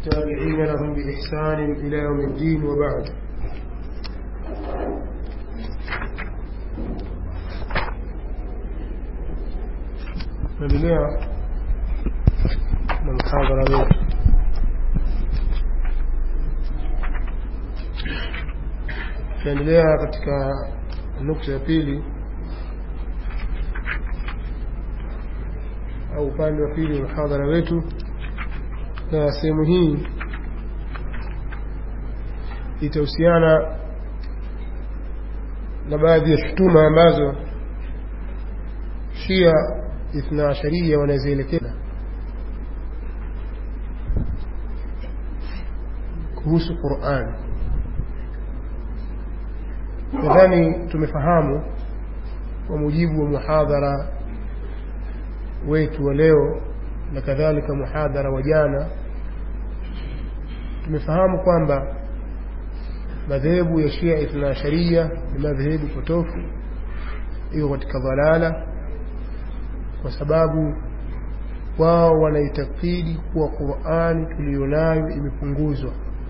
والتابعين لهم بإحسان إلى يوم الدين وبعد نبدأ من محاضرة wetu tunaendelea katika nukta ya pili au upande wa pili wa muhadhara wetu na sehemu hii itahusiana na baadhi ya shutuma ambazo shia ithna asharia wanazielekeza kuhusu Qur'an. Nadhani tumefahamu kwa mujibu wa muhadhara wetu wa leo na kadhalika muhadhara wa jana, tumefahamu kwamba madhehebu ya Shia Ithna Asharia ni madhehebu potofu, iko katika dhalala, kwa sababu wao wanaitakidi kuwa Qur'ani tuliyonayo imepunguzwa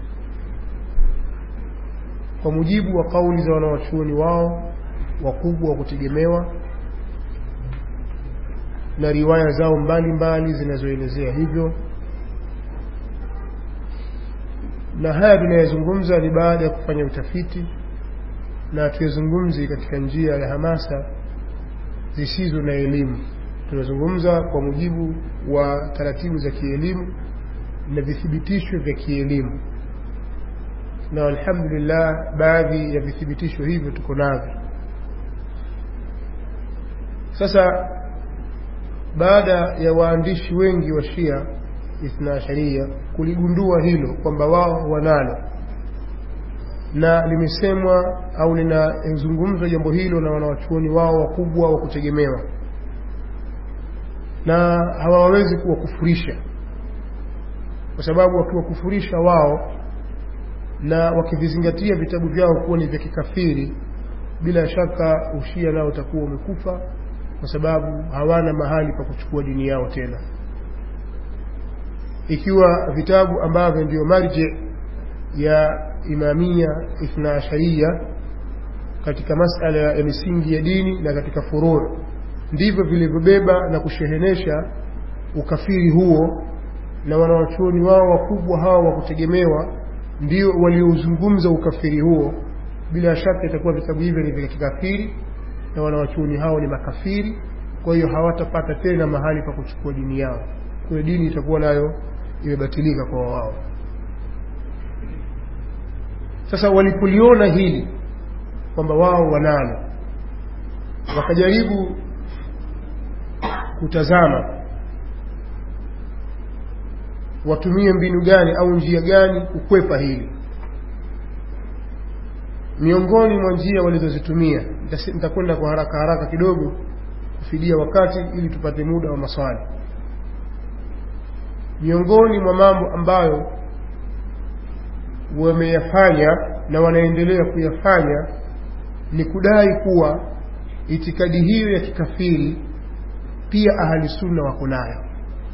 kwa mujibu wa kauli za wanawachuoni wao wakubwa wa kutegemewa na riwaya zao mbalimbali zinazoelezea hivyo na haya tunayazungumza ni baada ya kufanya utafiti na tuyazungumzi katika njia ya hamasa zisizo na elimu tunazungumza kwa mujibu wa taratibu za kielimu na vithibitisho vya kielimu na alhamdulillah baadhi ya vithibitisho hivyo tuko navyo sasa baada ya waandishi wengi wa shia ithna sharia kuligundua hilo kwamba wao wanalo na limesemwa au linazungumzwa jambo hilo na wanawachuoni wao wakubwa wa kutegemewa na hawawezi kuwakufurisha kwa sababu wakiwakufurisha wao na wakivizingatia vitabu vyao kuwa ni vya kikafiri bila shaka ushia nao utakuwa umekufa kwa sababu hawana mahali pa kuchukua dini yao tena ikiwa vitabu ambavyo ndio marje ya imamia ithna asharia katika masala ya misingi ya dini na katika furuu ndivyo vilivyobeba na kushehenesha ukafiri huo na wanawachuoni wao wakubwa hawa wa kutegemewa ndio waliozungumza ukafiri huo bila shaka itakuwa vitabu hivyo ni vya kikafiri na wanawachuoni hao ni makafiri kwa hiyo hawatapata tena mahali pa kuchukua dini yao kwa hiyo dini itakuwa nayo imebatilika kwa wao sasa walipoliona hili kwamba wao wanalo wakajaribu kutazama watumie mbinu gani au njia gani kukwepa hili miongoni mwa njia walizozitumia nitakwenda kwa haraka haraka kidogo kufidia wakati ili tupate muda wa maswali miongoni mwa mambo ambayo wameyafanya na wanaendelea kuyafanya ni kudai kuwa itikadi hiyo ya kikafiri pia ahli sunna wako nayo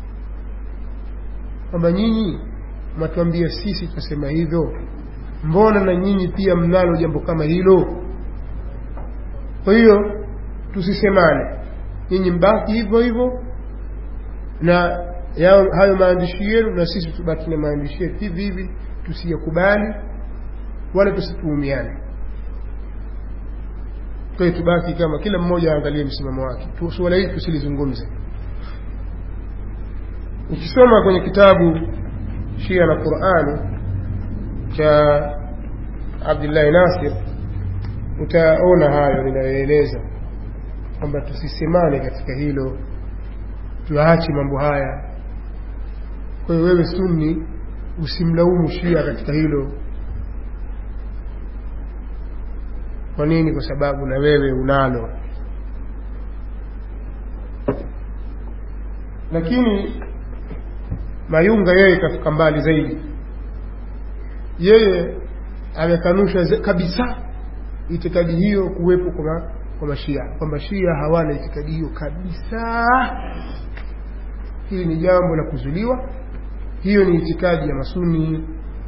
kwamba nyinyi mnatuambia sisi tutasema hivyo mbona na nyinyi pia mnalo jambo kama hilo kwa hiyo tusisemane nyinyi mbaki hivyo hivyo na yao, hayo maandishi yenu na sisi tubaki na maandishi yetu hivi hivi tusiyakubali wala tusituhumiane kwa hiyo tubaki kama kila mmoja aangalie msimamo wake suala hili tusilizungumze ukisoma kwenye kitabu shia na qurani cha abdullahi nasir utaona hayo ninayoeleza kwamba tusisemane katika hilo tuache mambo haya kwa hiyo wewe sunni usimlaumu shia katika hilo kwa nini kwa sababu na wewe unalo lakini mayunga yeye kafika mbali zaidi yeye amekanusha kabisa itikadi hiyo kuwepo kwa, kwa mashia kwamba shia hawana itikadi hiyo kabisa hili ni jambo la kuzuliwa hiyo ni itikadi ya masuni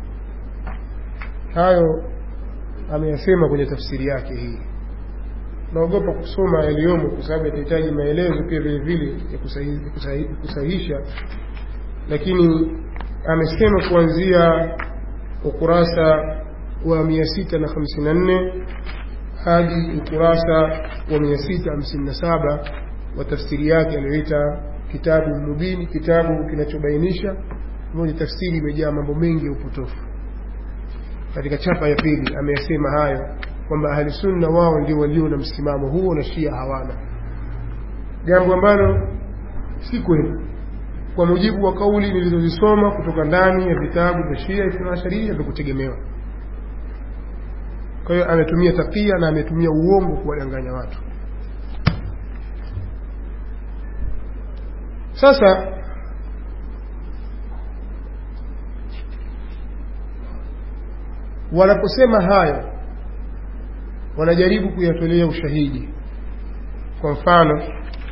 hayo ameyasema kwenye tafsiri yake hii naogopa kusoma yaliyomo kwa sababu yatahitaji maelezo pia vile vile ya kusahi- kusahi- kusahihisha lakini amesema kuanzia ukurasa wa 654 hadi ukurasa wa 657 wa tafsiri yake aliyoita kitabu mubini kitabu kinachobainisha ambayo ni tafsiri imejaa mambo mengi ya upotofu katika chapa ya pili ameyasema hayo kwamba ahli sunna wao ndio walio na msimamo huo na shia hawana jambo ambalo si kweli kwa mujibu wa kauli nilizozisoma kutoka ndani ya vitabu vya shia ithnaasharia vya kutegemewa kwa hiyo ametumia takia na ametumia uongo kuwadanganya watu sasa wanaposema hayo wanajaribu kuyatolea ushahidi kwa mfano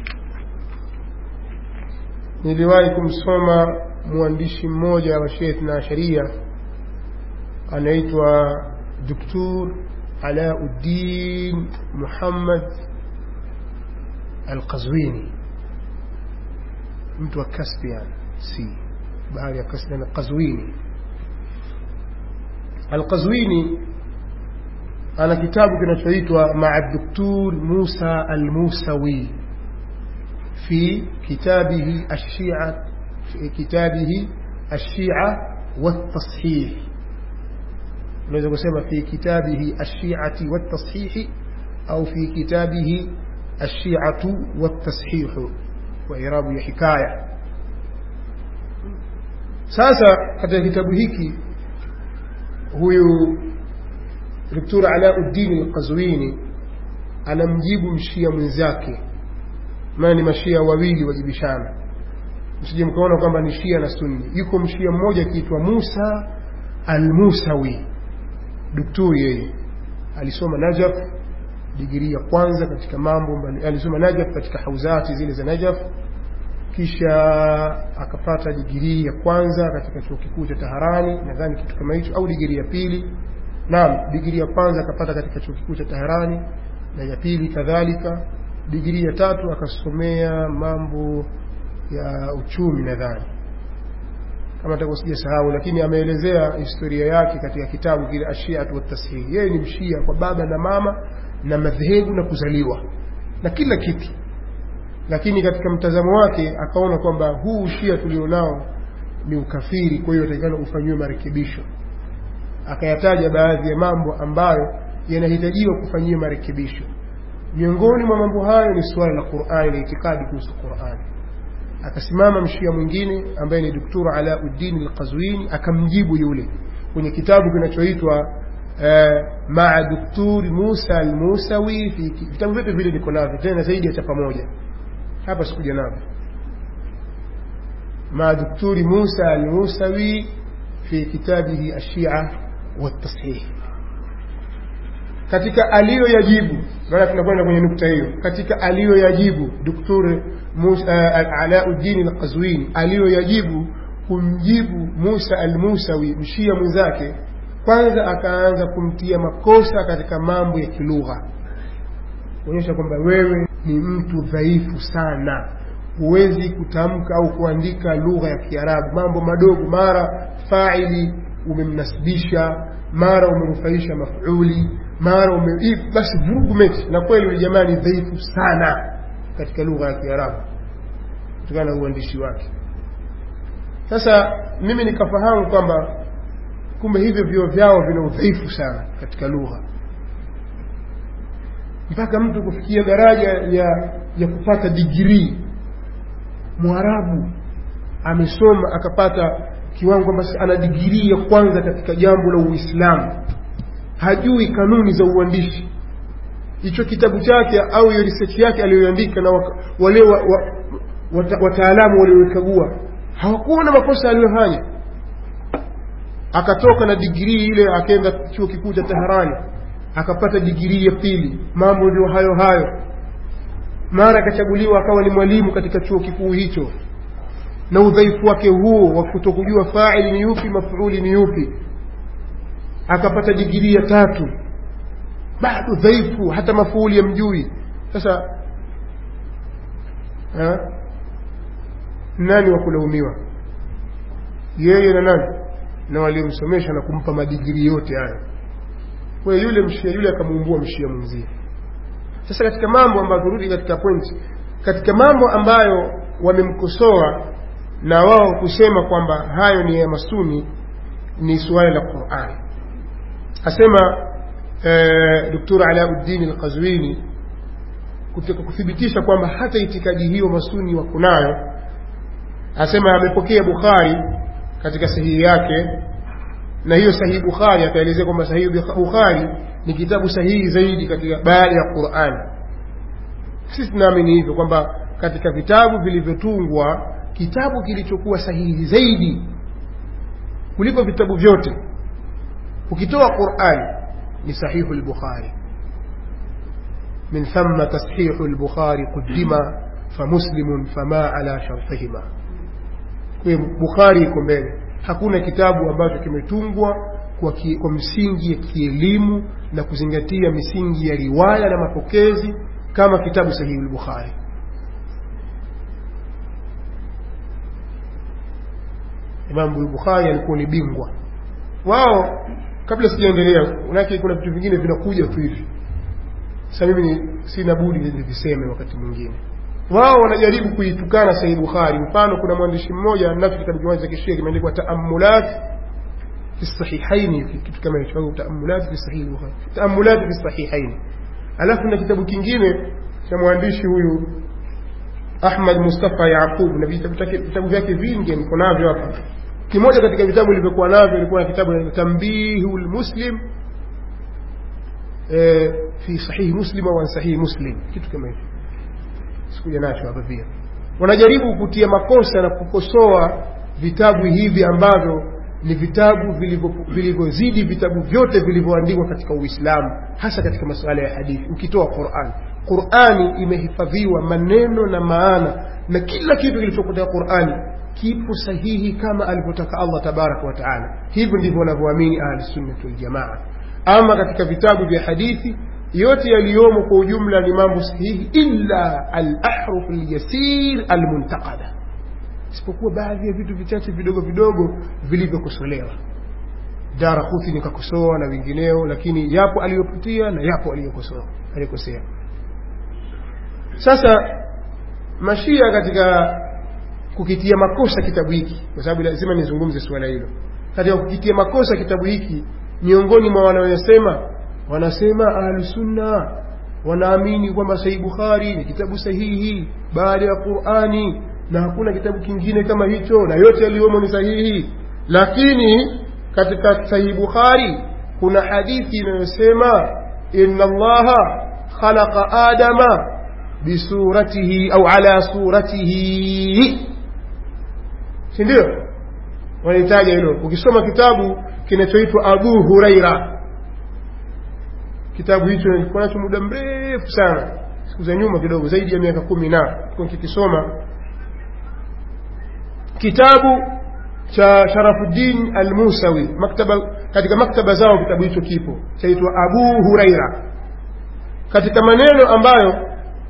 niliwahi kumsoma mwandishi mmoja wa Sheikh na Sharia anaitwa Dr. Alauddin Muhammad Al-Qazwini mtu wa Caspian si bahari ya Caspian Qazwini Al-Qazwini ana kitabu kinachoitwa Ma'a Dr. Musa Al-Musawi في كتابه الشيعة في كتابه الشيعة والتصحيح unaweza kusema في كتابه الشيعة والتصحيح أو في كتابه الشيعة والتصحيح وإعراب ya hikaya sasa katika kitabu hiki huyu Dr. Alauddin Al-Qazwini anamjibu mshia mwenzake maana ni mashia wawili wajibishana msije mkaona kwamba ni shia na sunni yuko mshia mmoja akiitwa Musa al-Musawi daktari yeye alisoma Najaf digrii ya kwanza katika mambo mbali alisoma Najaf katika hauzati zile za Najaf kisha akapata digrii ya kwanza katika chuo kikuu cha Taharani nadhani kitu kama hicho au digrii ya pili naam digrii ya kwanza akapata katika chuo kikuu cha Taharani na ya pili kadhalika digrii ya tatu akasomea mambo ya uchumi nadhani kama nitakuwa sijasahau lakini ameelezea historia yake katika kitabu kile ashiatu watashih yeye ni mshia kwa baba na mama na madhehebu na kuzaliwa na kila kitu lakini katika mtazamo wake akaona kwamba huu ushia tulionao ni ukafiri kwa hiyo atakikana ufanyiwe marekebisho akayataja baadhi ya mambo ambayo yanahitajiwa kufanyiwa marekebisho miongoni mwa mambo hayo ni suala la Qur'ani na itikadi kuhusu Qur'ani akasimama mshia mwingine ambaye ni Dr. Alauddin Al-Qazwini akamjibu yule kwenye kitabu kinachoitwa uh, Ma'a Dr. Musa Al-Musawi fi vitabu vyote vile niko navyo tena zaidi ya chapa moja hapa sikuja navyo Ma'a Dr. Musa Al-Musawi fi kitabihi Ash-Shia wa-Tashih katika aliyoyajibu maana tunakwenda kwenye nukta hiyo katika aliyoyajibu Dr. Musa Alauddin Al-Qazwini aliyoyajibu kumjibu Musa Al-Musawi mshia mwenzake kwanza akaanza kumtia makosa katika mambo ya kilugha kuonyesha kwamba wewe ni mtu dhaifu sana huwezi kutamka au kuandika lugha ya Kiarabu mambo madogo mara faili umemnasibisha mara umenufaisha mafuli mara ume basi vurugu mechi na kweli yule jamaa ni dhaifu sana katika lugha ya Kiarabu kutokana na uandishi wake sasa mimi nikafahamu kwamba kumbe hivyo vyo vyao vina udhaifu sana katika lugha mpaka mtu kufikia daraja ya ya kupata digrii mwarabu amesoma akapata kiwango kwamba ana digrii ya kwanza katika jambo la Uislamu hajui kanuni za uandishi hicho kitabu chake au hiyo research yake aliyoandika na wale wa, wa, wata, wataalamu waliokagua hawakuona makosa aliyofanya akatoka na digrii ile akaenda chuo kikuu cha Teherani akapata digrii ya pili mambo ndio hayo hayo mara akachaguliwa akawa ni mwalimu katika chuo kikuu hicho na udhaifu wake huo wa kutokujua faili ni yupi mafuuli ni yupi akapata digirii ya tatu bado dhaifu hata mafuuli yamjui sasa ha? nani wa kulaumiwa yeye na nani na waliomsomesha na kumpa madigiri yote hayo kwa yule mshia yule akamuumbua mshia mwenzie sasa katika mambo ambayo turudi katika pointi katika mambo ambayo wamemkosoa na wao kusema kwamba hayo ni ya masuni ni suala la Qur'an asema eh, Dr. Alauddin Al-Qazwini kutaka kuthibitisha kwamba hata itikadi hiyo masuni wako nayo asema amepokea Bukhari katika sahihi yake na hiyo sahihi Bukhari akaelezea kwamba sahihi Bukhari ni kitabu sahihi zaidi katika baada ya Qur'an sisi tunaamini hivyo kwamba katika vitabu vilivyotungwa kitabu kilichokuwa sahihi zaidi kuliko vitabu vyote ukitoa Qur'an ni sahihu al-Bukhari من ثم تصحيح البخاري قدم فمسلم فما على شرطهما Bukhari iko mbele hakuna kitabu ambacho kimetungwa kwa, ki, kwa msingi ya kielimu na kuzingatia misingi ya riwaya na mapokezi kama kitabu sahihi al-Bukhari Imam al-Bukhari alikuwa ni bingwa wao kabla sijaendelea unake kuna vitu vingine vinakuja tu hivi sasa mimi sina budi niviseme wakati mwingine wao wanajaribu kuitukana Sahih Bukhari mfano kuna mwandishi mmoja nafi kitabu kimoja cha kishia kimeandikwa Taammulat fi sahihaini kitu kama hicho au Taammulat fi Sahih Bukhari Taammulat fi sahihaini alafu na kitabu kingine cha mwandishi huyu Ahmad Mustafa Yaqub na vitabu vyake vingi niko navyo hapa kimoja katika vitabu vilivyokuwa navyo ilikuwa na kitabu cha Tambihul Muslim eh, fi Sahih Muslim au Sahih Muslim kitu kama hicho sikuja nacho hapa pia wanajaribu kutia makosa na kukosoa vitabu hivi ambavyo ni vitabu vilivyozidi vitabu vyote vilivyoandikwa katika Uislamu hasa katika masuala ya hadithi ukitoa Qur'an Qur'ani imehifadhiwa maneno na maana na kila kitu kilichokuwa katika Qur'ani kipo sahihi kama alivyotaka Allah tabaraka wa taala hivyo ndivyo wanavyoamini ahli sunna wal jamaa ama katika vitabu vya hadithi yote yaliyomo kwa ujumla ni mambo sahihi illa al-ahruf al-yasir al-muntaqada isipokuwa baadhi ya vitu vichache vidogo vidogo vilivyokosolewa Darakuthi nikakosoa na wengineo lakini yapo aliyopitia na yapo aliyokosoa alikosea sasa mashia katika kukitia makosa kitabu hiki kwa sababu lazima nizungumze suala hilo katika kukitia makosa kitabu hiki miongoni mwa wanaoyasema wanasema ahlusunna wanaamini kwamba sahih bukhari ni kitabu sahihi baada ya qurani na hakuna kitabu kingine kama hicho na yote yaliyomo ni sahihi lakini katika sahih bukhari kuna hadithi inayosema inna allaha khalaqa adama bisuratihi au ala suratihi si ndio wanahitaja hilo ukisoma kitabu kinachoitwa abu huraira kitabu hicho nilikuwa nacho muda mrefu sana siku za nyuma kidogo zaidi ya miaka kumi na kikisoma kitabu cha Sharafuddin Al-Musawi maktaba katika maktaba zao kitabu hicho kipo chaitwa Abu Huraira katika maneno ambayo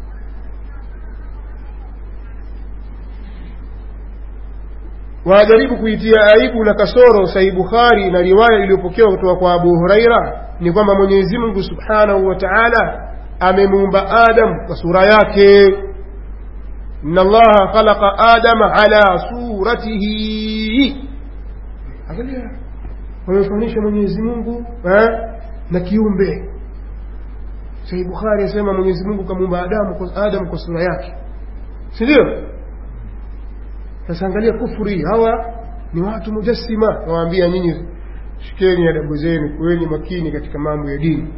wanajaribu kuitia aibu na kasoro Sahih Bukhari na riwaya iliyopokewa kutoka kwa Abu Huraira ni kwamba Mwenyezi Mungu Subhanahu wa Ta'ala amemuumba Adam kwa sura yake inna Allaha khalaqa Adama ala suratihi angalia wamemfanisha Mwenyezi Mungu na kiumbe Sahih Bukhari asema Mwenyezi Mungu kamuumba Adamu kwa Adam kwa sura yake si ndio sasa angalia kufuri hawa ni watu mujassima nawaambia nyinyi shikeni adabu zenu kuweni makini katika mambo ya dini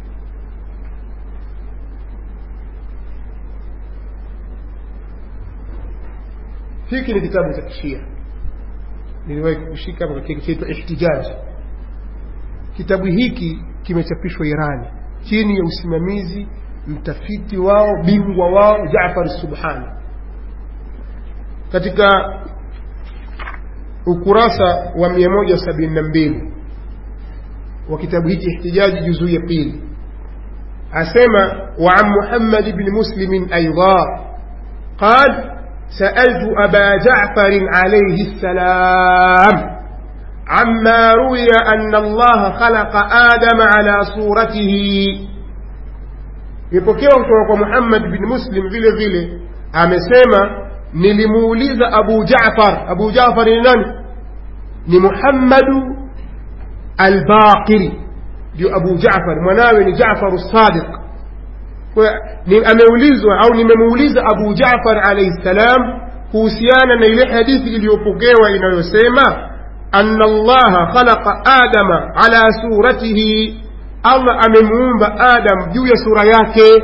hiki ni kitabu cha kishia niliwahi kushika hapa katika chaitwa ihtijaj kitabu hiki kimechapishwa irani chini ya usimamizi mtafiti wao bingwa wao jafar subhani katika ukurasa wa 172 wa kitabu hiki ihtijaji juzuu ya pili asema وعن محمد بن مسلم أيضا قال سألت أبا جعفر عليه السلام عما روي أن الله خلق آدم على صورته ipokewa kutoka kwa muhammad bin muslim vile vile amesema nilimuuliza abu jafar abu jafar ni nani ni muhammadu albaqiri ndio abu jafar mwanawe ni jafaru sadiq ameulizwa au nimemuuliza abu jafar alaihi ssalam kuhusiana na ile hadithi iliyopokewa inayosema ana allaha khalaqa adama ala suratihi allah amemuumba adam juu ya sura yake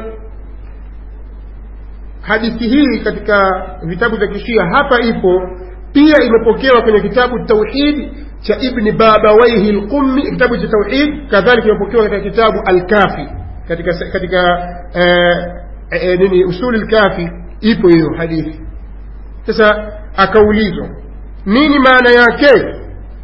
hadithi hii katika vitabu vya kishia hapa ipo pia imepokewa kwenye kitabu tauhid cha ibni babawaihi lqummi kitabu cha tauhid kadhalika imepokewa katika kitabu alkafi katika katika eh, eh, nini usuli lkafi ipo hiyo hadithi sasa akaulizwa nini maana yake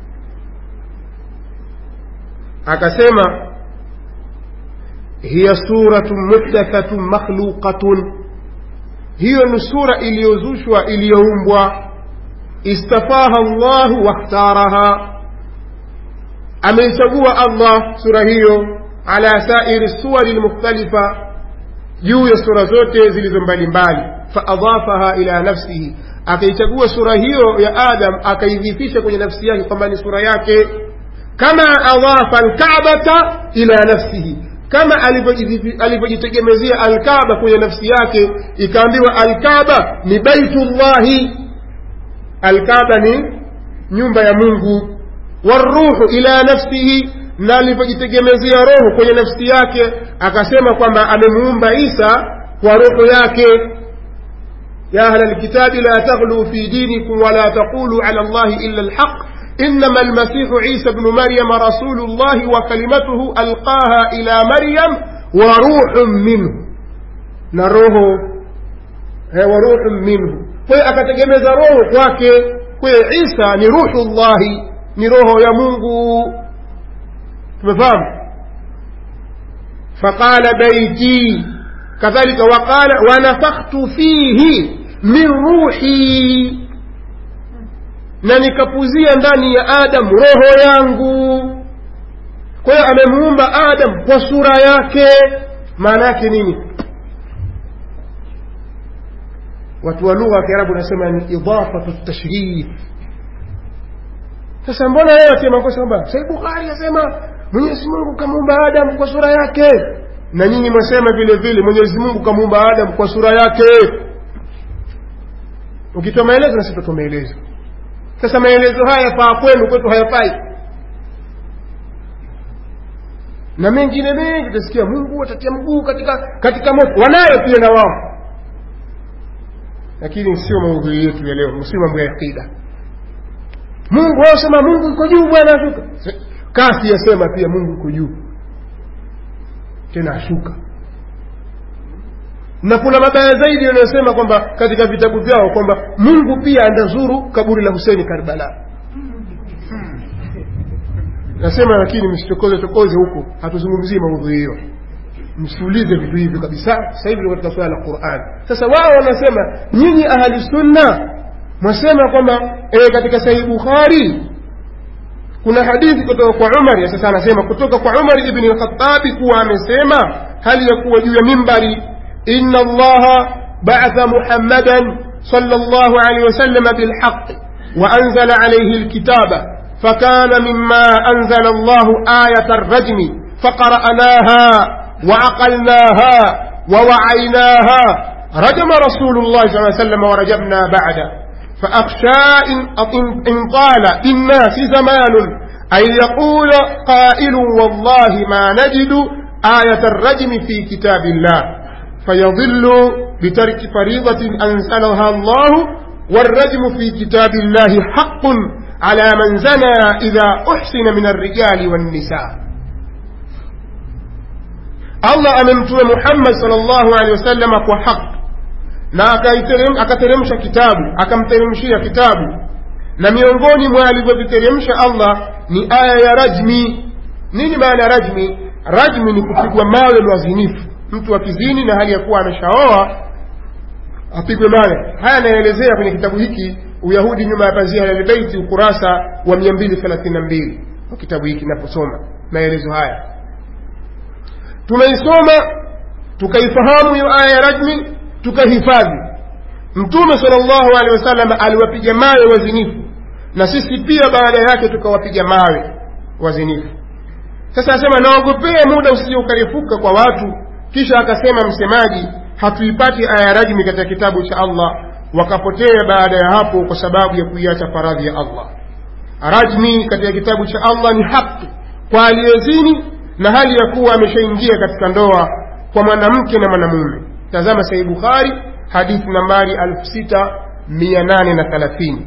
akasema hiya suratun muhdathatun makhluqatun hiyo ni sura iliyozushwa iliyoumbwa istafaha llahu wakhtaraha ameichagua allah sura hiyo ala sairi suwari lmukhtalifa juu ya sura zote zilizo mbalimbali faadhafaha ila nafsihi akaichagua sura hiyo ya adam akaidhifisha kwenye nafsi yake kwamba ni sura yake kama adhafa alkabata ila nafsihi kama alivyojitegemezea alkaba kwenye nafsi yake ikaambiwa alkaba ni baitullahi alkaba ni nyumba ya mungu waruhu ila nafsihi na alivyojitegemezea roho kwenye nafsi yake akasema kwamba amemuumba isa kwa roho yake ya ahla lkitabi la taghluu fi dinikum wala taquluu ala llahi illa lhaq إنما المسيح عيسى بن مريم رسول الله وكلمته ألقاها إلى مريم وروح منه نروح وروح منه kwa akategemeza roho kwake kwa isa ni ruhullahi ni roho ya mungu tumefahamu faqala baiti kadhalika waqala wanafakhtu fihi min ruhi na nikapuzia ndani ya adam roho yangu kwa hiyo amemuumba adam kwa sura yake maana yake nini watu wa lugha ya kiarabu wanasema ni idafatu tashrif sasa mbona yeye asema kosa kwamba sahih bukhari asema mwenyezi mungu kamuumba adam kwa sura yake na nyinyi mwasema vile vile mwenyezi mungu kamuumba adam kwa sura yake ukitoa maelezo na sisi tutatoa maelezo sasa maelezo haya yafaa kwenu kwetu hayafai na mengine mengi utasikia mungu atatia mguu katika katika moto wanayo pia na wao lakini sio maudhui yetu ya leo sio mambo ya aqida mungu wasema mungu iko juu bwana ashuka kasi yasema pia mungu iko juu tena ashuka na kuna mabaya zaidi yanayosema kwamba katika vitabu vyao kwamba mungu pia andazuru kaburi la huseni karbala nasema lakini msitokoze tokoze huko hatuzungumzii maudhui hiyo msiulize vitu hivyo kabisa sasa hivi katika swala la quran sasa wao wanasema nyinyi ahli sunna mwasema kwamba e, katika sahihi bukhari kuna hadithi kutoka kwa umar sasa anasema kutoka kwa umar ibni lkhatabi kuwa amesema hali ya kuwa juu ya mimbari إن الله بعث محمدا صلى الله عليه وسلم بالحق وأنزل عليه الكتاب فكان مما أنزل الله آية الرجم فقرأناها وعقلناها ووعيناها رجم رسول الله صلى الله عليه وسلم ورجمنا بعده فأخشى إن, إن طال بالناس زمان أن يقول قائل والله ما نجد آية الرجم في كتاب الله فيضل بترك فريضة أنزلها الله والرجم في كتاب الله حق على من زنى إذا أحسن من الرجال والنساء الله أممتم محمد صلى الله عليه وسلم وحق na akateremsha kitabu akamteremshia kitabu na miongoni mwa alivyoviteremsha allah ni aya ya rajmi nini maana ya rajmi rajmi ni kupigwa mawe mwazinifu mtu akizini na hali ya kuwa ameshaoa apigwe mawe haya anaelezea kwenye kitabu hiki uyahudi nyuma ya pazia la lbeiti ukurasa wa 232 wa kitabu hiki naposoma maelezo haya tumeisoma tukaifahamu hiyo aya ya rajmi tukahifadhi mtume salllahu alehi wasallam aliwapiga mawe wazinifu na sisi pia baada yake tukawapiga mawe wazinifu sasa asema naogopea muda usije ukarefuka kwa watu kisha akasema msemaji hatuipati aya ya rajmi katika kitabu cha allah wakapotea baada ya hapo kwa sababu ya kuiacha faradhi ya allah rajmi katika kitabu cha allah ni haki kwa aliyezini na hali ya kuwa ameshaingia katika ndoa kwa mwanamke na mwanamume tazama sahih bukhari hadithi nambari 6830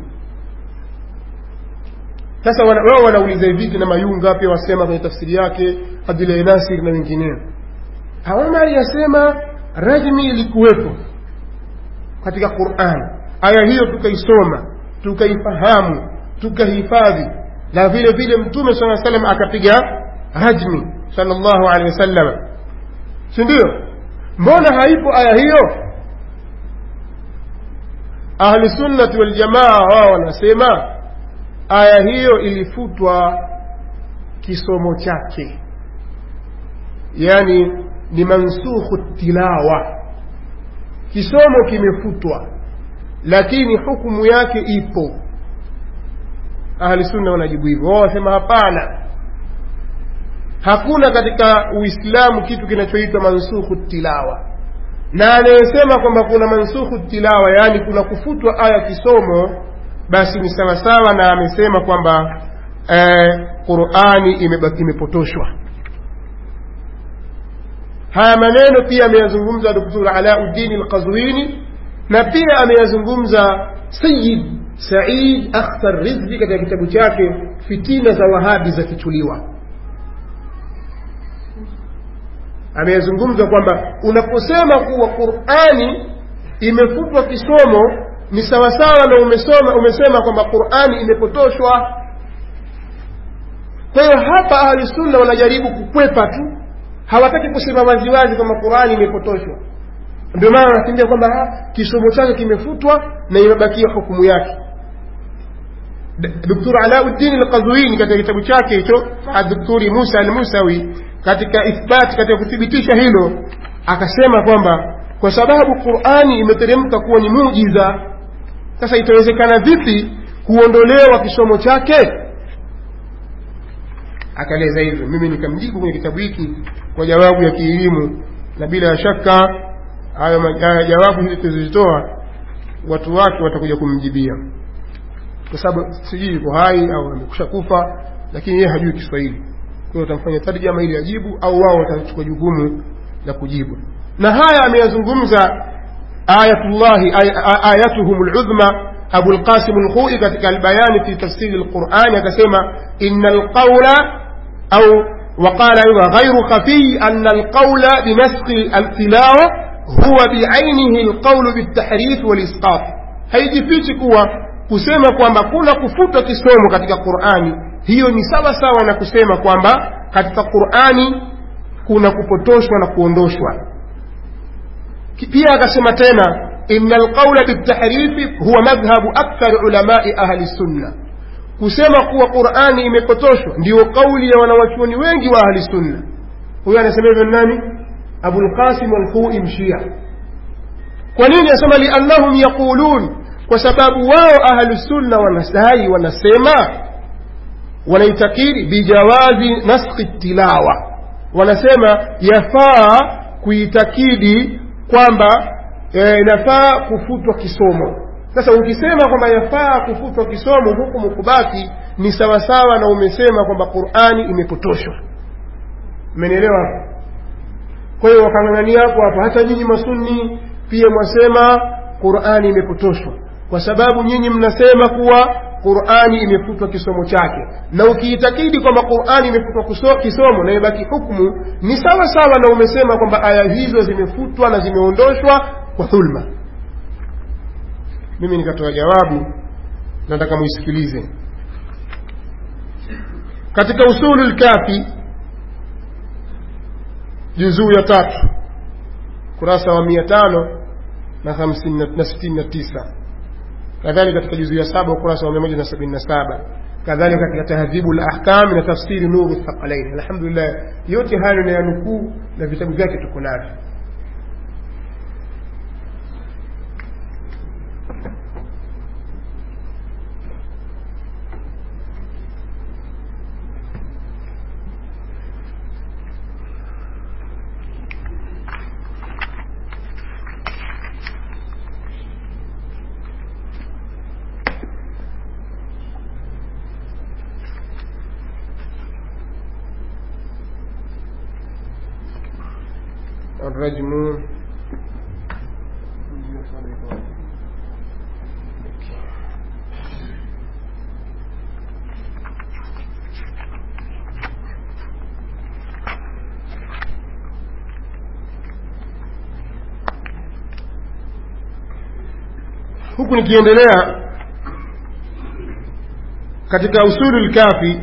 sasa wana, wao wanauliza hivi na mayunga pia wasema kwenye tafsiri yake abdulahi nasir na wengineo omari yasema rajmi ilikuwepo katika quran aya hiyo tukaisoma tukaifahamu tukahifadhi na vile vile mtume saa salam akapiga rajmi salllahu alehi wasallam si ndio mbona haipo aya hiyo ahlusunnati waljamaa wao wanasema aya hiyo ilifutwa kisomo chake yani ni mansukhu tilawa kisomo kimefutwa lakini hukumu yake ipo ahli sunna wanajibu hivyo wao wasema hapana hakuna katika uislamu kitu kinachoitwa mansukhu tilawa na anayesema kwamba kuna mansukhu tilawa yaani kuna kufutwa aya kisomo basi ni sawasawa na amesema kwamba eh, qurani imepotoshwa haya maneno pia ameyazungumza doktor alauddin alqazwini na pia ameyazungumza sayid said akhtar rizvi katika kitabu chake fitina za wahabi za kichuliwa ameyazungumza kwamba unaposema kuwa qurani imefutwa kisomo ni sawasawa na umesoma umesema kwamba qurani imepotoshwa kwa hiyo hapa ahlusunna wanajaribu kukwepa tu hawataki kusema waziwazi kwamba qurani imepotoshwa ndio maana wanakimbia kwamba kisomo chake kimefutwa na imebakia hukumu yake doktor alauddin alqazwini katika kitabu chake hicho adoktori musa almusawi katika ithbati katika kuthibitisha hilo akasema kwamba kwa sababu qurani imeteremka kuwa ni mujiza sasa itawezekana vipi kuondolewa kisomo chake akaeleza hivyo mimi nikamjibu kwenye kitabu hiki kwa jawabu ya kielimu na bila shaka hayo jawabu hizi tuzitoa watu wake watakuja kumjibia kwa sababu sijui yuko hai au amekusha kufa lakini yeye hajui kiswahili kwa hiyo utamfanya tarjama ili ajibu au wao watachukua jukumu la kujibu na haya ameyazungumza ayatullahi ayatuhum ludhma abu lqasim lkhui katika albayani fi tafsiri lqurani akasema ina lqaula au وقال أيضا غير خفي أن القول بنسخ التلاوة هو بعينه القول بالتحريف والإسقاط haijifichi kuwa kusema kwamba kuna kufuta kisomo katika qurani hiyo ni sawa sawa na kusema kwamba katika qurani kuna kupotoshwa na kuondoshwa pia akasema tena ina alqaula biltahrifi huwa madhhabu akthar ulamai ahli sunna kusema kuwa qurani imepotoshwa ndiyo kauli ya wanawachuoni wengi wa ahli sunna huyo anasema hivyo nani abulqasim alkhui mshia kwa nini asema liannahum yaqulun kwa sababu wao ahlu sunna wanadai wanasema wanaitakiri bijawazi naskhi tilawa wanasema yafaa kuitakidi kwamba inafaa e, kufutwa kisomo sasa ukisema kwamba yafaa kufutwa kisomo hukumu kubaki ni sawasawa na umesema kwamba qurani imepotoshwa mmenielewa kwa hiyo wakang'ang'ania hapo hapo hata nyinyi masunni pia mwasema qurani imepotoshwa kwa sababu nyinyi mnasema kuwa qurani imefutwa kisomo chake na ukiitakidi kwamba qurani imefutwa kisomo na imebaki hukumu ni sawa sawa na umesema kwamba aya hizo zimefutwa na zimeondoshwa kwa dhulma mimi nikatoa jawabu nataka muisikilize katika usulu lkafi juzuu ya tatu kurasa wa mia tano na hamsini na sitini na tisa kadhalika katika juzuu ya saba ukurasa wa mia moja na sabini na saba kadhalika katika tahdhibu lahkam na tafsiri nuru thaqalain alhamdulillah yote hayo na yanukuu na vitabu vyake tuko navyo الرجم huku nikiendelea katika usulu lkafi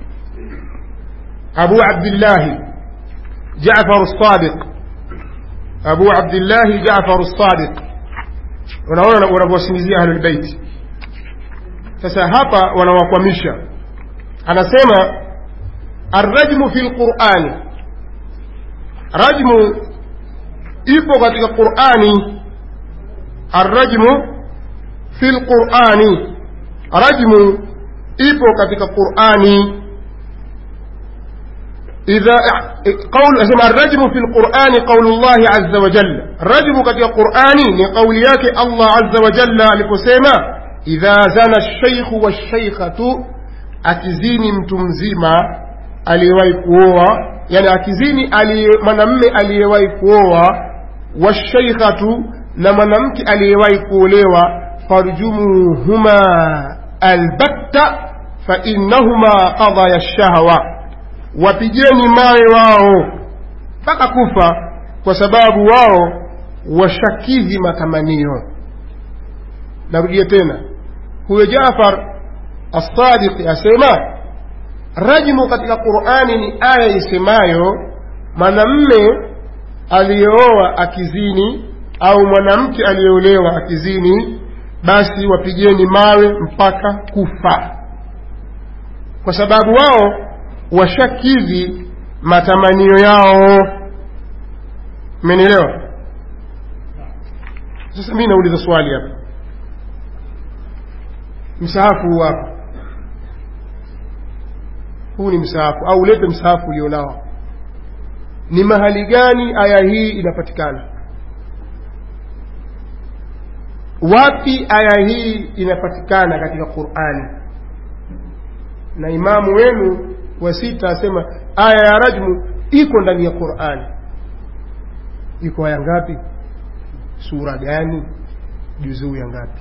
abu abdillahi jafar sadiq abu abdillahi jafar sadiq unaona wanavyowasingizia ahlulbeiti sasa hapa wanawakwamisha anasema arrajmu fi lqurani rajmu ipo katika qurani arrajmu fi lqurani rajmu ipo katika qurani إذا قول اسمع الرجم في القرآن قول الله عز وجل الرجم كتي القرآن لقول ياك الله عز وجل لكسيما إذا زنى الشيخ والشيخة akizini mtu mzima aliyewahi kuoa yani akizini mwanamme aliyewahi kuoa washaikhatu na mwanamke aliyewahi kuolewa farjumuhuma albatta fainnahuma qadaya lshahwa wapigeni mawe wao mpaka kufa kwa sababu wao washakidhi matamanio narudia tena huyo jafar assadiqi asema rajmu katika qurani ni aya isemayo mwanamme aliyeoa akizini au mwanamke aliyeolewa akizini basi wapigeni mawe mpaka kufa kwa sababu wao washakidhi matamanio yao mmenielewa sasa mi nauliza swali hapa msahafu huu hapa huu ni msahafu au ulete msahafu ulionao ni mahali gani aya hii inapatikana wapi aya hii inapatikana katika qurani na imamu wenu wa sita asema aya ya rajmu iko ndani ya qurani iko aya ngapi sura gani juzuu ya ngapi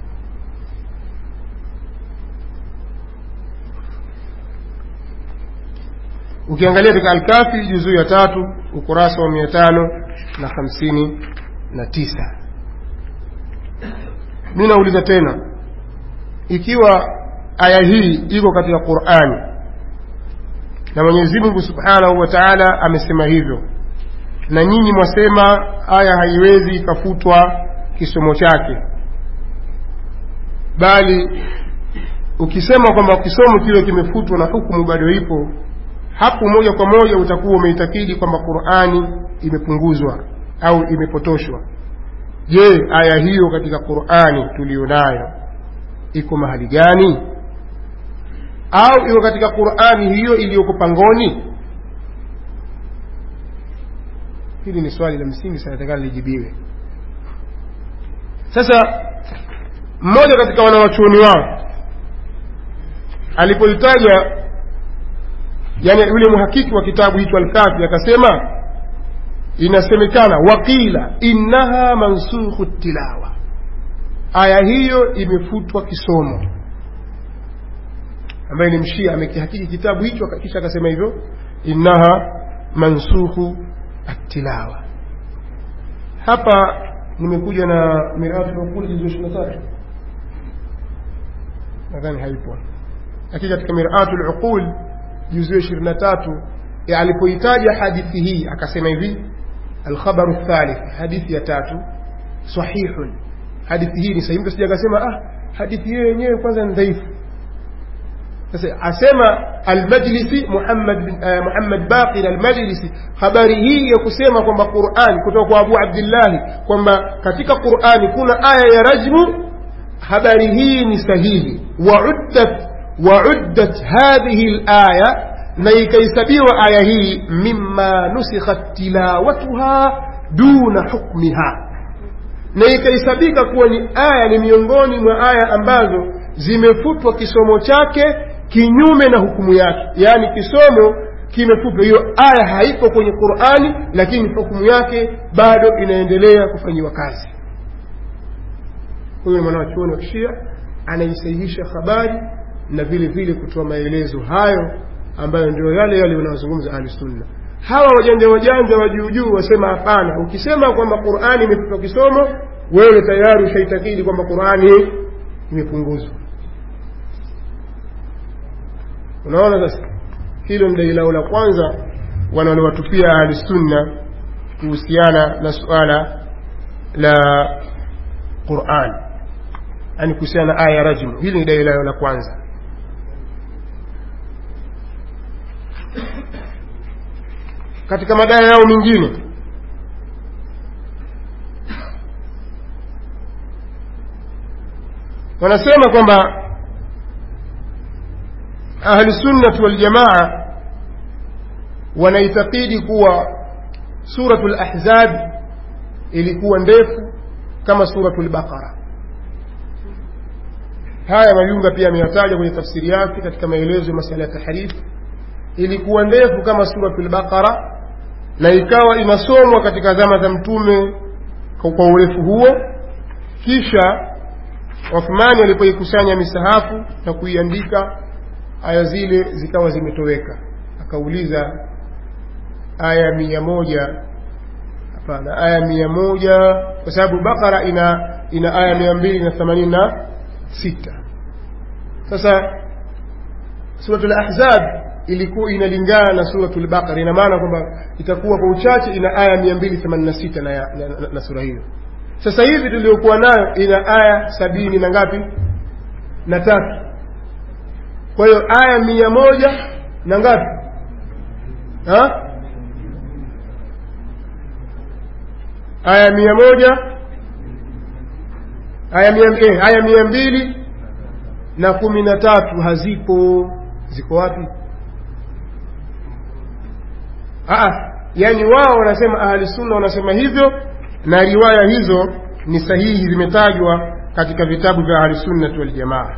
ukiangalia katika alkafi juzuu ya tatu ukurasa wa mia tano na hamsini na tisa mi nauliza tena ikiwa aya hii iko katika qurani na mwenyezi mungu subhanahu wa taala amesema hivyo na nyinyi mwasema aya haiwezi ikafutwa kisomo chake bali ukisema kwamba kisomo kile kimefutwa na hukumu bado ipo hapo moja kwa moja utakuwa umeitakidi kwamba qurani imepunguzwa au imepotoshwa je aya hiyo katika qurani tuliyo nayo iko mahali gani au iko katika qurani hiyo iliyoko pangoni hili ni swali la msingi sana takana lijibiwe sasa mmoja katika wanawachuoni wao alipolitaja yani yule mhakiki wa kitabu hicho alkafi akasema inasemekana waqila innaha mansukhu tilawa aya hiyo imefutwa kisomo ambaye ni mshia amekihakiki kitabu hicho kisha akasema hivyo innaha mansukhu atilawa hapa nimekuja na miratu lukuli juzu ishiri na tatu nadhani haipo lakini katika miratu luqul juzio ishirini na tatu alipoitaja hadithi hii akasema hivi alkhabaru thalith hadithi ya tatu sahihun hadithi hii ni sahihi mtu sija akasema ah hadithi hiyo yenyewe kwanza ni dhaifu sasa asema almajlisi muhammad uh, muhammad baqir almajlisi habari hii ya kusema kwamba qurani kutoka kwa abu abdillahi kwamba katika qurani kuna aya ya rajmu habari hii ni sahihi wauddat wauddat hadhihi laya na ikahesabiwa aya hii mima nusikhat tilawatuha duna hukmiha na ikahesabika kuwa ni aya ni miongoni mwa aya ambazo zimefutwa kisomo chake kinyume na hukumu yake yaani kisomo kimefutwa hiyo aya haipo kwenye qurani lakini hukumu yake bado inaendelea kufanyiwa kazi huyu ni mwanawachuoni wa kishia anaisahihisha habari na vile vile kutoa maelezo hayo ambayo ndio yale yale wanaozungumza ahlusunna hawa wajanja wajanja wa juujuu wasema hapana ukisema kwamba qurani imefutwa kisomo wewe tayari ushaitakidi kwamba qurani imepunguzwa unaona sasa hilo ni dai lao la kwanza wanalowatupia ahlusunna kuhusiana na suala la quran yani kuhusiana na aya ya rajmu hili ni dai lao la kwanza katika madai yao mengine wanasema kwamba ahlusunnati waljamaa wanaitakidi kuwa suratu lahzab ilikuwa ndefu kama suratu lbaqara haya mayunga pia ameyataja kwenye tafsiri yake katika maelezo ya masala ya tahrifu ilikuwa ndefu kama suratu lbaqara na ikawa inasomwa katika zama za mtume kwa urefu huo kisha wathmani walipoikusanya misahafu na kuiandika aya zile zikawa zimetoweka akauliza aya mia moja hapana aya mia moja kwa sababu bakara ina ina aya mia mbili na themanini na sita sasa suratul ahzab ilikuwa inalingana na suratul baqara ina maana kwamba itakuwa kwa uchache ina aya mia mbili themanini na sita na, na, na, na sura hiyo sasa hivi tuliokuwa nayo ina aya sabini na ngapi na tatu kwa hiyo aya mia moja na ngapi ha? aya mia moja aya mia, eh, aya mia mbili na kumi na tatu hazipo ziko wapi Aa, yani wao wanasema ahli sunna wanasema hivyo na riwaya hizo ni sahihi zimetajwa katika vitabu vya ahli sunnati waljamaa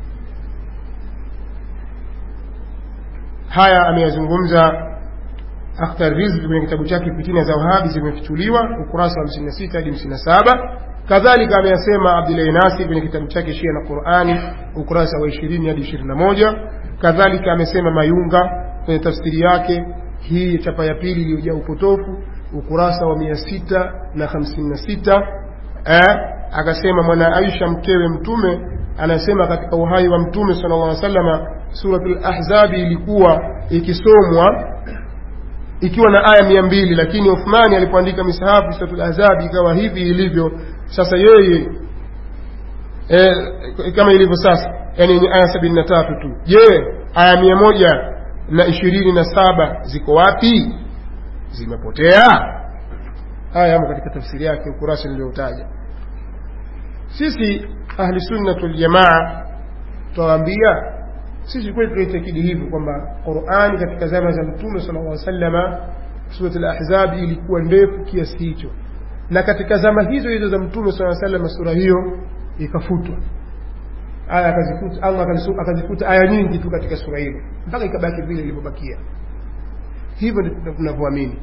haya ameyazungumza akhtar rizq kwenye kitabu chake fitina za wahabi zimefichuliwa ukurasa wa 56 hadi 57 kadhalika ameyasema abdulahi nasi kwenye kitabu chake shia na qurani ukurasa wa 20 hadi 21 kadhalika amesema mayunga kwenye tafsiri yake hii chapa ya pili iliyojaa upotofu ukurasa wa mia sita na hamsini na sita eh, akasema mwana aisha mkewe mtume anasema katika uhai wa mtume sala llah salama suratul ahzabi ilikuwa ikisomwa ikiwa na aya mia mbili lakini uthmani alipoandika misahafu suratul ahzabi ikawa hivi ilivyo sasa yeye eh, kama ilivyo sasa yani yenye aya sabini na tatu tu je aya mia moja na ishirini na saba ziko wapi zimepotea haya yamo katika tafsiri yake ukurasa nilioutaja sisi ahli sunnatu ljamaa tutawaambia sisi kweli tunaitakidi hivyo kwamba qurani katika zama za mtume sala llah salama surat lahzabi ilikuwa ndefu kiasi hicho na katika zama hizo hizo za mtume saa salama sura hiyo ikafutwa aya akazifuta allah akazifuta aya nyingi tu katika sura hilo mpaka ikabaki vile ilivyobakia hivyo ndivyo tunavyoamini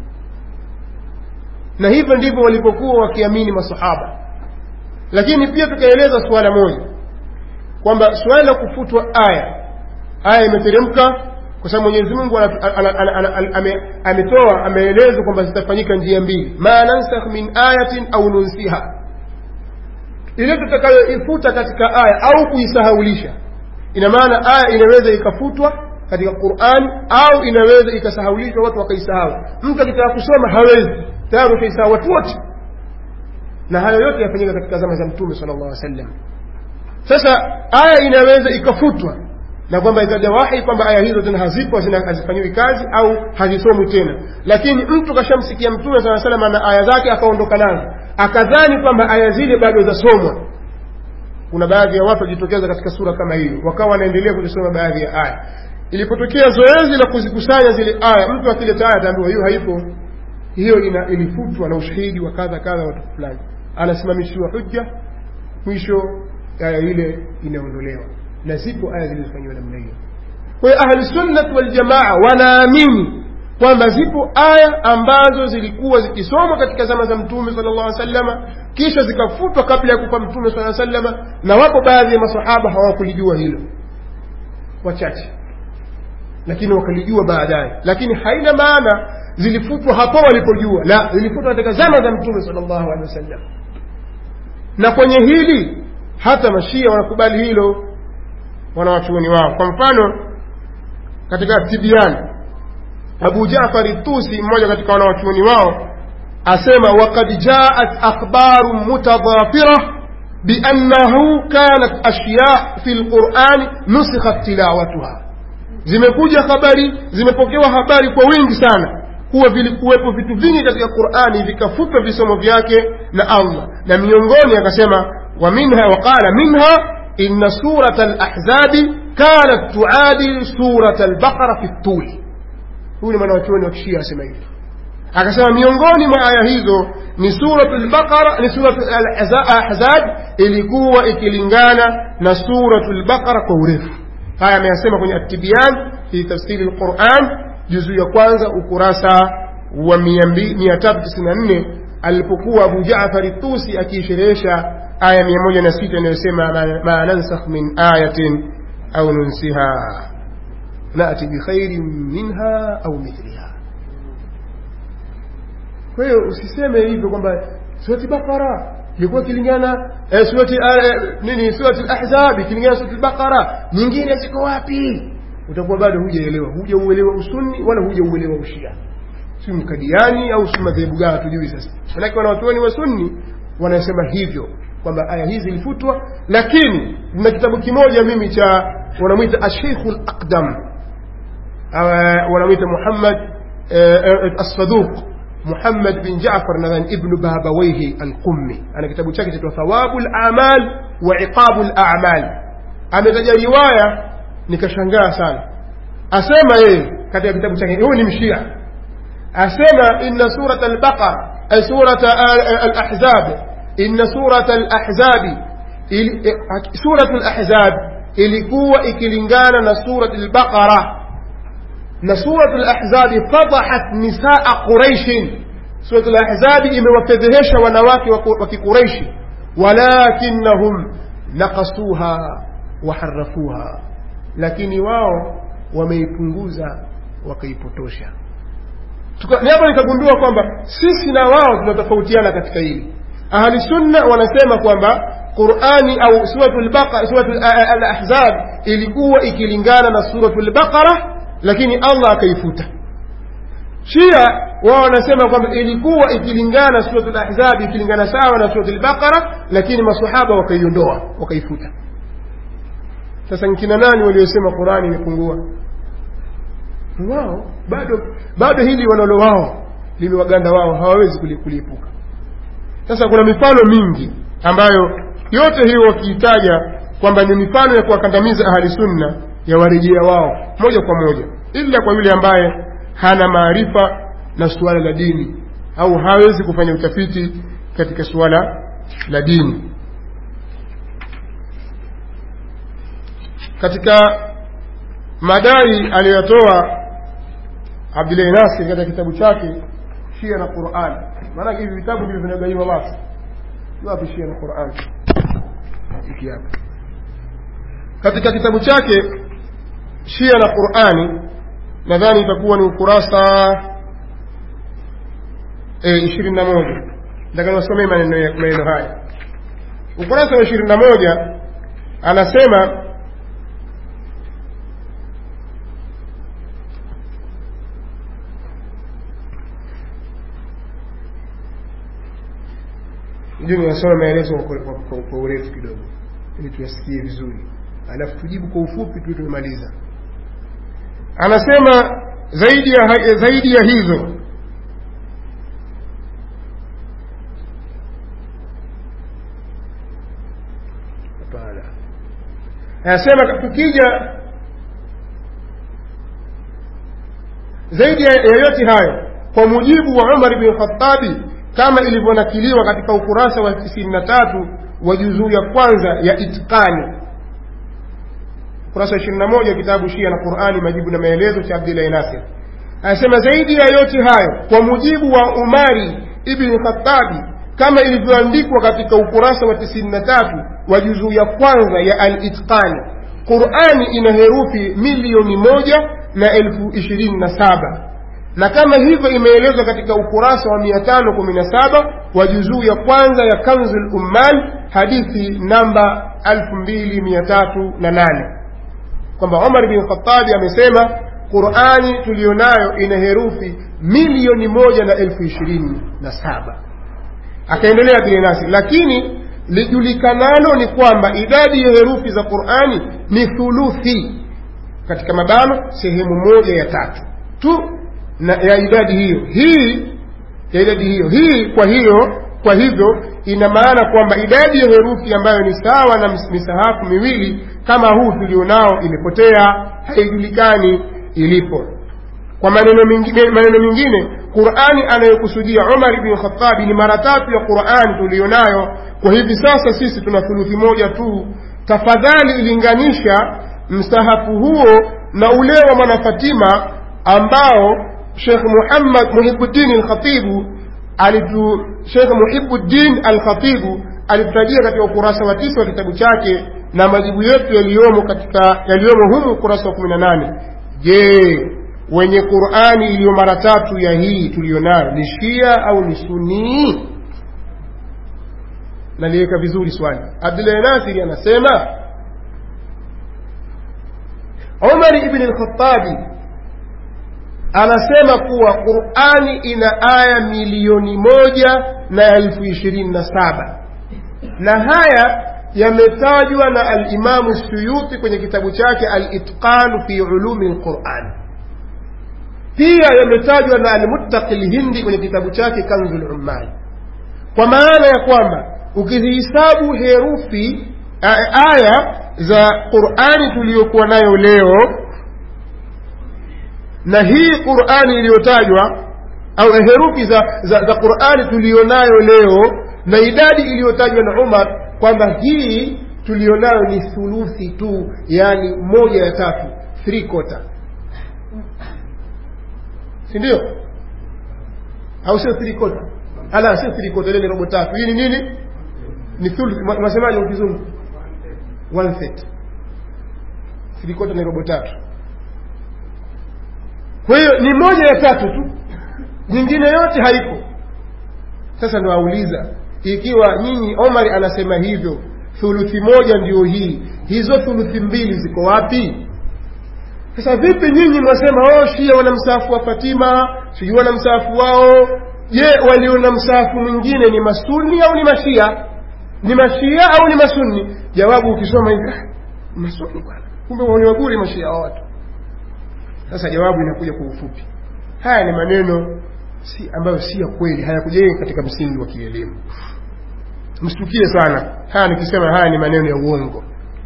na hivyo ndivyo walipokuwa wakiamini masahaba lakini pia tukaeleza suala moja kwamba suala la kufutwa aya aya imeteremka kwa sababu mwenyezi mungu ametoa ameeleza kwamba zitafanyika njia mbili ma nansakh min ayatin au nunsiha ile tutakayoifuta katika aya au kuisahaulisha ina maana aya inaweza ikafutwa katika qurani au inaweza ikasahaulishwa watu wakaisahau mtu akitaka kusoma hawezi tayari ushaisahau watu wote na hayo yote yafanyika katika zama za mtume sala llahu sallam sasa aya inaweza ikafutwa na kwamba ikaja wahi kwamba aya hizo tena hazipo hazifanyiwi kazi au hazisomwi tena lakini mtu kashamsikia mtume saa salama na aya zake akaondoka nazo akadhani kwamba aya zile bado zasomwa kuna baadhi ya watu wajitokeza katika sura kama hiyo wakawa wanaendelea kuzisoma baadhi ya aya ilipotokea zoezi la kuzikusanya zile aya mtu akileta aya ataambiwa hiyo haipo hiyo ina ilifutwa na ushahidi wa kadha kadha watu fulani anasimamishiwa hujja mwisho aya ile inaondolewa na zipo aya zilizofanyiwa namna hiyo kwa hiyo ahlusunnat waljamaa wanaamini kwamba zipo aya ambazo zilikuwa zikisomwa katika zama za mtume sala llahu salama kisha zikafutwa kabla ya kufa mtume saa salama na wapo baadhi ya masahaba hawakulijua hilo wachache lakini wakalijua baadaye lakini haina maana zilifutwa hapo walipojua la zilifutwa katika zama za mtume sala llahu alehi wasallam na kwenye hili hata mashia wanakubali hilo wanawachuoni wao kwa mfano katika tibiani abu jafari tusi mmoja katika wanawachuoni wao asema wakad jaat akhbaru mutadhafira biannahu kanat ashya fi lqurani nusikhat tilawatuha zimekuja habari zimepokewa habari kwa wingi sana kuwa vilikuwepo vitu vingi katika qurani vikafutwa visomo vyake na allah na miongoni akasema wa minha waqala minha ina surata alahzabi kanat tuadil surata albaqara fi ttuli huyu ni mwanawachuoni wa kishia asema hivi akasema miongoni mwa aya hizo ni suratu lbaqara ni suratu alahzab ilikuwa ikilingana na suratu lbaqara kwa urefu haya ameyasema kwenye atibian fi tafsiri lquran juzu ya kwanza ukurasa wa 394 alipokuwa abu jafari tusi akiisherehesha aya 106 inayosema ma nansakh min ayatin au nunsiha nati bikhairin minha au mithliha kwa hiyo usiseme hivyo kwamba surati bakara ilikuwa ikilingana eh, surati eh, nini surati lahzab ikilingana surati lbaqara nyingine ziko wapi utakuwa bado hujaelewa hujauelewa usunni wala hujauelewa ushia si mkadiani au si madhehebu gani hatujui sasa manake wanawachuoni wa sunni wanasema hivyo kwamba aya hizi zilifutwa lakini na kitabu kimoja mimi cha wanamwita asheikhu laqdam wanamwita muhammad assaduq muhammad bin jafar nadhani ibnu babawaihi alqummi ana kitabu chake chaitwa thawabu lamal wa iqabu lamal ametaja riwaya nikashangaa sana asema yeye katika kitabu chake huyu ni mshia asema inna surat albaqara ay surat alahzab inna surat alahzabi surat alahzab ilikuwa ikilingana na surat albaqara na surat alahzabi fadahat nisaa quraishin surat alahzabi imewafedhehesha wanawake wa kiquraishi walakinahum nakasuha waharafuha lakini wao wameipunguza wakaipotosha hapo nikagundua kwamba sisi na wao tunatofautiana katika hili ahli sunna wanasema kwamba qurani au suratu alahzab ilikuwa ikilingana na suratu lbaqara lakini allah akaifuta shia wao wanasema kwamba ilikuwa ikilingana suratu lahzabi ikilingana sawa na suratu lbaqara lakini masahaba wakaiondoa wakaifuta sasa nkina nani waliosema qurani imepungua wao bado bado hili wanalo wao limewaganda wao hawawezi kuliepuka sasa kuna mifano mingi ambayo yote hiyo wakiitaja kwamba ni mifano ya kuwakandamiza ahli sunna ya warejea wao moja kwa moja ila kwa yule ambaye hana maarifa na suala la dini au hawezi kufanya utafiti katika suala la dini katika madai aliyotoa abdulahi nasir katika kitabu chake shia na quran maanake hivi vitabu ndivyo vinagaiwa watu wapi shia na quran hiki hapa katika kitabu chake shia na qurani nadhani itakuwa ni ukurasa ishirini na moja nataka niwasomee maneno haya ukurasa wa ishirini na moja anasema ndio ninasoma maelezo kwa, kwa, kwa, kwa urefu kidogo ili tuyasikie vizuri alafu tujibu kwa ufupi tu tumemaliza anasema zaidi ya, zaidi ya hizo hapana anasema tukija zaidi ya yote hayo kwa mujibu wa umar bin khatabi kama ilivyonakiliwa katika ukurasa wa 93 wa juzuu ya kwanza ya itqani ukurasa wa 21 kitabu shia na qurani majibu na maelezo cha abdillahi nasir anasema zaidi ya yote hayo kwa mujibu wa umari ibni khatabi kama ilivyoandikwa katika ukurasa wa 93 wa juzuu ya kwanza ya al-itqani qurani ina herufi milioni moja na elfu ishirini na saba na kama hivyo imeelezwa katika ukurasa wa 517 wa juzuu ya kwanza ya kanzul ummal hadithi namba 2308 kwamba umar bin khatabi amesema qurani tuliyonayo ina herufi milioni moja na elfu ishirini na saba akaendelea bilinasi lakini lijulikanalo ni kwamba idadi ya herufi za qurani ni thuluthi katika mabano sehemu moja ya tatu tu na ya idadi hiyo hii ya idadi hiyo hii kwa hiyo kwa hivyo ina maana kwamba idadi ya herufi ambayo ni sawa na misahafu miwili kama huu tulionao imepotea haijulikani ilipo kwa maneno mengine, maneno mengine qurani anayokusudia umar bni khatabi ni mara tatu ya qurani tulionayo kwa hivi sasa sisi tuna thuluthi moja tu tafadhali ilinganisha msahafu huo na ule wa mwanafatima ambao shekh muhammad muhibuddin alkhatibu alitu shekh muhibuddin alkhatibu alitutajia katika ukurasa wa tisa wa kitabu chake na majibu yetu yaliyomo katika yaliyomo humu ukurasa wa kumi na nane je wenye qurani iliyo mara tatu ya hii tuliyonayo ni shia au ni sunii naliweka vizuri swali abdulahi nasiri anasema umar ibni lkhatabi anasema kuwa qurani ina aya milioni moja na elfu ishirini na saba na haya yametajwa na alimamu suyuti kwenye kitabu chake alitqanu fi ulumi lquran pia yametajwa na almuttaqi lhindi kwenye kitabu chake kanzu lummali kwa maana ya kwamba ukizihisabu herufi aya za qurani tuliyokuwa nayo leo na hii qurani iliyotajwa au herufi za, za, za qurani tuliyonayo leo na idadi iliyotajwa na umar kwamba hii tuliyonayo ni thuluthi tu yaani moja ya tatu three quarter si ndio au sio three quarter ala sio three quarter ile ni robo tatu hii ni nini ni thuluthi unasemaje kwa kizungu one third three quarter ni robo tatu kwa hiyo ni moja ya tatu tu nyingine yote haiko sasa ndo auliza ikiwa nyinyi omar anasema hivyo thuluthi moja ndio hii hizo thuluthi mbili ziko wapi sasa vipi nyinyi mwasema oh shia wana msaafu wa fatima sijui wana msaafu wao je walio na msaafu mwingine ni masuni au ni mashia ni mashia au ni masuni jawabu ukisoma hivi ah, masuni bwana kumbe waniwaguri mashia wa watu sasa jawabu inakuja kwa ufupi haya ni maneno si ambayo si ya kweli hayakujenga katika msingi wa kielimu mshtukie sana haya nikisema haya ni maneno ya uongo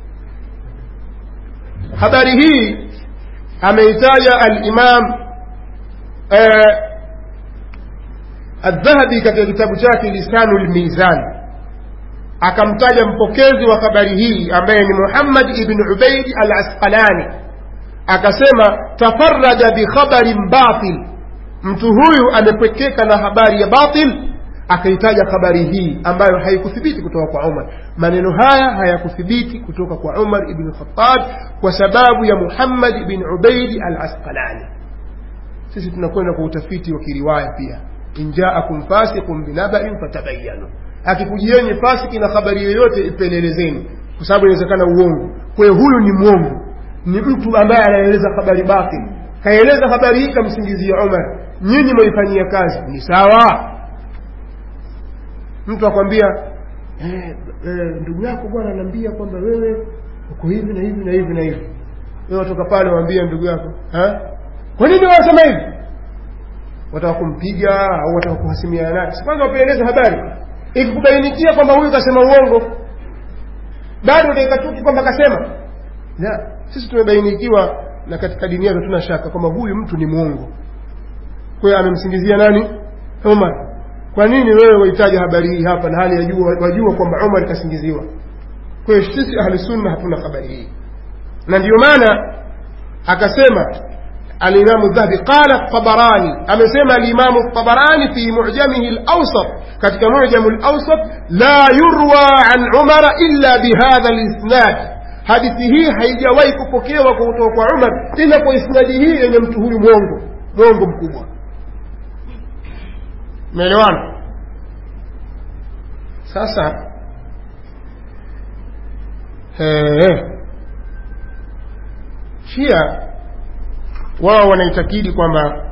habari hii ameitaja alimam eh, aldhahabi katika kitabu chake lisanu lmizan akamtaja mpokezi wa habari hii ambaye ni muhammad ibn ubaid al asqalani akasema tafarada bikhabarin batil mtu huyu amepwekeka na habari ya batil akaitaja habari hii ambayo haikuthibiti kutoka kwa umar maneno haya hayakuthibiti kutoka kwa umar ibn khattab kwa sababu ya muhammad ibn ubaidi al asqalani sisi tunakwenda kwa utafiti wa kiriwaya pia injaakum fasiqun binabain fatabayanu akikujieni fasiki na habari yoyote ipelelezeni kwa sababu inawezekana uongo kwa hiyo huyu ni mwongo ni mtu ambaye anaeleza habari batil kaeleza habari hii kamsingizia umar nyinyi mwaifanyia kazi ni sawa mtu akwambia eh, eh, ndugu yako bwana anaambia kwamba wewe uko hivi na hivi na hivi na hivi wewe watoka pale waambia ndugu yako ha? kwa nini wasema hivi wataka kumpiga au wataka kuhasimiana naye si kwanza wapeleleze habari ikikubainikia kwamba huyu kasema uongo bado utaikatuki kwamba kasema la sisi tumebainikiwa na katika dini yetu tuna shaka kwamba huyu mtu ni mwongo kwa hiyo amemsingizia nani Umar kwa nini wewe wahitaji habari hii hapa na hali yajua wajua kwamba Umar kasingiziwa kwa hiyo sisi ahli sunna hatuna habari hii na ndio maana akasema الإمام الذهبي قال الطبراني أما سمى الإمام الطبراني في معجمه الأوسط كتك معجم الأوسط لا يروى عن عمر إلا بهذا الإسناد hadithi hii haijawahi kupokewa kutoka kwa umar tena kwa isnadi hii yenye mtu huyu mwongo mwongo mkubwa meelewana sasa shia wao wanaitakidi kwamba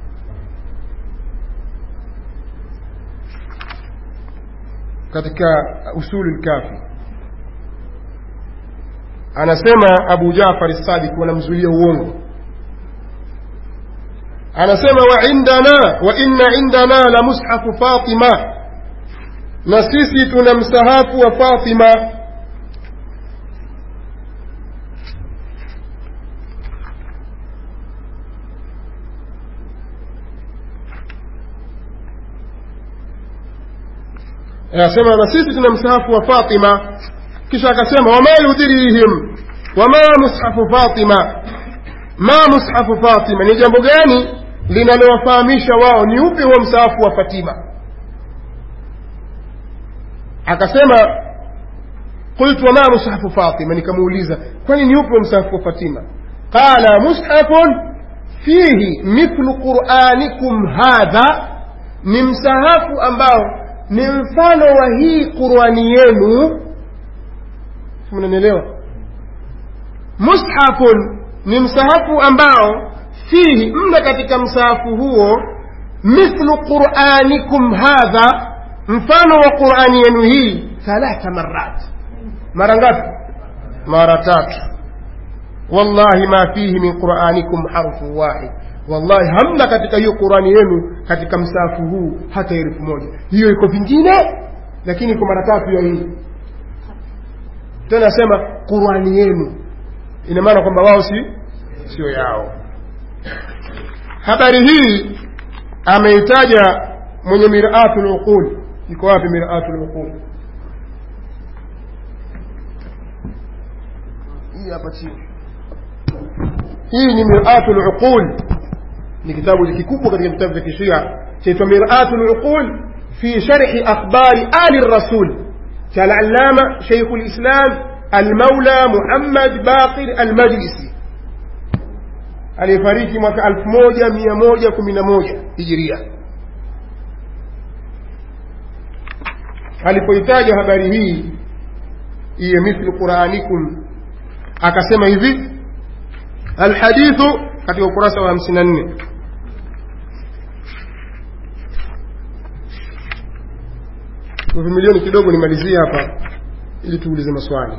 katika usulu lkafi anasema abu jafar sadiq wanamzulia uongo anasema wa indana wa inna indana la mushafu fatima na sisi tuna msahafu wa fatima anasema na sisi tuna msahafu wa fatima kisha akasema wama yudhirihim wama mushafu fatima ma mushafu fatima ni jambo gani linalowafahamisha wao ni upi huo msahafu wa fatima akasema qultu wama mushafu fatima nikamuuliza kwani ni upi huo msahafu wa fatima qala mushafun fihi mithlu quranikum hadha ni msahafu ambao ni mfano wa hii qurani yenu mnanielewa mushafun ni msahafu ambao fihi mna katika msahafu huo mithlu quranikum hadha mfano wa qurani yenu hii thalatha marat mara ngapi mara tatu wallahi ma fihi min quranikum harfu wahid wallahi hamna katika hiyo qurani yenu katika msahafu huu hata herufu moja hiyo iko vingine lakini iko mara tatu ya hii tena asema qurani yenu ina maana kwamba wao si sio yao habari hii ameitaja mwenye miratu luqul iko wapi miratu luqul hii hapa chini hii ni miratu luqul ni kitabu kikubwa katika vitabu vya kishia chaitwa miratu luqul fi sharhi akhbari ali rasul cha al-allama shaykh al-islam المولى محمد باقر المجلسي aliyefariki mwaka 1111 hijiria alipoitaja habari hii iye mithlu quranikum akasema hivi alhadithu katika ukurasa wa 54 uvumilioni kidogo nimalizie hapa ili tuulize maswali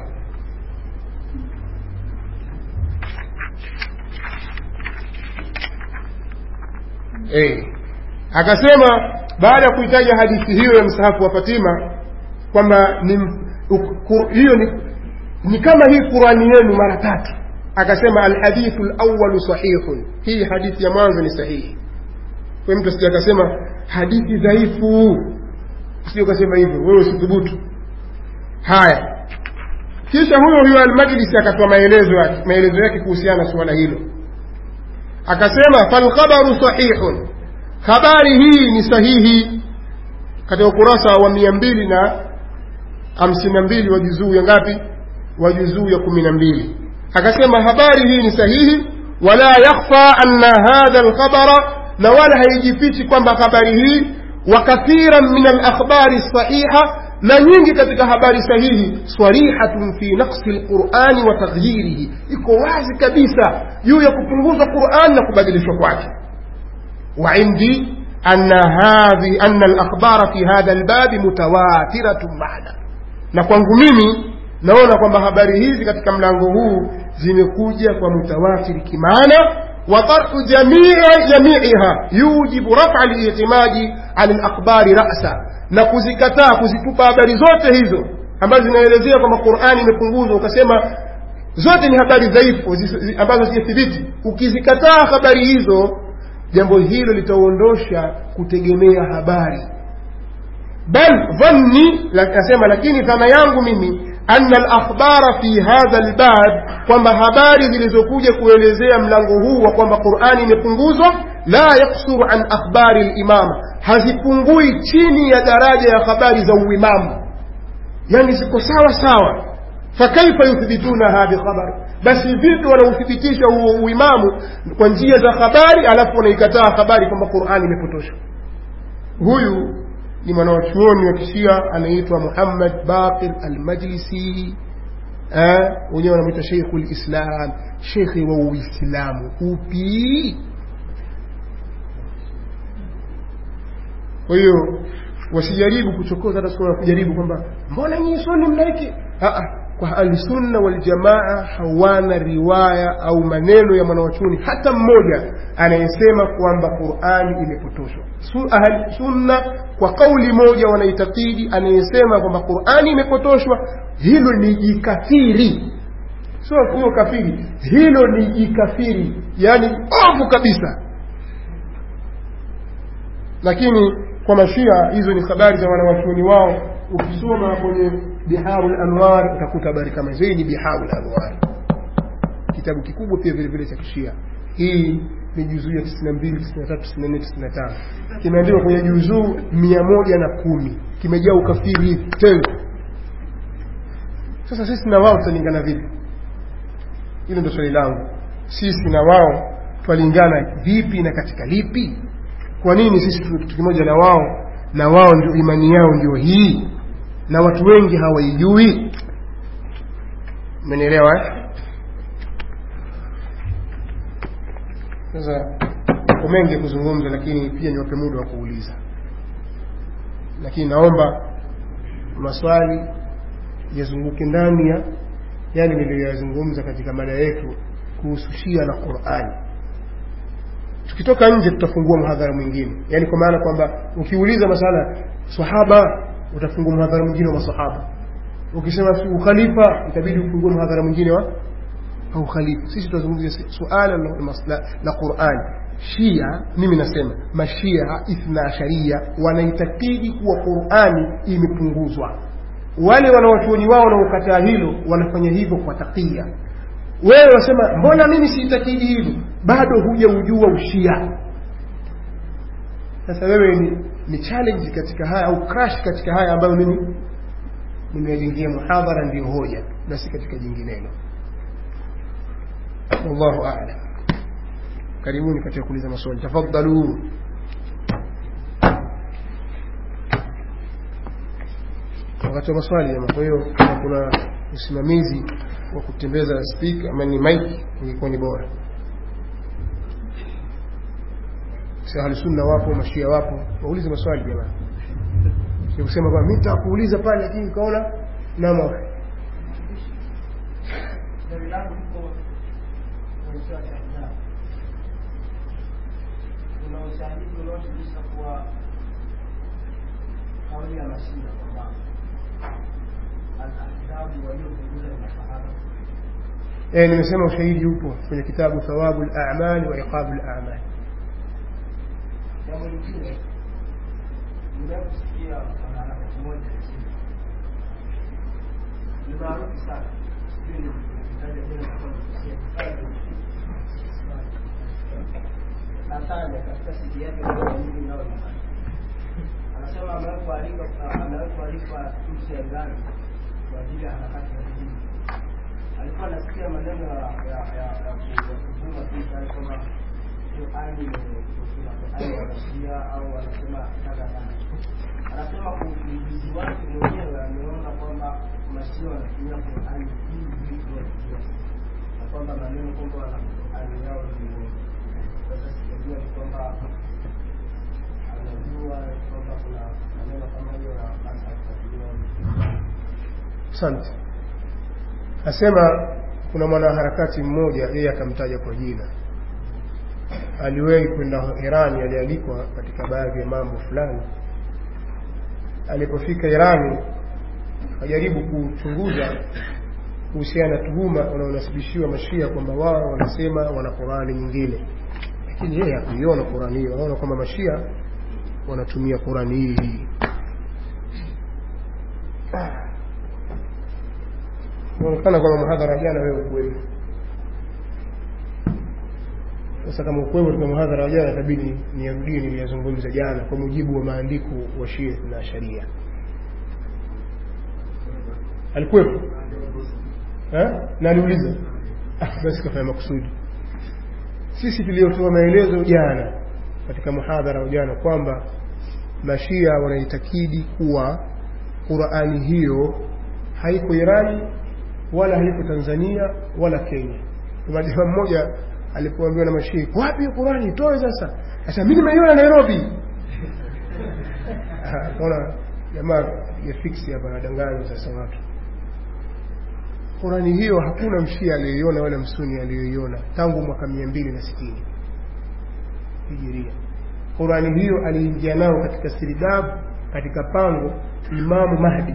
hey. akasema baada ya kuitaja hadithi hiyo ya msahafu wa fatima kwamba ni hiyo ni, ni kama hii qurani yenu mara tatu akasema alhadithu lawalu sahihun hii hadithi ya mwanzo ni sahihi kwa mtu asija akasema hadithi dhaifu sio ukasema hivyo wewe usithubutu haya kisha huyo huyo almajlisi akatoa maelezo yake maelezo yake kuhusiana na suala hilo akasema falkhabaru sahihun habari hii ni sahihi katika ukurasa wa mia mbili na hamsini na mbili wa juzuu ya ngapi wa juzuu ya kumi na mbili akasema habari hii ni sahihi wala yakhfa anna hadha alkhabara na wala haijifichi kwamba habari hii wa kathiran min alakhbari sahiha na nyingi katika habari sahihi sarihatun fi naqsi lqurani wa taghyirihi iko wazi kabisa juu ya kupunguzwa quran na kubadilishwa kwake wa indi أن هذه أن الأخبار في هذا الباب متواترة معنا na kwangu mimi naona kwamba habari hizi katika mlango huu zimekuja kwa mutawatiri kimaana wa tarhu jamii jamiiha yujibu rafa liitimadi an alakhbari rasa na kuzikataa kuzitupa habari zote hizo ambazo zinaelezea kwamba qurani imepunguzwa ukasema zote ni habari dhaifu ambazo sijathibiti ukizikataa habari hizo jambo hilo litaondosha kutegemea habari bal dhanni akasema lakini dhana yangu mimi anna alakhbara fi hadha albab kwamba habari zilizokuja kuelezea mlango huu wa kwamba qurani imepunguzwa la yaksuru an akhbari limama hazipungui chini ya daraja ya habari za uimamu yani ziko sawa sawa fakaifa yuthbitunaha bikhabar basi vipi wanauthibitisha huo uimamu kwa njia za habari alafu wanaikataa habari kwamba qurani imepotoshwa huyu ni mwanawachuoni wa kishia anaitwa muhammad baqir almajlisi wenyewe wanamwita sheikhu lislam shekhe wa uislamu upi kwa hiyo wasijaribu kuchokoza hata siku kujaribu kwamba mbona nyinyi suni mnaiki kwa ahlusunna waljamaa hawana riwaya au maneno ya mwanawachuoni hata mmoja anayesema kwamba qurani imepotoshwa ahlusunna kwa kauli moja wanaitakidi anayesema kwamba qurani imepotoshwa hilo ni jikafiri sio huyo kafiri hilo ni jikafiri yaani ovu kabisa lakini kwa mashia hizo ni habari za wanawachuoni wao ukisoma kwenye biharu lanwar utakuta habari kama hizo hii ni biharu lanwar kitabu kikubwa pia vile vile cha kishia hii ni juzuu ya tisini na mbili tisini na tatu tisini na nne tisini na tano kimeandikwa kwenye juzuu mia moja na kumi kimejaa ukafiri hivi tena sasa sisi na wao tutalingana vipi hilo ndo swali langu sisi na wao twalingana vipi na katika lipi kwa nini sisi tuwe kitu kimoja na wao na wao ndio imani yao ndio hii na watu wengi hawaijui umenielewa eh? sasa ko mengi ya kuzungumza lakini pia niwape muda wa kuuliza lakini naomba maswali yazunguke ndani ya yale niliyoyazungumza katika mada yetu kuhusu shia na qurani tukitoka nje tutafungua mhadhara mwingine yaani kwa maana kwamba ukiuliza masala sahaba utafungua mhadhara mwingine wa masahaba ukisema si ukhalifa itabidi ufungue mhadhara mwingine wa au khalifa sisi tunazungumzia suala la, la, la Qur'an Shia mimi nasema mashia ithna asharia wanaitakidi kuwa Qur'ani imepunguzwa wale wanawachuoni wao wanaokataa hilo wanafanya hivyo kwa takia wewe wasema mbona mimi siitakidi hivyo bado hujaujua ushia sasa wewe ni, ni challenge katika haya au crash katika haya ambayo mimi nimeyajingia muhadhara ndiyo hoja na si katika jinginelo wallahu a'lam karibuni katika kuuliza maswali tafadhalu wakati wa maswali jamaa kwa hiyo kama kuna usimamizi wa kutembeza speaker ama ni mic ingekuwa ni bora si ahli sunna wapo mashia wapo waulize maswali jamaa si kusema kwamba mimi nitakuuliza pale lakini ukaona nama kuna ushahidi unaojulisha kuwa kauli ya mashina kwamba alahzabu waliopunguza ni masahaba eh nimesema ushahidi upo kwenye kitabu thawabu al-a'mal wa iqabu al-a'mal jambo lingine nimekusikia mwanaharakati mmoja nchini ni maarufu sana sijui nikitaja jina kama nikosea nataja katika sidi yake moja mimi nao nyumbani anasema amewahi kualika amewahi kualika nchi ya Iran kwa ajili ya harakati za dini alikuwa anasikia maneno ya ya ya ya kuvuma tu kama Qur'ani Qur'ani wanashia au wanasema kadha kadha. Anasema kwa uchunguzi wake mwenyewe ameona kwamba mashia wanatumia Qur'ani hii hii kwa na kwamba maneno kwamba wana Qur'ani yao ni moja. Sasa sijajua ni kwamba asante asema kuna mwanaharakati mmoja yeye akamtaja kwa jina aliwahi kwenda irani alialikwa katika baadhi ya mambo fulani alipofika irani akajaribu kuchunguza kuhusiana na tuhuma wanaonasibishiwa mashia kwamba wao wanasema wana qurani nyingine lakini yeye hakuiona qurani hiyo anaona kwamba mashia wanatumia qurani hii hii inaonekana kwamba muhadhara jana wewe ukuwepo sasa kama ukuwepo katika muhadhara wa jana itabidi niyarudie niliyazungumza jana kwa mujibu wa maandiko wa shia na sharia alikuwepo na aliuliza ah, basi kafanya makusudi sisi tuliotoa maelezo jana katika muhadhara wa jana kwamba mashia wanaitakidi kuwa qurani hiyo haiko irani wala haiko tanzania wala kenya kuna jamaa mmoja alipoambiwa na mashia wapi qurani itoe sasa sasa mi nimeiona nairobi kaona jamaa ya fiksi hapa nadanganya sasa watu qurani hiyo hakuna mshia aliyoiona wala msuni aliyoiona tangu mwaka mia mbili na sitini hijiria qurani hiyo aliingia nao katika siridabu katika pango imamu mahdi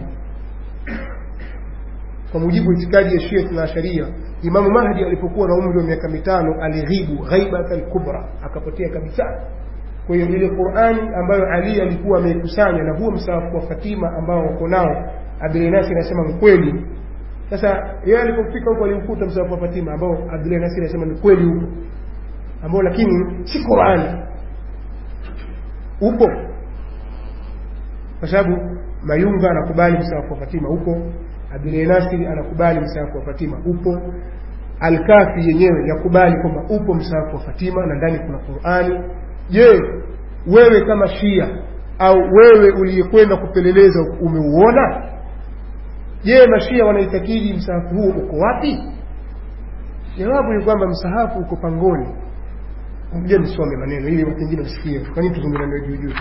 kwa mujibu wa itikadi ya shia na sharia imamu mahdi alipokuwa na umri wa miaka mitano alighibu ghaibatan kubra akapotea kabisa kwa hiyo ile qurani ambayo ali alikuwa ameikusanya na huo msaafu wa fatima ambao wako nao abdulnasi anasema mkweli sasa yeye alipofika huko alimkuta msaafu wa fatima ambao abdulnasi anasema ni kweli huko ambao lakini si qurani upo kwa sababu mayunga anakubali msaafu wa fatima upo Abdul Nasiri anakubali msaafu wa Fatima upo, Alkafi yenyewe yakubali kwamba upo msaafu wa Fatima na ndani kuna Qur'ani. Je, wewe kama Shia au wewe uliyekwenda kupeleleza umeuona? Je, mashia wanaitakidi msaafu huo uko wapi? Jawabu ni kwamba msahafu uko pangoni. Ngoja nisome maneno ili watu wengine wasikie. Kwa nini tuzungumze juu juu?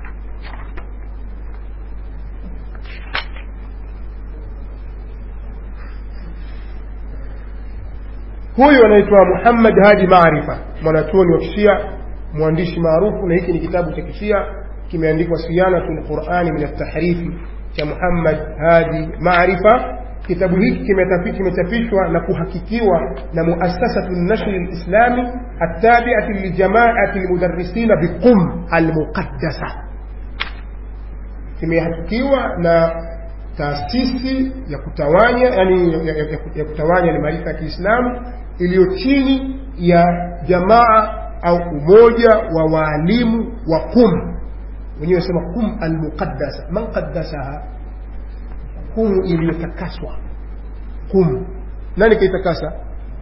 huyu anaitwa Muhammad Hadi Maarifa, mwanachuoni wa Kishia, mwandishi maarufu, na hiki ni kitabu cha Kishia kimeandikwa Siyanatul Qurani min at-Tahrifi cha Muhammad Hadi Maarifa. Kitabu hiki kimechapishwa na kuhakikiwa na Muassasatu Nashri Lislami attabiati lijamaati lmudarrisina biqum almuqaddasa, kimehakikiwa na taasisi ya kutawanya yani ya, ya, ya kutawanya ni maarifa ya Kiislamu iliyo chini ya jamaa au umoja wa waalimu wa Qum, wenyewe wasema Qum almuqaddasa. Man qaddasaha? Qum iliyotakaswa. Qum, nani kaitakasa?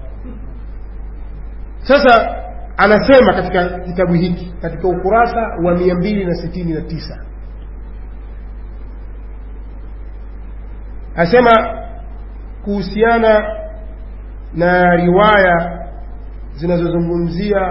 Sasa anasema katika kitabu hiki katika ukurasa wa mia mbili na sitini na tisa asema kuhusiana na riwaya zinazozungumzia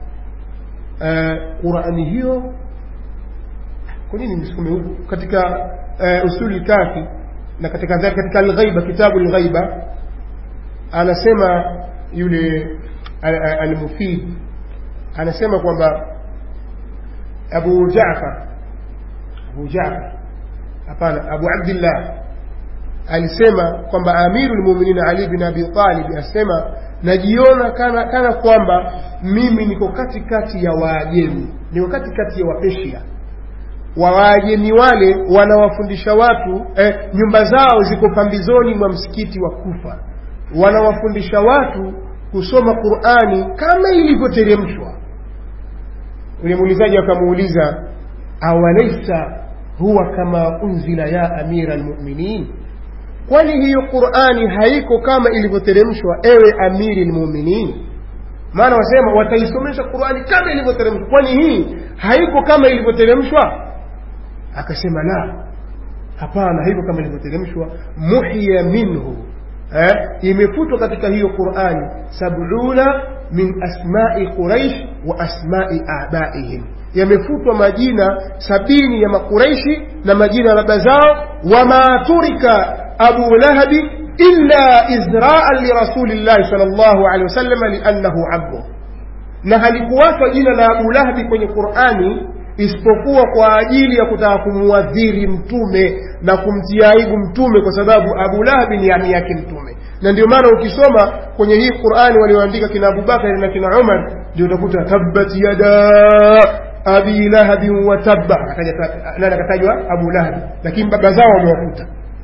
uh, Qurani hiyo. Kwa nini msukume huku katika uh, usuli kafi na katika katika Alghaiba, kitabu Alghaiba anasema yule Almufid anasema kwamba Abu Jaafar Abu Jaafar hapana, Abu Abdillah alisema kwamba amiru lmuminin Ali bin Abi Talib asema najiona kana, kana kwamba mimi niko katikati ya Waajemi, niko katikati ya Wapeshia. wa Waajemi wale wanawafundisha watu eh, nyumba zao ziko pambizoni mwa msikiti wa Kufa, wanawafundisha watu kusoma Qur'ani kama ilivyoteremshwa. Yule muulizaji akamuuliza, awalaisa huwa kama unzila ya amira almuminin kwani hiyo Qur'ani haiko kama ilivyoteremshwa ewe amiri lmuminin? Maana wasema wataisomesha Qur'ani kama ilivyoteremshwa, kwani hii haiko kama ilivyoteremshwa? Akasema la, hapana, haiko kama ilivyoteremshwa. Muhiya minhu eh, imefutwa katika hiyo Qur'ani sabuna min asma'i Quraish wa asma'i abaihim, yamefutwa majina sabini ya Makuraishi na majina ya baba zao. Wama turika abu lahabi illa izraan lirasulillahi sal llahu alehi wasalama liannahu abdu na halikuwachwa jina la abu lahabi kwenye qurani isipokuwa kwa ajili ya kutaka kumuadhiri mtume na kumtia aibu mtume kwa sababu abu lahabi ni ami yake mtume na ndio maana ukisoma kwenye hii qurani walioandika kina abubakari na kina umar ndio utakuta tabbat yada abi lahabin wa tabba nani akatajwa abu lahabi lakini baba zao wamewakuta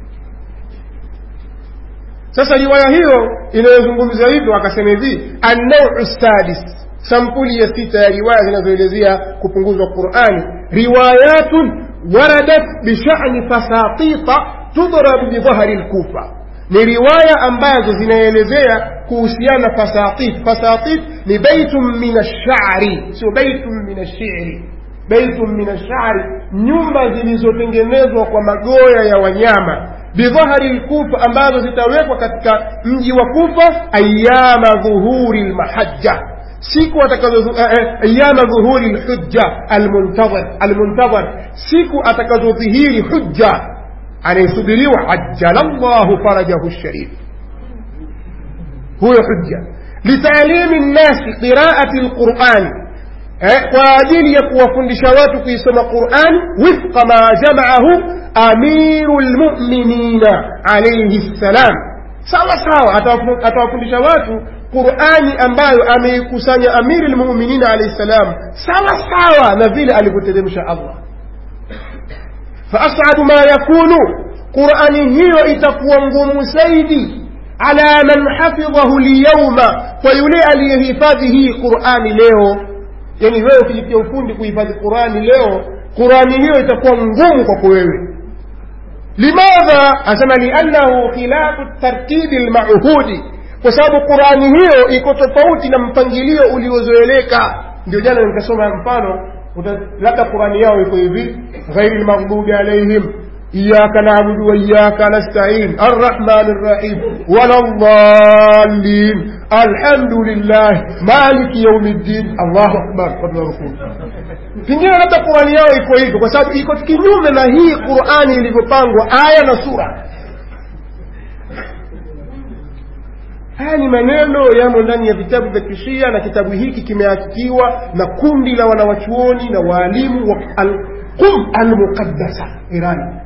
sasa riwaya hiyo inayozungumza hivyo akasema hivi annau sadis sampuli ya sita ya riwaya zinazoelezea kupunguzwa qurani riwayatun waradat bishani fasatita tudrabu bidhahari lkufa ni riwaya ambazo zinaelezea kuhusiana fasatit fasatit ni baitun min ashari sio baitun min ashiri baitun min ashari nyumba zilizotengenezwa kwa magoya ya wanyama bidhahari lkufa ambazo zitawekwa katika mji wa kufa ayama dhuhuri lmahajja siku atakazo ayama dhuhuri lhujja almuntadhar almuntadhar siku atakazodhihiri hujja anayesubiriwa ajjala llahu farajahu sharif huyo hujja litalimi nnasi qiraati lqurani kwa ajili ya kuwafundisha watu kuisoma qurani wifqa ma jamaahu amiru lmuminina alaihi ssalam sawa sawa atawafundisha watu qurani ambayo ameikusanya amiri lmuminina alaihi ssalam sawa sawa na vile alivyoteremsha allah فأصعب ما يكون قرآن هي itakuwa ngumu zaidi ala man hafidhahu lyauma kwa yule aliyehifadhi hii qurani leo yani wewe ukijitia ufundi kuhifadhi qurani leo qurani hiyo itakuwa ngumu kwako wewe limadha asema liannahu khilafu tartibi lmauhudi kwa sababu qurani hiyo iko tofauti na mpangilio uliozoeleka ndio jana nikasoma mfano labda qurani yao iko hivi ghairi lmaghdubi alaihim iyaka nabudu waiyaka nastain arrahmani rrahim wala dhalin alhamdulillah maliki yaumi ddin allahu akbar katunarukuu pengine labda qurani yao iko hivyo kwa sababu iko kinyume na hii qurani ilivyopangwa aya na sura haya ni maneno yamo ndani ya vitabu vya kishia na kitabu hiki kimehakikiwa na kundi la wanawachuoni na waalimu wa alqum almuqaddasa irani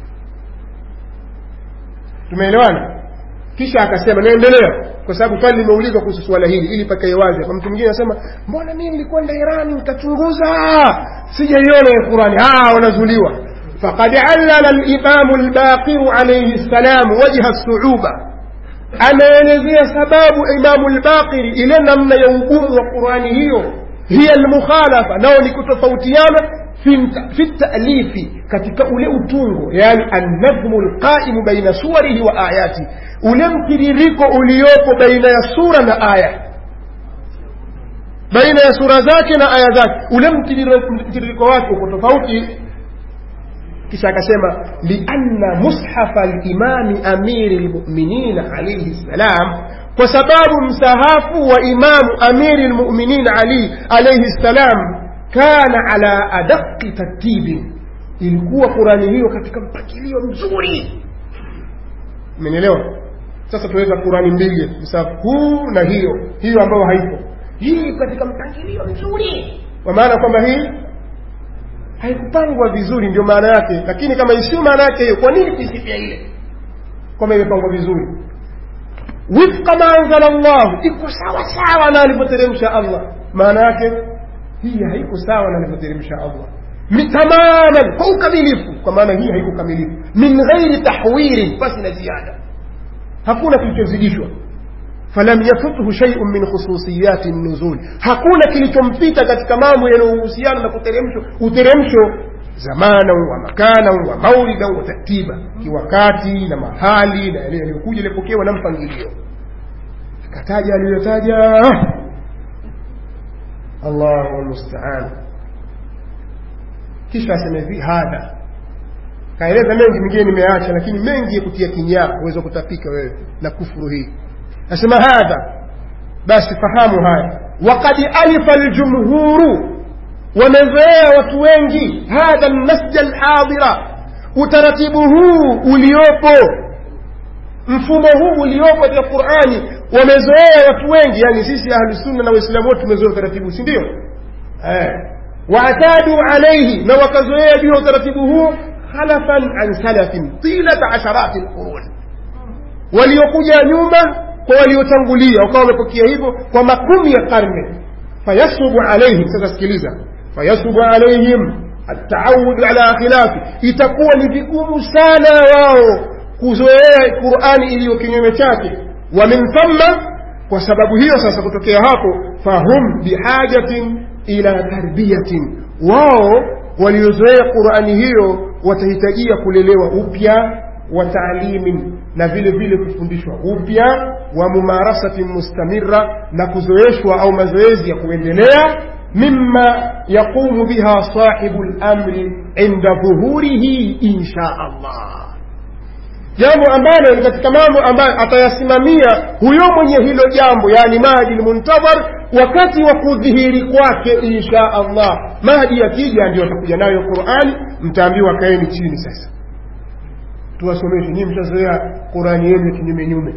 tumeelewana kisha akasema naendelea kwa sababu swali limeulizwa kuhusu suala hili ili pakae wazi hapa mtu mwingine anasema mbona mimi nilikwenda irani nikachunguza sijaiona ya qurani wanazuliwa faqad allala limamu lbaqiru alaihi ssalam wajha suuba ameelezea sababu imamu lbaqiri ile namna ya ugumu wa qurani hiyo hiya almukhalafa nao ni kutofautiana fi talifi katika ule utungo yani annadhmu lqaimu baina suwarihi wa ayati ule mtiririko uliopo baina ya sura na aya baina ya sura zake na aya zake ule mtiririko wake uko tofauti kisha akasema lianna mushafa limami amiri lmuminina alaihi ssalam kwa sababu msahafu wa imamu amiri lmuminin ali alaihi ssalam kana ala adaqi tartibin ilikuwa qurani hiyo katika mpangilio mzuri umenielewa sasa tuweza qurani mbili msahafu huu na hiyo hiyo ambayo haipo hii katika mpangilio mzuri kwa maana kwamba hii haikupangwa vizuri ndio maana yake lakini kama isiyo maana yake hiyo kwa nini kuisifia ile kwamba imepangwa vizuri wifqa ma anzala llahu iko sawa sawa na alivyoteremsha allah maana yake hii haiko sawa na alivyoteremsha allah tamaman kwa ukamilifu kwa maana hii haiko kamilifu min ghairi tahwirin basi na ziada hakuna kilichozidishwa falam yafuthu shay'un min khususiyati nuzul hakuna kilichompita katika mambo yanayohusiana na kuteremsho uteremsho zamana wa makana wa maulida wa tartiba kiwakati na mahali na yale yaliyokuja yalipokewa na mpangilio akataja aliyotaja Allahu musta'an kisha asema hivi hadha kaeleza mengi mengine nimeacha lakini mengi ya kutia kinyaa uweza kutapika wewe na kufuru hii nasema hadha basi fahamu haya waqad alifa aljumhuru wamezoea watu wengi hadha almasja alhadira utaratibu huu uliopo mfumo huu uliopo katika qurani wamezoea watu wengi yani sisi ahlusunna na waislamu wote tumezoea utaratibu si ndio eh. waatadu alaihi na wakazoea juu ya utaratibu huo khalafan an salafin tilata asharati lquruni waliokuja nyuma kwa waliotangulia wakawa wamepokea hivyo kwa makumi ya karne fayasubu alaihim sasa sikiliza fayasubu alaihim ataawudu ala khilafi itakuwa ni vigumu sana wao kuzoea qurani iliyo kinyume chake wa min thamma kwa sababu hiyo sasa kutokea hapo fahum bihajatin ila tarbiyatin wao waliozoea qurani hiyo watahitajia kulelewa upya wa taalimin na vile vile kufundishwa upya wa mumarasatin mustamira na kuzoeshwa au mazoezi ya kuendelea mima yaqumu biha sahibu lamri inda dhuhurihi insha allah jambo ambalo ni katika mambo ambayo atayasimamia huyo mwenye hilo jambo yani mahdi lmuntadhar wakati wa kudhihiri kwake insha allah mahdi akija ndio atakuja nayo qurani mtaambiwa kaeni chini sasa tuwasomeshe nyii mtazoea qurani yenu kinyumenyume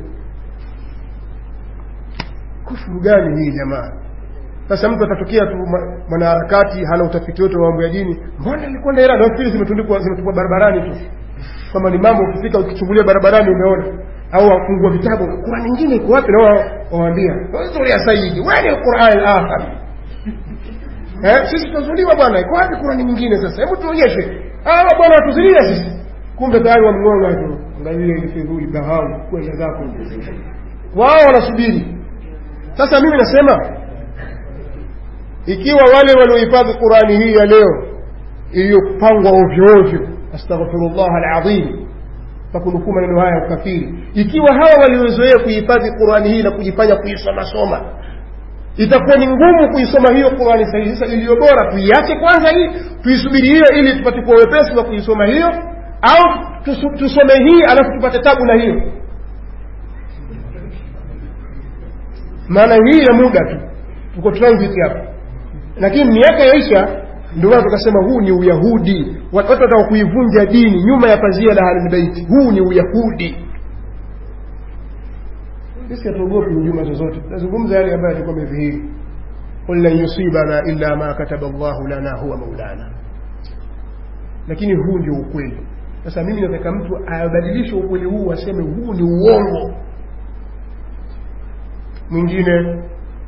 kufuru gani hii jamaa sasa mtu atatokea tu mwanaharakati hana utafiti wote wa mambo ya dini mbona ilikuwa na irada nafikiri zimetundikwa zimetupwa barabarani tu kama ni mambo ukifika ukichungulia barabarani umeona au wafungua vitabu qurani nyingine iko wapi na wawaambia ya saidi wani lquran lakhar eh, sisi tunazuliwa bwana iko wapi qurani nyingine sasa hebu tuonyeshe hawa bwana watuzulia sisi kumbe tayari wamngonga tu angalia ile fidhuli bahau kwenda zako wao wanasubiri sasa mimi nasema ikiwa wale waliohifadhi qurani hii ya leo iliyopangwa ovyo ovyo astaghfirullah alazim fakunukuu maneno haya ya ukafiri ikiwa hawa waliozoea kuhifadhi qurani hii na kujifanya kuisomasoma itakuwa ni ngumu kuisoma hiyo qurani sahihi sasa iliyo bora tuiache kwanza hii tuisubiri hiyo ili tupate kuwa wepesi wa kuisoma hiyo au tusome hii alafu tupate tabu na hiyo maana hii ya muda tu tuko transit hapa lakini miaka yaisha ndio maana tukasema huu ni uyahudi watu wataka kuivunja dini nyuma ya pazia la ahlulbeiti huu ni uyahudi sisi hatuogopi hujuma zozote tunazungumza yale ambayo yalikuwa amedhihiri qul lan yusibana illa ma kataba llahu lana huwa maulana lakini huu ndio ukweli sasa mimi nataka mtu abadilishe ukweli huu aseme huu ni uongo mwingine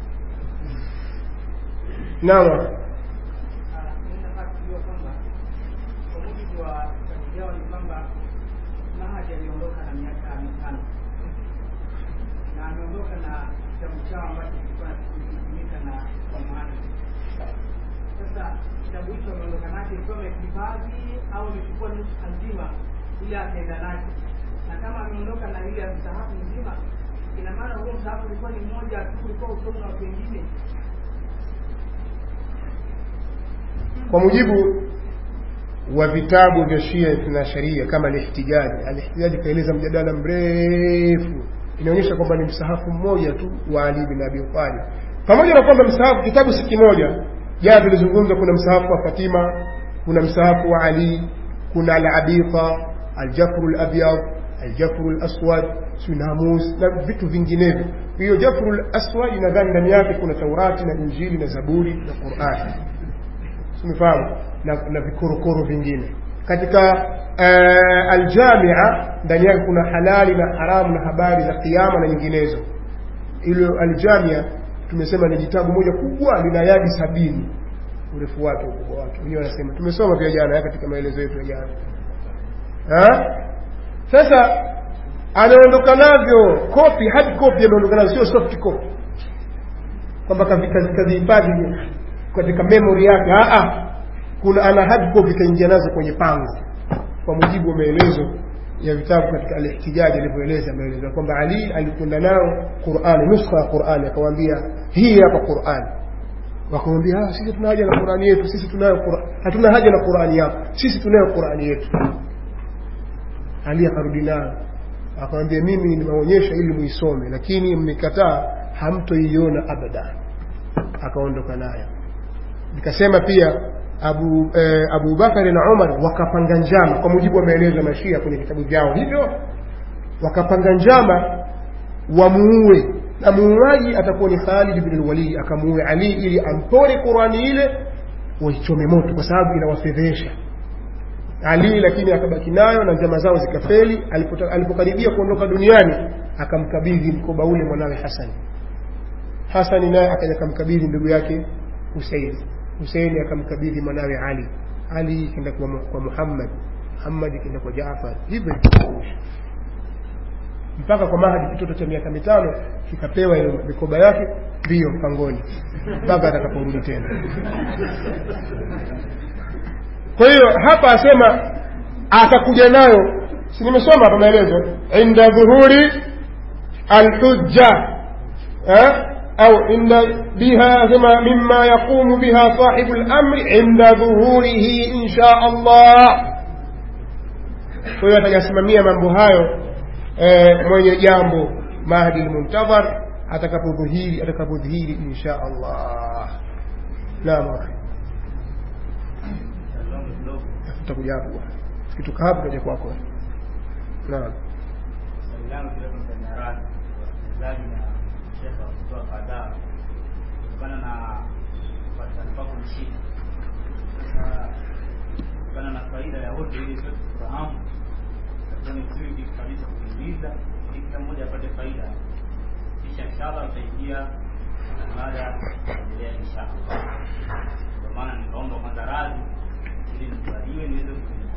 nawa au amechukua nusu nzima ili akaenda nacho na kama ameondoka na ile msahafu mzima ina maana huo msahafu ulikuwa ni mmoja tu ulikuwa usomo na watu wengine kwa mujibu wa vitabu vya shia na sharia kama alihtijaji alihtijaji kaeleza mjadala mrefu inaonyesha kwamba ni msahafu mmoja tu wa ali bin abi talib pamoja na kwamba msahafu kitabu si kimoja jana tulizungumza kuna msahafu wa fatima kuna msahafu wa ali kuna alabiqa aljafru labyad aljafru laswad sunamus na vitu vinginevyo hiyo jafru laswad nadhani ndani yake kuna taurati na injili na zaburi na qurani umefahamu na, na vikorokoro vingine katika uh, aljamia ndani yake kuna halali na haramu na habari za kiama na nyinginezo ilo aljamia tumesema ni jitabu moja kubwa lina yadi sabini urefu wake ukubwa wake wenyewe wanasema tumesoma pia jana katika maelezo yetu ya jana sasa ameondoka navyo kopi hard copy ameondoka navyo sio soft copy kwamba kazihifadhi katika memory yake kuna ana hard copy kaingia nazo kwenye pango kwa mujibu wa maelezo ya vitabu katika al-ihtijaji alivyoeleza maelezo kwamba Ali alikwenda nao Qur'ani nuskha ya Qur'ani akawaambia hii hapa Qur'ani wakamwambia ah sisi tuna haja na Qur'ani yetu sisi tunayo Qur'ani hatuna haja na Qur'ani yako sisi tunayo Qur'ani yetu Ali akarudi nayo akamwambia mimi nimeonyesha ili muisome lakini mmekataa hamtoiona abada akaondoka nayo nikasema pia Abu eh, Abu Bakari na Umar wakapanga njama kwa mujibu wa maelezo ya Mashia kwenye vitabu vyao hivyo wakapanga njama wamuue na muuaji atakuwa ni Khalid bin al-Walid akamuue Ali ili ampore Qurani ile waichome moto kwa sababu inawafedhesha Ali lakini akabaki nayo na njama zao zikafeli alipokaribia kuondoka duniani akamkabidhi mkoba ule mwanawe Hasani Hasani naye akaja akamkabidhi ndugu yake Husein Husein akamkabidhi mwanawe Ali Ali kenda kwa, kwa Muhammad Muhammad kenda kwa Jaafar hivyo mpaka kwa Mahdi kitoto cha miaka mitano kikapewa ile mikoba yake ndiyo mpangoni mpaka atakaporudi tena kwa hiyo hapa asema atakuja nayo si nimesoma hapa maelezo inda dhuhuri alhujja au inda biha sema mima yaqumu biha sahibu lamri inda dhuhurihi insha allah kwa hiyo atajasimamia mambo hayo eh, mwenye jambo mahdi lmuntadhar atakapodhihiri atakapodhihiri insha allah naam tutakuja hapo tukitoka hapo kaja kwako naam swali langu kidogo mtania radhi wasikilizaji na shekhe wa kutoa kadhaa kutokana na kupatikana kwako mshini sasa kutokana na faida ya wote ili sote tufahamu itakuwa ni vizuri kabisa kuuliza ili kila mmoja apate faida kisha inshallah utaingia mada kuendelea inshallah kwa maana nikaomba kwanza radhi ili nikubaliwe niweze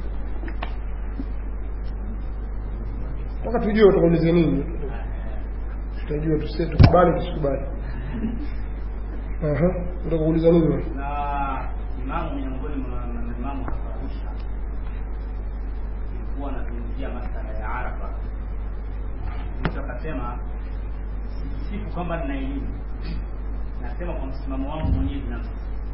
mpaka tujue utakuuliza nini tutajua tuse- tukubali tusikubali Aha, unataka kuuliza nini wewe? na imamu miongoni mwa maimamu hapa Arusha ilikuwa anazungumzia masala ya Arafa. Mtu akasema sijisifu kwamba nina elimu, nasema kwa msimamo wangu mwenyewe binafsi,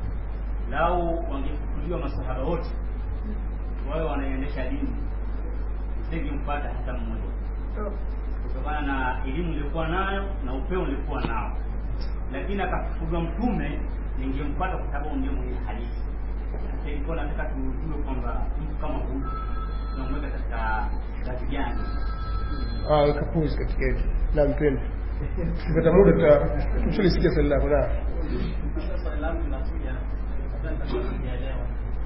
lau wangefukuliwa masahaba wote wawe wanaendesha dini, nisingemfuata hata mmoja, kutokana na elimu nilikuwa nayo na upeo nilikuwa nao lakini akafufuliwa mtume ningemfuata kwa sababu ndio mwenye hadithi. Sasa ilikuwa nataka tujue kwamba mtu kama huyu tunamweka katika ngazi gani? Ah, weka pause katika hili. Naam, twende. Tukipata muda tuta tushalisikia swali lako na. Sasa swali langu linakuja, labda nitakuwa sijaelewa.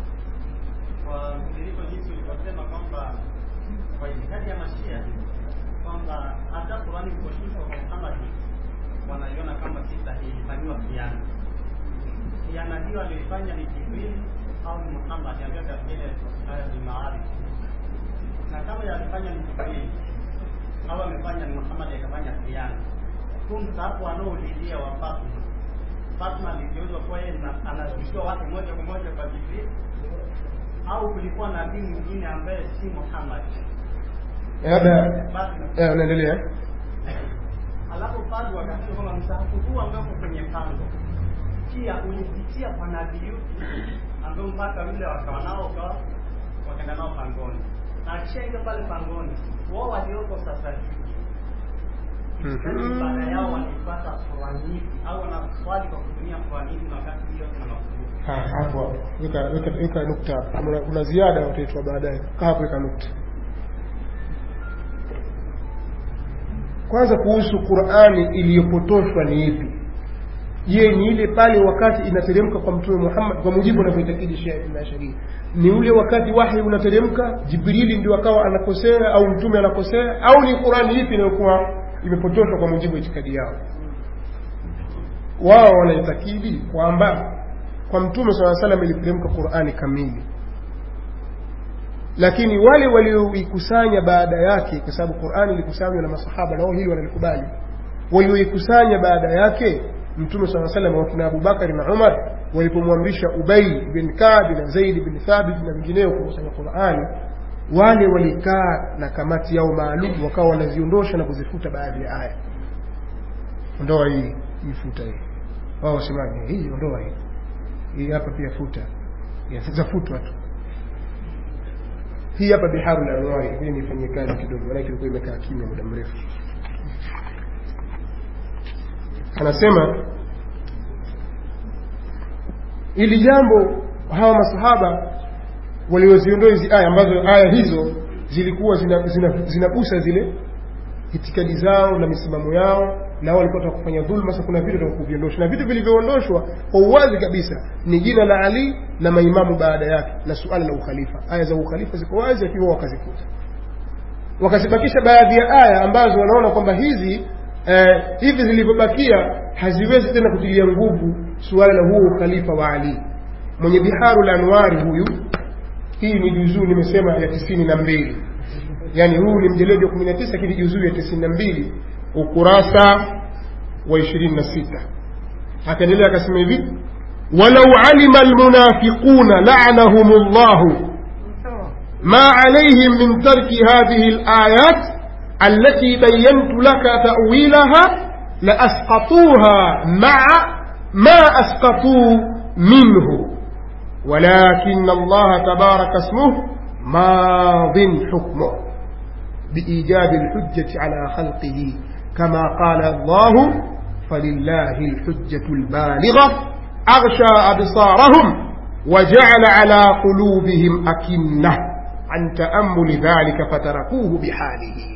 Kwa mtiririko jinsi ulivyosema kwamba kwa itikadi ya Mashia kwamba hata Qurani iliposhushwa kwa Muhammad wanaiona kama si sahihi, ilifanyiwa khiana. Khiana hiyo aliyoifanya ni Jibril au ni Muhammad ambaye katika ile aya ni Maarif. Na kama yalifanya ni Jibril au amefanya ni Muhammad akafanya khiana, huu mstaafu anaoulilia wa Fatma Fatma aligeuzwa kuwa yeye na- anashushiwa wake moja kwa moja kwa Jibril au kulikuwa nabii mwingine ambaye si Muhammad? Labda Basi eh, unaendelea. alafu bado wakasema kwamba msahafu huu ambao uko kwenye pango pia ulipitia kwa nabii yupi ambao mpaka yule wakawa nao ukawa wakaenda nao pangoni na akishaingia pale pangoni wao walioko sasa hivi itikadi Mhm. ibada yao wanaipata Qurani ipi au wanaswali kwa kutumia Qurani ipi na wakati hiyo kuna mafunzo Ah, hapo hapo. Weka weka weka nukta hapo. Kuna, kuna ziada utaitwa baadaye. Kaa hapo weka nukta. Kwanza kuhusu Qur'ani iliyopotoshwa ni ipi? Je, ni ile pale wakati inateremka kwa Mtume Muhammad kwa mujibu anavyoitakidi Shia na Sharia? Ni ule wakati wahi unateremka, Jibrili ndio akawa anakosea au mtume anakosea au ni Qur'ani ipi inayokuwa imepotoshwa kwa mujibu wa itikadi yao? Wao wanaitakidi kwamba kwa Mtume swalla salam iliteremka Qur'ani kamili, lakini wale walioikusanya baada yake, kwa sababu Qur'ani ilikusanywa na masahaba na wao hili wanalikubali, walioikusanya baada yake Mtume swalla salam wakina Abubakar na Umar walipomwamrisha Ubay bin Ka'b na Zaid bin Thabit na wengineo kukusanya Qur'ani, wale walikaa na kamati yao maalum, wakawa wanaziondosha na kuzifuta baadhi ya aya. Ondoa hii, ifuta hii. Wao wasemaje? Hii ondoa hii hii hapa pia futa Ya, zafutwa tu hii hapa biharu la anwari ngoja nifanyie kazi kidogo maanake ilikuwa imekaa kimya muda mrefu anasema ili jambo hawa masahaba walioziondoa hizi aya ambazo aya hizo zilikuwa zinagusa zina, zina zinagusa zile itikadi zao na misimamo yao na wao walikuwa wataka kufanya dhulma sasa kuna vitu vya kuviondosha na vitu vilivyoondoshwa kwa uwazi kabisa ni jina la ali na maimamu baada yake na suala la ukhalifa aya za ukhalifa ziko wazi akiwa wakazifuta wakazibakisha baadhi ya aya ambazo wanaona kwamba hizi eh, hivi zilivyobakia haziwezi tena kutilia nguvu suala la huo ukhalifa wa ali mwenye biharu la anwari huyu hii ni juzuu nimesema ya tisini na mbili yani huu ni mjeledi wa kumi na tisa lakini juzuu ya tisini na mbili ukurasa wa ishirini na sita akaendelea akasema hivi walau alima almunafiquna lanahum llahu ما عليهم من ترك هذه الآيات التي بينت لك تأويلها لأسقطوها مع ما أسقطوا منه ولكن الله تبارك اسمه ماض حكمه بإيجاب الحجة على خلقه كما قال الله فلله الحجة البالغة أغشى أبصارهم وجعل على قلوبهم أكنة عن تأمل ذلك فتركوه بحاله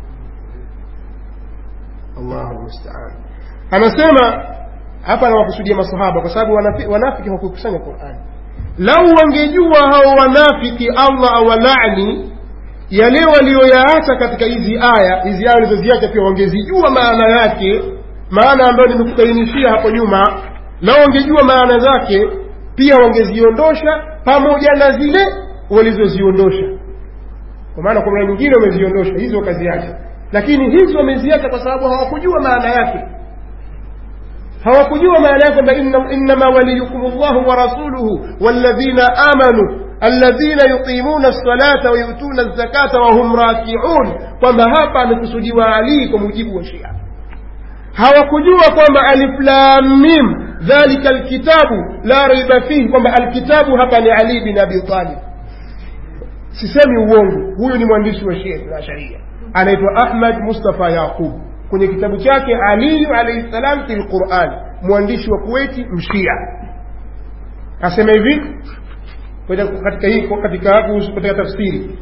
الله المستعان anasema hapa anawakusudia masahaba kwa sababu wanafi- wanafiki hawakukusanya qurani lau wangejua hao wanafiki allah awalani yale walioyaacha katika hizi aya hizi aya walizoziacha pia wangezijua maana yake maana ambayo nimekubainishia hapo nyuma lau wangejua maana zake pia wangeziondosha pamoja na zile walizoziondosha kwa maana kwa maana nyingine wameziondosha hizo wakaziacha lakini hizi wameziacha kwa sababu hawakujua maana yake hawakujua maana yake kwamba inna- innama waliyukum llahu wa rasuluhu walladhina amanu alladhina yuqimuna lsalata wayutuna lzakata wahum rakiun kwamba hapa amekusudiwa alii kwa mujibu wa shia hawakujua kwamba alif lam mim dhalika alkitabu la raiba fihi kwamba alkitabu hapa ni ali bin abi talib sisemi uongo huyu ni mwandishi wa shia na sharia anaitwa ahmad mustafa yaqub kwenye kitabu chake aliyu alaihi salam fi lquran mwandishi wa kuwaiti mshia asema hivi katika katika hii katika kuhusu katika tafsiri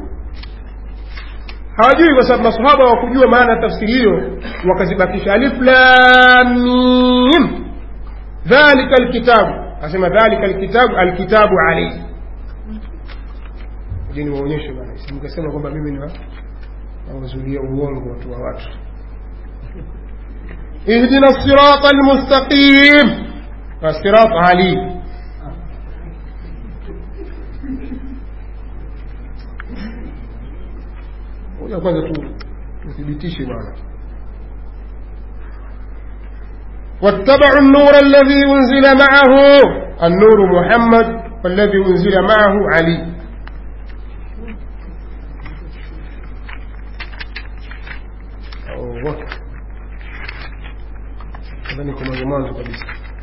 hawajui kwa sababu masahaba hawakujua maana ya tafsiri hiyo wakazibakisha alif lam mim dhalika alkitabu asema dhalika alkitabu alkitabu alayhi je niwaonyeshe bana mkasema kwamba mimi ni wa- nawazulia uongo watu wa watu اهدنا الصراط المستقيم الصراط علي ngoja kwanza tu tuthibitishe bwana واتبعوا النور الذي أنزل معه النور محمد والذي أنزل معه علي أوه. nadhani kwa mwanzo mwanzo kabisa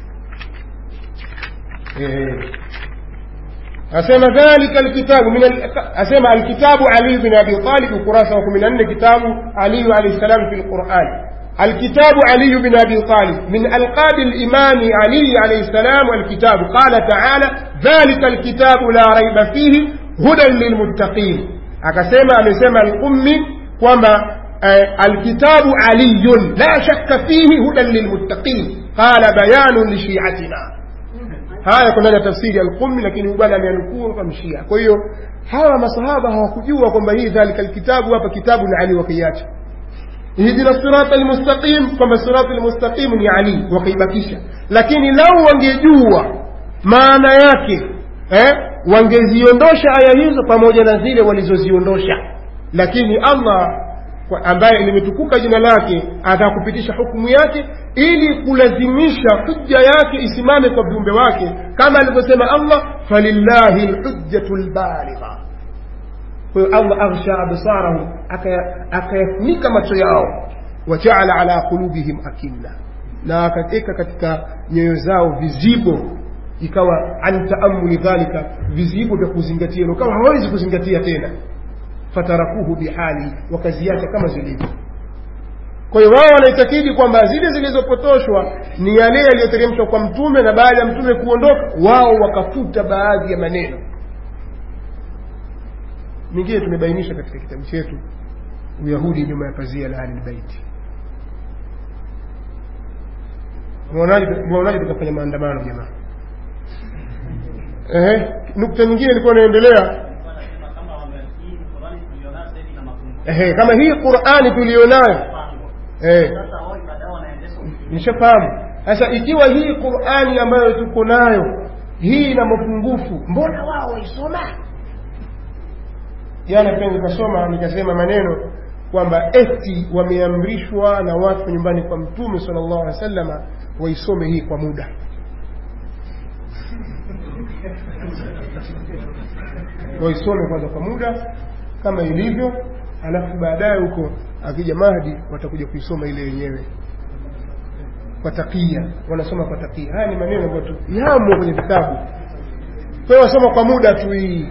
Eh. asema dhalika alkitabu min al- asema alkitabu ali bin abi talib ukurasa wa 14 kitabu ali alayhi salam fi alquran الكتاب علي بن أبي طالب من ألقاب الإمام علي عليه السلام والكتاب قال تعالى ذلك الكتاب لا ريب فيه هدى للمتقين أكسما أمسما الأمي وما آه، الكتاب علي لا شك فيه هدى للمتقين قال بيان لشيعتنا haya kuna na tafsiri alqumi lakini bwana ameanukuu kwa mshia kwa hiyo hawa masahaba hawakujua kwamba hii dhalika alkitabu hapa kitabu ni ali wakaiacha ihdina sirata almustaqim kwamba sirata almustaqim ni ali wakaibakisha lakini lau wangejua maana yake eh, wangeziondosha aya hizo pamoja na zile walizoziondosha lakini allah kwa- ambaye limetukuka jina lake atakupitisha hukumu yake ili kulazimisha hujja yake isimame kwa viumbe wake kama alivyosema allah falillahi lhujjatu lbaligha kwa hiyo allah aghsha absarahum akaya- akayafunika macho yao wajaala ala qulubihim akinna na akaweka katika nyoyo zao vizibo ikawa an taamuli dhalika vizibo vya kuzingatia ukawa hawezi kuzingatia tena fatarakuhu bihali wakaziacha kama zilivyo kwa hiyo wao wanaitakidi kwamba zile zilizopotoshwa ni yale yaliyoteremshwa kwa mtume na baada ya mtume kuondoka wao wakafuta baadhi baadhi ya maneno mingine tumebainisha katika kitabu chetu uyahudi nyuma ya pazia la ahlilbeiti mwaonaje tukafanya maandamano jamaa Ehe, nukta nyingine ilikuwa inaendelea Alikuwa anasema kama wame- hii Qur'ani tulionayo sasa hivi ina mapungufu. Ehe, kama hii qurani tulionayo Mpango. eh, Sasa wao baadaye wanaendesha ufikiri. nishafahamu sasa ikiwa hii qurani ambayo tuko nayo hii ina mapungufu mbona wao waisoma jana pia nikasoma nikasema maneno kwamba eti wameamrishwa na watu nyumbani kwa mtume sallallahu alaihi wasallama waisome hii kwa muda waisome kwanza kwa muda kama ilivyo alafu baadaye huko akija mahdi watakuja kuisoma ile yenyewe kwa takia wanasoma kwa takia haya ni maneno ambayo tu yamo kwenye vitabu kwa hiyo wasoma kwa muda tu hii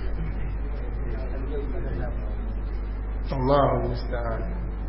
allahu mustaan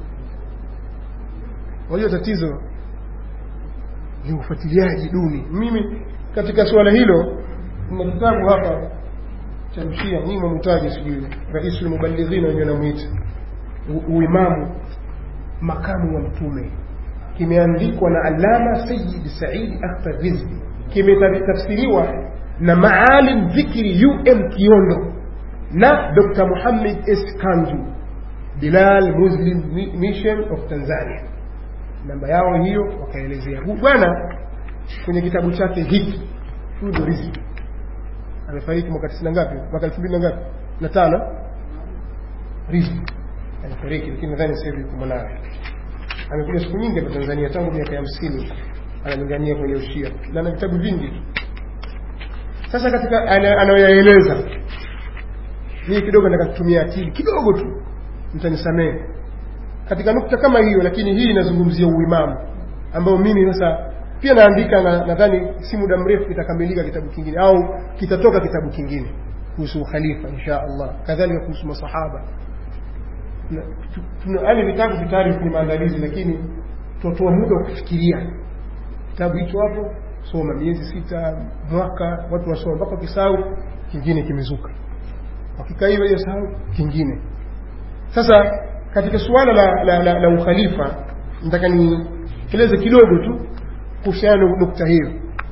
wajua tatizo ni ufuatiliaji duni mimi katika suala hilo kuna kitabu hapa cha mshia nyinyi mwamhitaji sijui raisul mubalighina wenyewe namwita U- uimamu makamu wa mtume kimeandikwa na alama sayid saidi akhtar rizki kimetafsiriwa na maalim dhikri um kiondo na dr muhammad s kanju bilal muslim Mi- mission of tanzania namba yao hiyo wakaelezea huu bwana kwenye kitabu chake hiki fudu rizki amefariki mwaka tisini na ngapi mwaka elfu mbili na ngapi na tano rizki amefariki lakini nadhani sasa hivi yuko mwanawe amekuja siku nyingi hapa tanzania tangu miaka ya hamsini analingania kwenye ushia na na vitabu vingi tu sasa katika ana- anayoyaeleza mii kidogo nataka kutumia akili kidogo tu mtanisamehe katika nukta kama hiyo lakini hii inazungumzia uimamu ambao mimi sasa pia naandika na nadhani si muda mrefu kitakamilika kitabu kingine au kitatoka kitabu kingine kuhusu ukhalifa insha allah kadhalika kuhusu masahaba Na- tu- tuna- yaani vitabu vitayari kwenye maandalizi lakini tunatoa muda wa kufikiria kitabu hicho hapo soma miezi sita mwaka watu wasoma mpaka wakisahau kingine kimezuka wakikaa hiyo hiyo sahau kingine sasa katika suala la, la, la, la ukhalifa nataka nieleze kidogo tu kuhusiana na nukta hiyo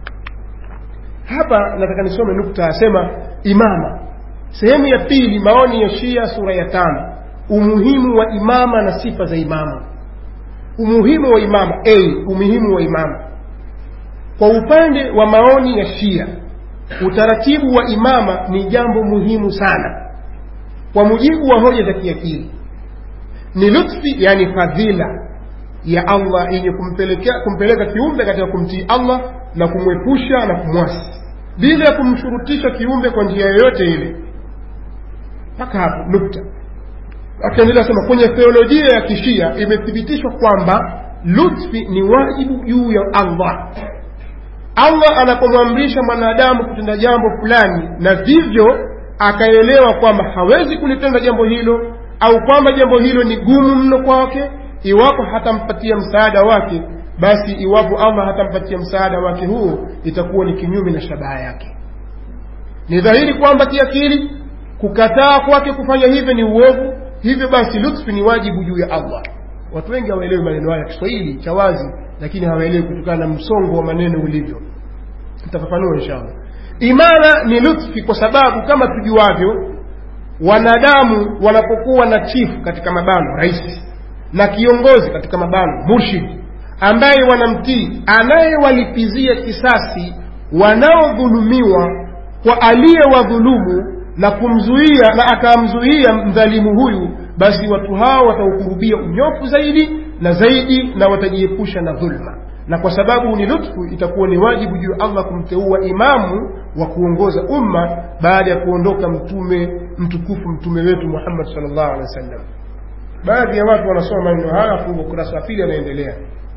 hapa nataka nisome nukta asema imama sehemu ya pili maoni ya shia sura ya tano umuhimu wa imama na sifa za imama umuhimu wa imama a umuhimu wa imama kwa upande wa maoni ya shia utaratibu wa imama ni jambo muhimu sana kwa mujibu wa hoja za kiakili ni lutfi yani fadhila ya allah yenye kumpelekea kumpeleka kiumbe katika kumtii allah na kumwepusha na kumwasi bila ya kumshurutisha kiumbe kwa njia yoyote ile mpaka hapo nukta akaendelea sema kwenye theolojia ya kishia imethibitishwa kwamba lutfi ni wajibu juu ya allah allah anapomwamrisha mwanadamu kutenda jambo fulani na vivyo akaelewa kwamba hawezi kulitenda jambo hilo au kwamba jambo hilo ni gumu mno kwake iwapo hatampatia msaada wake basi iwapo allah hatampatia msaada wake huo itakuwa ni kinyume na shabaha yake ni dhahiri kwamba kiakili kukataa kwake kufanya hivyo ni uovu hivyo basi lutfi ni wajibu juu ya allah watu wengi hawaelewi maneno haya kiswahili cha wazi lakini hawaelewi kutokana na msongo wa maneno ulivyo nitafafanua inshallah imara ni lutfi kwa sababu kama tujuavyo wanadamu wanapokuwa na chifu katika mabano rais na kiongozi katika mabano murshid ambaye wanamtii anayewalipizia kisasi wanaodhulumiwa kwa aliyewadhulumu na kumzuia na akamzuia mdhalimu huyu basi watu hao wataukurubia unyofu zaidi na zaidi na watajiepusha na dhulma na kwa sababu ni lutfu itakuwa ni wajibu juu ya allah kumteua imamu wa kuongoza umma baada ya kuondoka mtume mtukufu mtume wetu muhammad salllahu alehi wa sallam baadhi ya watu wanasoma maneno haya afu ukurasa wa pili anaendelea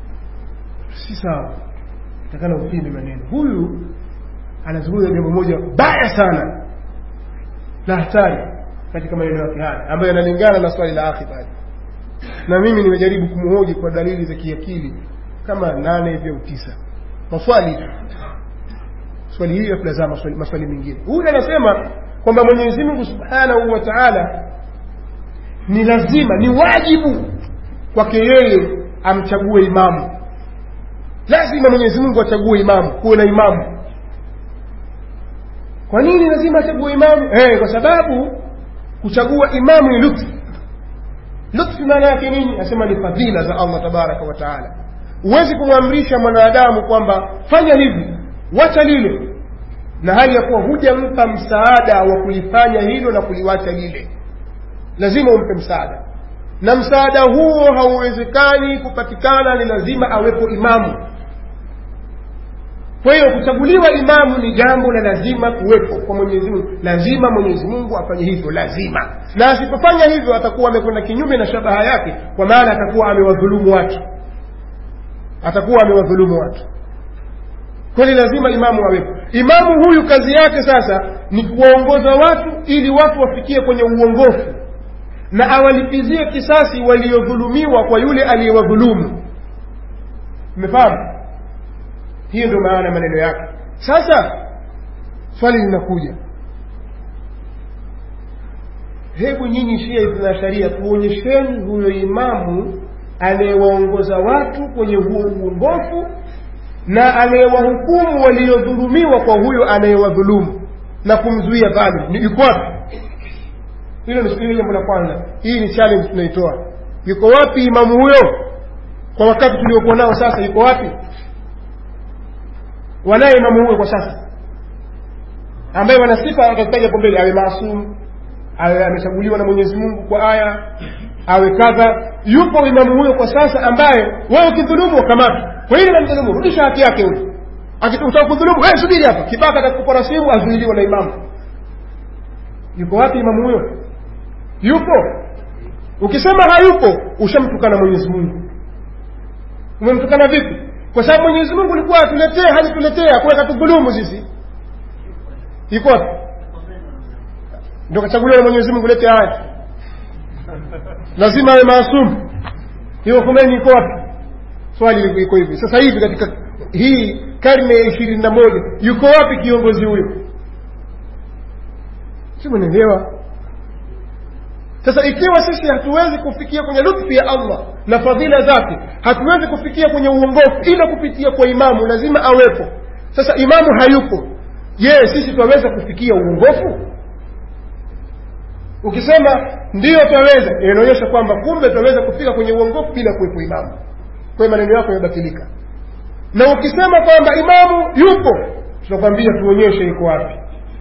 si sawa takana upinde maneno huyu anazungumza jambo moja baya sana la hatari katika maneno yake haya ambayo yanalingana na swali la akhi pale na mimi nimejaribu kumhoji kwa dalili za kiakili kama nane hivi au tisa maswali tu swali hili afu lazama maswali, maswali mengine huyu anasema kwamba mwenyezi mungu subhanahu wa taala ni lazima ni wajibu kwake yeye amchague imamu lazima mwenyezi mungu achague imamu kuwe na imamu kwa nini lazima achague imamu eh, kwa sababu kuchagua imamu ni lutfu lutfu maana yake nini asema ni fadhila za allah tabaraka wa taala huwezi kumwamrisha mwanadamu kwamba fanya hivi wacha lile na hali ya kuwa hujampa msaada wa kulifanya hilo na kuliwacha lile lazima umpe msaada na msaada huo hauwezekani kupatikana ni lazima awepo imamu kwa hiyo kuchaguliwa imamu ni jambo la lazima kuwepo kwa mwenyezi mungu lazima mwenyezi mungu afanye hivyo lazima na asipofanya hivyo atakuwa amekwenda kinyume na shabaha yake kwa maana atakuwa amewadhulumu watu atakuwa amewadhulumu watu kweli lazima imamu awepo imamu huyu kazi yake sasa ni kuwaongoza watu ili watu wafikie kwenye uongofu na awalipizie kisasi waliodhulumiwa kwa yule aliyewadhulumu umefahamu hiyo ndio maana maneno yake sasa swali linakuja hebu nyinyi shia na sharia tuonyesheni huyo imamu anayewaongoza watu kwenye huo uongofu na anayewahukumu waliodhulumiwa kwa huyo anayewadhulumu na kumzuia dhalim ni yuko wapi hilo ni jambo la kwanza hii ni challenge tunaitoa yuko wapi imamu huyo kwa wakati tuliokuwa nao sasa yuko wapi wanaye imamu huyo kwa sasa ambaye wana sifa atazitaja hapo mbele awe maasum awe amechaguliwa na mwenyezi mungu kwa aya awe kadha yupo imamu huyo kwa sasa ambaye wewe ukidhulumu ukamatwa kwa hili namdhulumu rudisha haki yake huyo utaka kudhulumu wewe subiri hapa kibaka atakupora simu azuiliwa na imamu yuko wapi imamu huyo yupo ukisema hayupo ushamtukana mwenyezi mungu umemtukana vipi kwa sababu mwenyezi mungu ulikuwa atuletee hajatuletea kuwa katudhulumu sisi iko wapi ndo kachaguliwa na mwenyezi mungu lete haya lazima awe maasumu hiyo Khomeini iko wapi swali liko hivi sasa hivi katika hii karne ya ishirini na moja yuko wapi kiongozi huyo si mnaelewa sasa ikiwa sisi hatuwezi kufikia kwenye lutfi ya allah na fadhila zake hatuwezi kufikia kwenye uongofu ila kupitia kwa imamu lazima awepo sasa imamu hayupo je sisi twaweza kufikia uongofu ukisema ndiyo twaweza inaonyesha kwamba kumbe twaweza kufika kwenye uongofu bila kuwepo imamu kwa hiyo maneno yako yamebatilika na ukisema kwamba imamu yupo tunakwambia tuonyeshe yuko wapi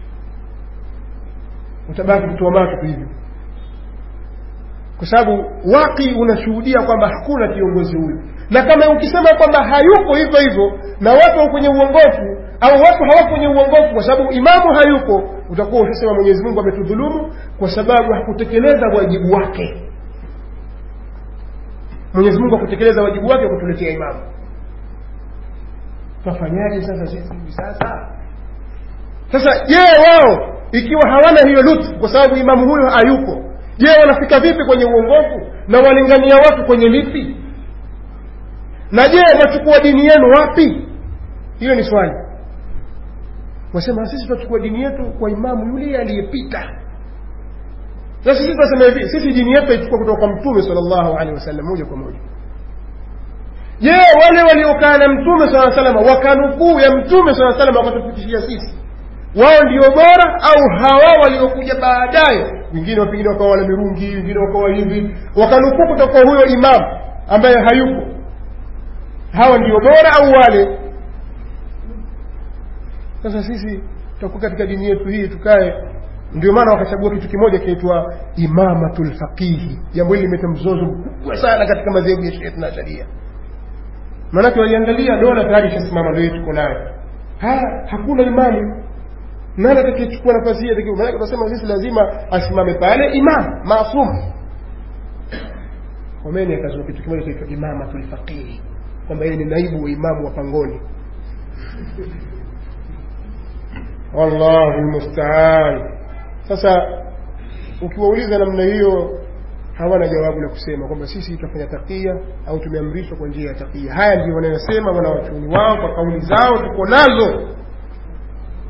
utabaki kutoa macho tu hivyo kwa sababu waki unashuhudia kwamba hakuna kiongozi huyu na kama ukisema kwamba hayupo hivyo hivyo na watu wako kwenye uongofu au watu hawako kwenye uongofu kwa sababu imamu hayupo utakuwa ushasema mwenyezi mungu ametudhulumu kwa sababu hakutekeleza wajibu wake mwenyezi mungu hakutekeleza wajibu wake wa kutuletea imamu twafanyaje sasa sisi hivi sasa sasa je wao ikiwa hawana hiyo lutfu kwa sababu imamu huyo hayupo je wanafika vipi kwenye uongofu na walingania watu kwenye lipi na je wachukua dini yenu wapi hiyo ni swali wasema sisi tutachukua dini yetu kwa imamu yule aliyepita na sisi tunasema hivi sisi dini yetu aichukua kutoka kwa mtume sallallahu alaihi wasallam moja kwa moja je wale waliokaa na mtume saa salama wakanukuu ya mtume saa salama wakatupitishia sisi wao ndio bora au hawa waliokuja baadaye wengine pengine wakawa wana mirungi wengine wakawa hivi wakanukuu kutoka kwa huyo imamu ambaye hayupo hawa ndio bora au wale sasa sisi tutakuwa katika dini yetu hii tukae ndio maana wakachagua kitu kimoja kinaitwa imamatul faqihi jambo hili limeta mzozo mkubwa sana katika madhehebu ya shia na sharia maanake waliangalia dola tayari ishasimama ndio tuko nayo haya hakuna imamu nani atakayechukua nafasi hii atakiwa maanake tunasema sisi lazima asimame pale imam maasum Khomeini akazua kitu kimoja kinaitwa imamatul faqihi kwamba yeye ni naibu wa imamu wa pangoni wallahu lmustaan sasa ukiwauliza namna hiyo hawana jawabu la kusema kwamba sisi tutafanya takia au tumeamrishwa kwa njia ya takia haya ndio wanayosema wanawachuoni wao kwa kauli zao tuko nazo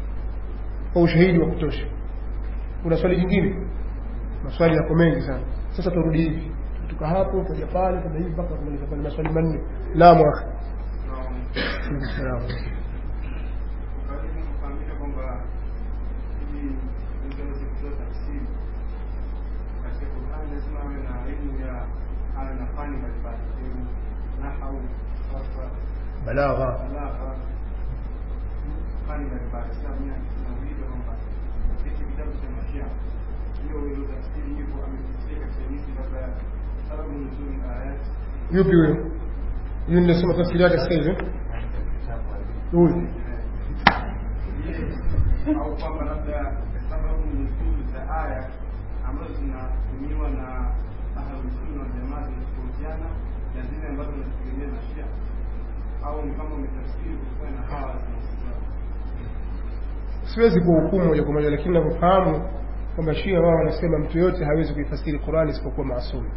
kwa ushahidi wa kutosha kuna swali jingine maswali yako mengi sana sasa turudi hivi tuka hapo tuja pale tuja hivi mpaka kumaliza pale maswali manne naam akhi Salaam. Karibu kufahamisha kwamba ili mtu aweze kutoa tafsiri katika Qur'an lazima awe na elimu ya awe na fani mbalimbali, elimu nahau, sarfa, balagha balagha, fani mbalimbali. Sasa mimi nauliza kwamba katika kitabu cha Mashia hiyo hiyo tafsiri hivyo ametafsiri katika hizi labda sababu nzuri ayat yupi huyo huyu ninasema tafsiri yake sasa hivi huyu au kwamba labda sababu nzuri za aya ambazo zinatumiwa na ahlusunna wal jamaa zinatofautiana na zile ambazo zinategemea na Shia au ni kama umetafsiri kutokana na hawa zinazozao siwezi kuhukumu moja kwa moja lakini navyofahamu kwamba shia wao wanasema mtu yoyote hawezi kuifasiri qurani isipokuwa maasumu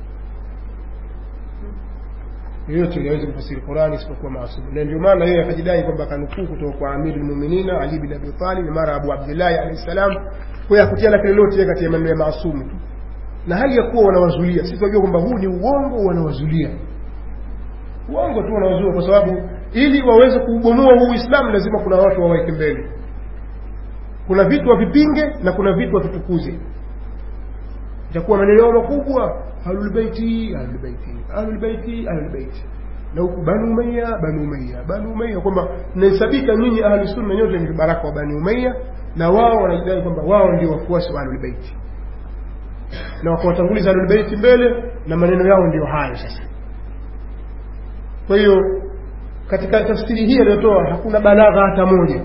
yoyote yule hawezi kufasiri qurani isipokuwa maasumu na ndio maana yeye akajidai kwamba akanukuu kutoka kwa amiri lmuminina ali bin abi talib mara abu abdillahi alahi salam kwayo hakutia lake lolote yeye kati ya maneno ya maasumu tu na hali ya kuwa wanawazulia sisi tunajua kwamba huu ni uongo wanawazulia uongo tu wanawazulia kwa sababu ili waweze kuubomoa huu uislamu lazima kuna watu waweke mbele kuna vitu wavipinge na kuna vitu wavitukuze itakuwa maneno yao makubwa ahlulbeiti ahlulbeiti ahlulbeiti ahlulbeiti na huku banu umaya banu umaya banu umaya kwamba mnahesabika nyinyi ahlusunna nyote ni vibaraka wa bani umaya na wao wanajidai kwamba wao ndio wafuasi wa ahlulbeiti na wakawatanguliza ahlulbeiti mbele na maneno yao ndio hayo sasa kwa hiyo katika tafsiri hii aliyotoa hakuna balagha hata moja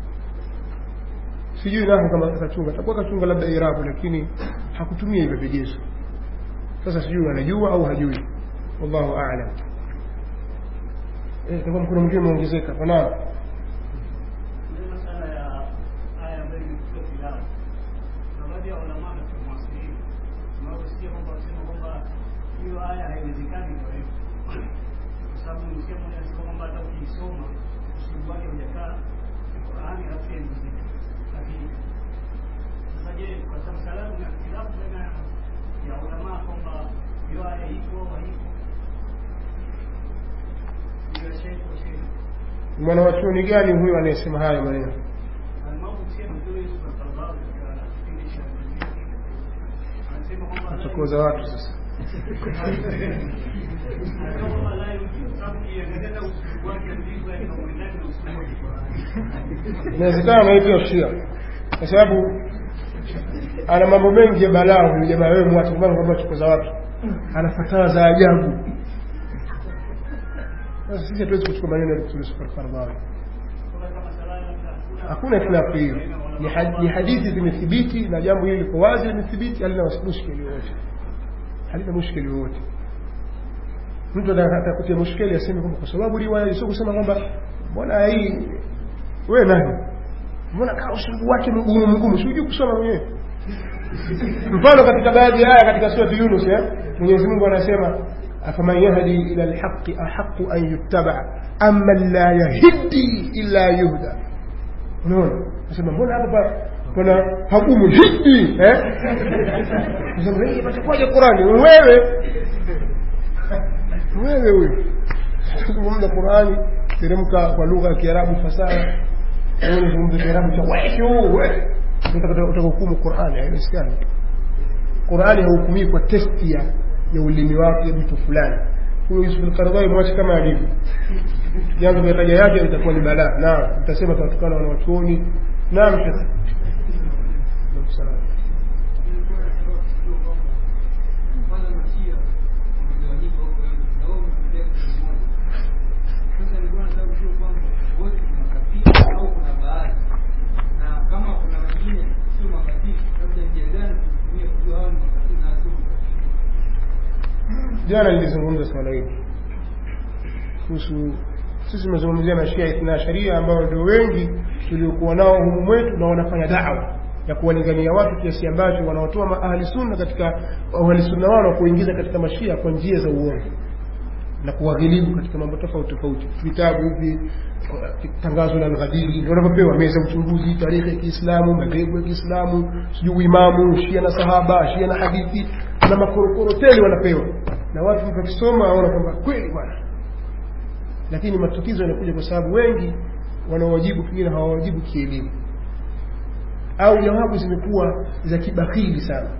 sijui nahu kama kachunga takuwa kachunga labda irabu lakini hakutumia hivyo vigezo sasa sijui anajua au hajui wallahu aalam eh, takuwa mkono mwingine umeongezeka naam Ile masala ya aya ambayo imekuwa filamu. Na baadhi ya ulama katika muasiri wanaosikia kwamba wanasema kwamba hiyo aya haiwezekani kwa hivyo. Kwa sababu msikia mmoja anasema kwamba hata ukiisoma usiku wake hujakaa Qur'ani halafu haimziki. Lakini sasa je, kwa sababu salamu na filamu baina ya ulama kwamba hiyo aya iko au haipo. Hiyo sheikh wa sheikh mwanawachuoni gani huyo anayesema hayo maneno atakoza watu sasa inawezekana naitwa shia kwa sababu ana mambo mengi ya balaa huyu jamaa wewe mwache kwa kwamba chukoza watu ana fatawa za ajabu sasa sisi hatuwezi kuchukua maneno ya Dr. Yusuf al-Qaradawi hakuna ikhtilafu hiyo ni, had, ni hadithi zimethibiti na jambo hili liko wazi limethibiti halina mushkeli wowote halina mushkeli wowote mtu anataka kutia mushkeli aseme kwamba kwa sababu riwaya sio kusema kwamba mbona hii wewe nani mbona kaa usungu wake mgumu mgumu si hujui kusoma mwenyewe mfano katika baadhi ya aya katika surati Yunus eh Mwenyezi Mungu anasema afaman yahdi ila alhaqi ahaqu an yuttaba amma la yahdi illa yuhda unaona nasema mbona hapa pa- pana hakumu hidi eh nasema hii patakuwaje Qurani wewe wewe huyo zungumza Qurani teremka kwa lugha ya Kiarabu fasaha wewe unazungumza Kiarabu cha wewe wewe unataka utahukumu Qurani haiwezekani Qurani haukumii kwa testi ya ya ulimi wake mtu fulani huyo Yusuf al-Qaradawi mwache kama alivyo yangu mitaja yake itakuwa ni balaa naam nitasema tunatukana wanawachuoni naam shekhe kwanza mashia wamegawanyika huko hivi na wao wamekuja kitu kimoja sasa nilikuwa nataka kujua kwamba wote ni makafiri au kuna baadhi na kama kuna wengine sio makafiri labda njia gani kutumia kujua hao ni makafiri na sio makafiri jana nilizungumza swala hili kuhusu sisi tumezungumzia mashia ithna sharia ambao ndio wengi tuliokuwa nao humu mwetu na wanafanya dawa ya kuwalingania watu kiasi ambacho wanaotoa ahli sunna katika ahli sunna wao na kuingiza katika mashia kwa njia za uongo na kuwaghilibu katika mambo tofauti tofauti vitabu hivi tangazo la alghadiri ndio wanavyopewa meza ya uchunguzi tarehe ya kiislamu madhehebu ya kiislamu sijui uimamu shia na sahaba shia na hadithi na makorokoro tele wanapewa na watu wakisoma waona kwamba kweli bwana lakini matatizo yanakuja kwa sababu wengi wanaowajibu pengine hawawajibu kielimu au jawabu zimekuwa za kibakhili sana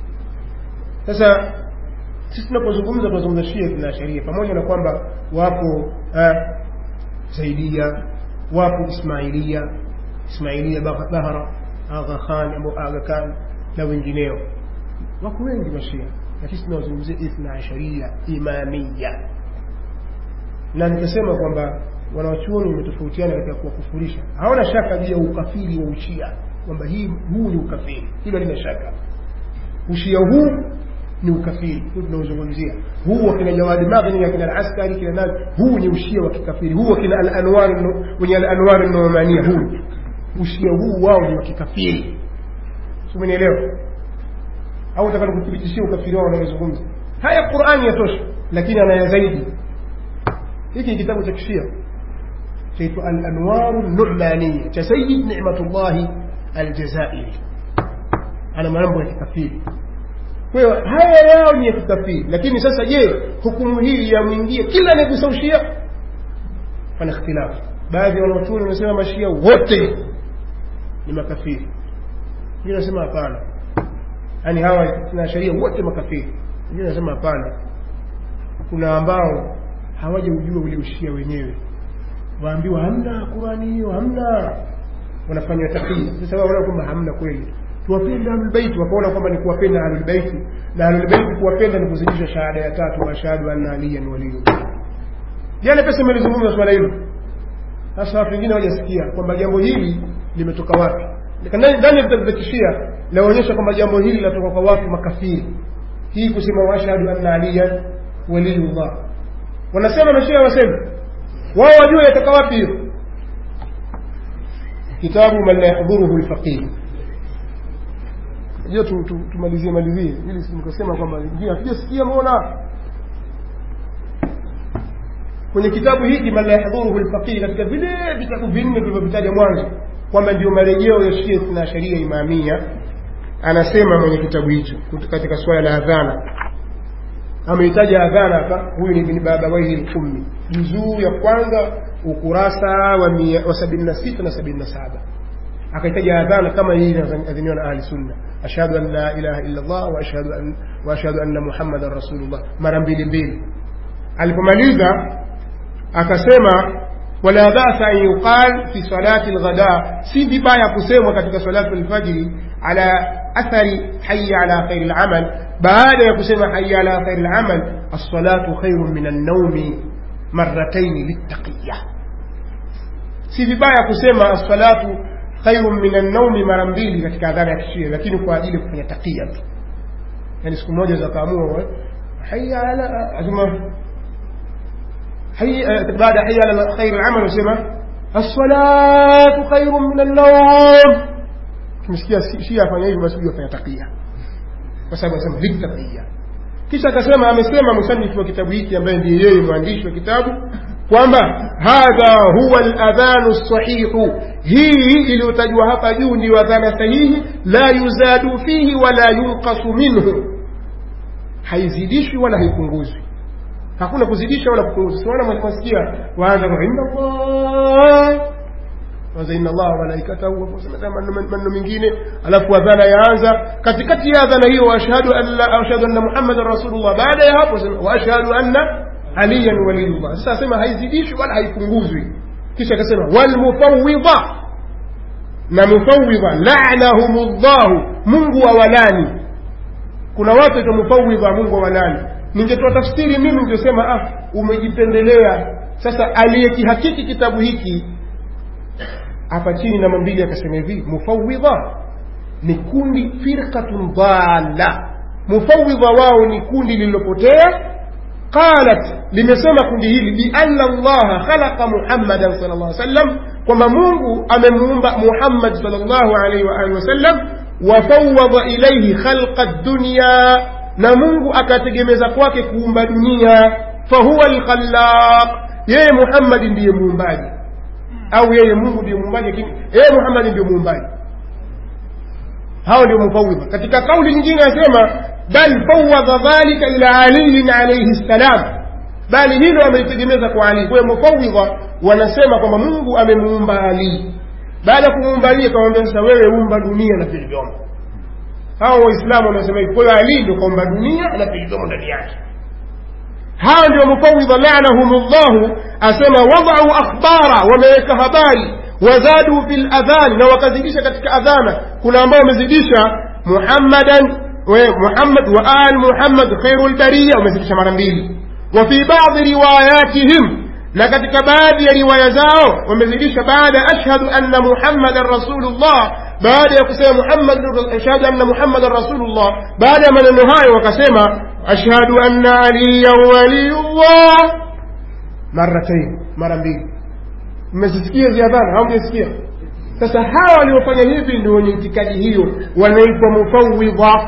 sasa sisi tunapozungumza tunazungumza shia na sheria pamoja na kwamba wapo eh, zaidia wapo ismailia ismailia Bah- bahra agha khan au aga khan na wengineo wako wengi mashia lakini tunawazungumzia ithna asharia imamia na nikasema kwamba wanawachuoni wametofautiana katika kuwakufurisha hawana shaka juu ya ukafiri wa ushia kwamba hii huu ni ukafiri hilo halina shaka ushia huu ni ukafiri huu tunaozungumzia huu wakina jawadi maghni akina alaskari kina nani huu ni ushia wa kikafiri huu wakina alanwar wenye alanwar nomania huu ushia huu wao ni wa kikafiri umenielewa au nataka nikuthibitishia ukafiri wao wanaozungumza haya qurani yatosha lakini anaya zaidi hiki ni kitabu cha kishia chaitwa alanwaru numaniya cha sayid nicmatullahi aljazairi ana mambo ya kikafiri kwa hiyo haya yao ni ya kikafiri lakini sasa je hukumu hii yamwingie kila anayegusa ushia pana ikhtilafu baadhi ya wanachuoni wanasema mashia wote ni makafiri wengine wanasema hapana yaani hawa na sheria wote makafiri wengine wanasema hapana kuna ambao hawajaujua ule ushia wenyewe waambiwa hamna qurani hiyo hamna wanafanywa takia sasa wao wanaona kwamba hamna kweli tuwapende ahlulbeiti wakaona kwamba ni kuwapenda ahlulbeiti na ahlulbeiti kuwapenda ni kuzidisha shahada ya tatu washahadu anna aliyan waliyullah jana pesa imelizungumza swala hilo sasa watu wengine hawajasikia kwamba jambo hili limetoka wapi ndani ndani ya vitabu vya kishia laonyesha kwamba jambo hili linatoka kwa watu makafiri hii kusema washhadu anna aliyan waliyullah wanasema mashia wasema wao wajua yatoka wapi hiyo kitabu man la yahdhuruhu lfaqih hiyo tu- tu- tumalizie malizie ili si nikasema kwamba wengine hatujasikia mbona kwenye kitabu hiki man la yahdhuruhu lfaqih katika vile vitabu vinne vilivyovitaja mwanzo kwamba ndio marejeo ya shia na sharia imamia anasema mwenye kitabu hicho kut- katika suala la adhana ameitaja adhana hapa huyu ni ibn babawaihi lkummi juzuu ya kwanza ukurasa wa, mia- wa sabini na sita na sabini na saba akaitaja adhana kama hii inaadhiniwa na ahli sunna ashhadu an la ilaha illa allah wa ashhadu an wa ashhadu anna muhammadan rasulullah mara mbili mbili alipomaliza akasema wala basa an yuqal fi salati alghada si vibaya kusemwa katika salatu alfajiri ala athari hayya ala khairi alamal baada ya kusema hayya ala khairi alamal as-salatu khairun min an-nawmi marratayn littaqiyya si vibaya kusema as-salatu khairun min an-nawmi mara mbili katika adhana ya kishia lakini kwa ajili ya kufanya taqiya tu yani siku moja zakaamua hayya ala azuma حي بعد حي على خير العمل وسمع الصلاة خير من النوم kimesikia shia afanya hivi basi afanya takia kwa sababu anasema litakia kisha akasema amesema musanifu wa kitabu hiki ambaye ndiye yeye mwandishi wa kitabu kwamba hadha huwa aladhanu sahihu hii iliyotajwa hapa juu ndiyo adhana sahihi la yuzadu fihi wala yunqasu minhu haizidishwi wala haipunguzwi hakuna kuzidisha wala kupunguza siwana mwasikia waanza kwa inna Allah kwanza inna Allah wa malaikatahu maneno mengine alafu adhana yaanza katikati ya adhana hiyo waashhadu an la ashhadu anna muhammadan rasulullah baada ya hapo sema waashhadu anna aliyan waliyullah sasa sema haizidishwi wala haipunguzwi kisha akasema wal mufawwidha na mufawwidha la'anahumullah mungu awalani kuna watu wa mufawwidha mungu awalani ningetoa tafsiri mimi ningesema ah umejipendelea sasa aliyekihakiki kitabu hiki hapa chini namba mbili akasema hivi mufawidha ni kundi firqatun dhalla mufawidha wao ni kundi lililopotea qalat limesema kundi hili bianna allaha khalaqa muhammadan sal llah sallam kwamba mungu amemuumba muhammad sal llahu alaihi waalihi wasallam wafawada ilaihi khalqa dunya na mungu akategemeza kwake kuumba dunia fahuwa alkhallaq yeye muhammadi ndiye muumbaji au yeye mungu ndiye muumbaji lakini yeye muhammadi ndiye muumbaji hao ndio mufawidha katika kauli nyingine anasema bal fawadha dhalika ila aliyin alaihi ssalam bali hilo amelitegemeza kwa ali kwa hiyo mufawidha wanasema kwamba mungu amemuumba ali baada ya kumuumba ali akamwambia sasa wewe umba dunia na vilivyomo hao waislamu wanasema hivi kwa hiyo ali ndio kaumba dunia na vilivyomo ndani yake hawa ndio mufawidha lanahumullahu asema wadau akhbara wameweka habari wazadu fi ladhani na wakazidisha katika adhana kuna ambao wamezidisha muhammadan we muhammad wa al muhammad khairu lbariya wamezidisha mara mbili wa fi badi riwayatihim na katika baadhi ya riwaya zao wamezidisha baada ashhadu anna muhammadan rasulullah baada ya kusema muhammad ashhadu anna muhammadan rasulullah baada ya maneno hayo wakasema ashhadu anna aliyan waliyullah maratain mara mbili mmezisikia ziadhana au mjasikia sasa hawa waliofanya hivi ndio wenye itikadi hiyo wanaitwa mufawidha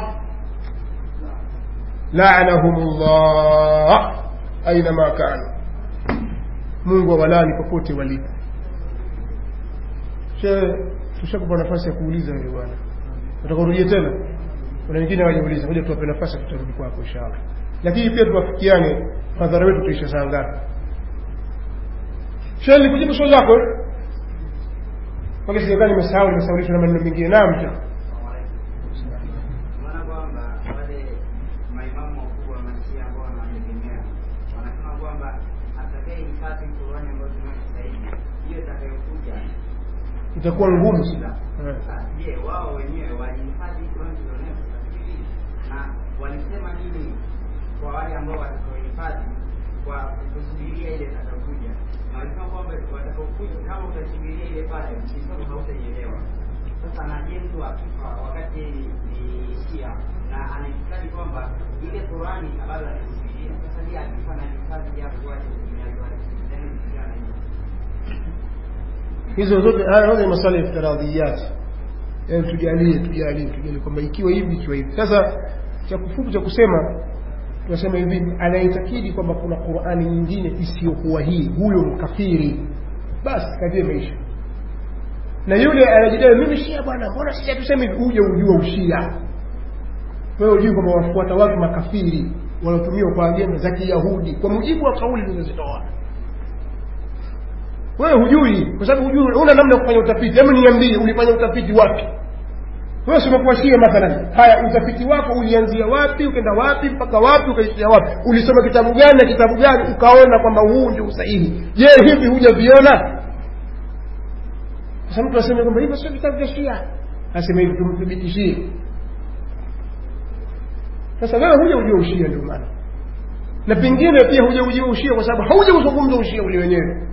lanahum llah ainama kanu mungu awalani popote walipo tushakupa nafasi ya kuuliza wewe bwana utakurudie tena kuna wengine wajauliza moja tuwape nafasi tutarudi kwako inshallah lakini pia tuwafikiane madhara wetu tuisha saa ngapi sheli kujibu swali lako mpaka sijakaa nimesahau nimesaulishwa na maneno mengine naam cha maana kwamba wale maimamu wakubwa wa mashia ambao wanawategemea wanasema kwamba atakaye hifadhi Qurani ambayo tunayo sasa hivi hiyo itakayokuja itakuwa ngumu sana Eh. Sasa, je wao wenyewe walihifadhi Qurani tulionayo sasa hivi na walisema nini kwa wale ambao watakaohifadhi kwa kusubiria ile itakayokuja na walisema kwamba watakaokuja kama utasubiria ile pale mkisoma hautaielewa sasa na je mtu akifa wakati yeye ni ni shia na anaitikadi kwamba ile Qurani bado anaisubiria sasa je akifa na hifadhi yako waje kutumiaji wale neno kuhusiana na hiyo hizo zote haya yote ni maswala ya iftiradhiyat yaani tujalie tujalie tujalie kwamba ikiwa hivi ikiwa hivi sasa cha kufupi cha kusema tunasema hivi anaitakidi kwamba kuna qurani nyingine isiyokuwa hii huyo mkafiri basi kadie maisha na yule anajidai mimi shia bwana mbona shia tuseme hivi uje ujua ushia wewe ujui kwamba wafuata watu makafiri wanaotumiwa kwa agenda za kiyahudi kwa mujibu wa kauli zilizozitoa wewe hujui kwa sababu hujui una namna ya kufanya utafiti hebu niambie ulifanya utafiti wapi wewe si umekuwa shia mathalan haya utafiti wako ulianzia wapi ukaenda wapi mpaka wapi ukaishia wapi ulisoma kitabu gani na kitabu gani ukaona kwamba huu ndio usahihi je hivi hujaviona sasa mtu aseme kwamba hivyo sio vitabu vya shia aseme hivi tumthibitishie sasa wewe huja ujua ushia ndio maana na pengine pia huja ujua ushia kwa sababu hauja kuzungumza ushia ule wenyewe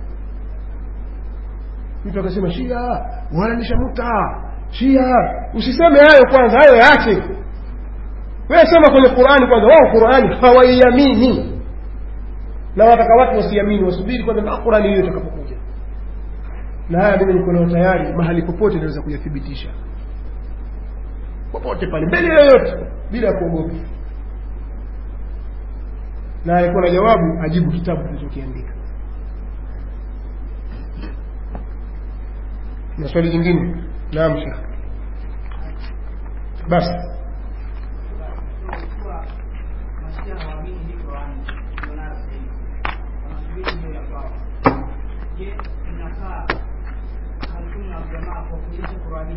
mtu akasema shia wananishamuta shia usiseme hayo kwanza hayo yaache wewe sema kwenye qurani kwanza wao qurani hawaiamini na wataka watu wasiamini wasubiri kwanza mpaka qurani hiyo itakapokuja na haya mimi niko nayo tayari mahali popote naweza kuyathibitisha popote pale mbele yoyote bila ya kuogopa na alikuwa na jawabu ajibu kitabu kilichokiandika na swali jingine naam shekh basi kuwa mashia hawaamini hii Qurani tulionayo sasa hivi, wanasubiri hiyo ya kwao. Je, inafaa Ahlusunna wal Jamaa kuwafundisha Qurani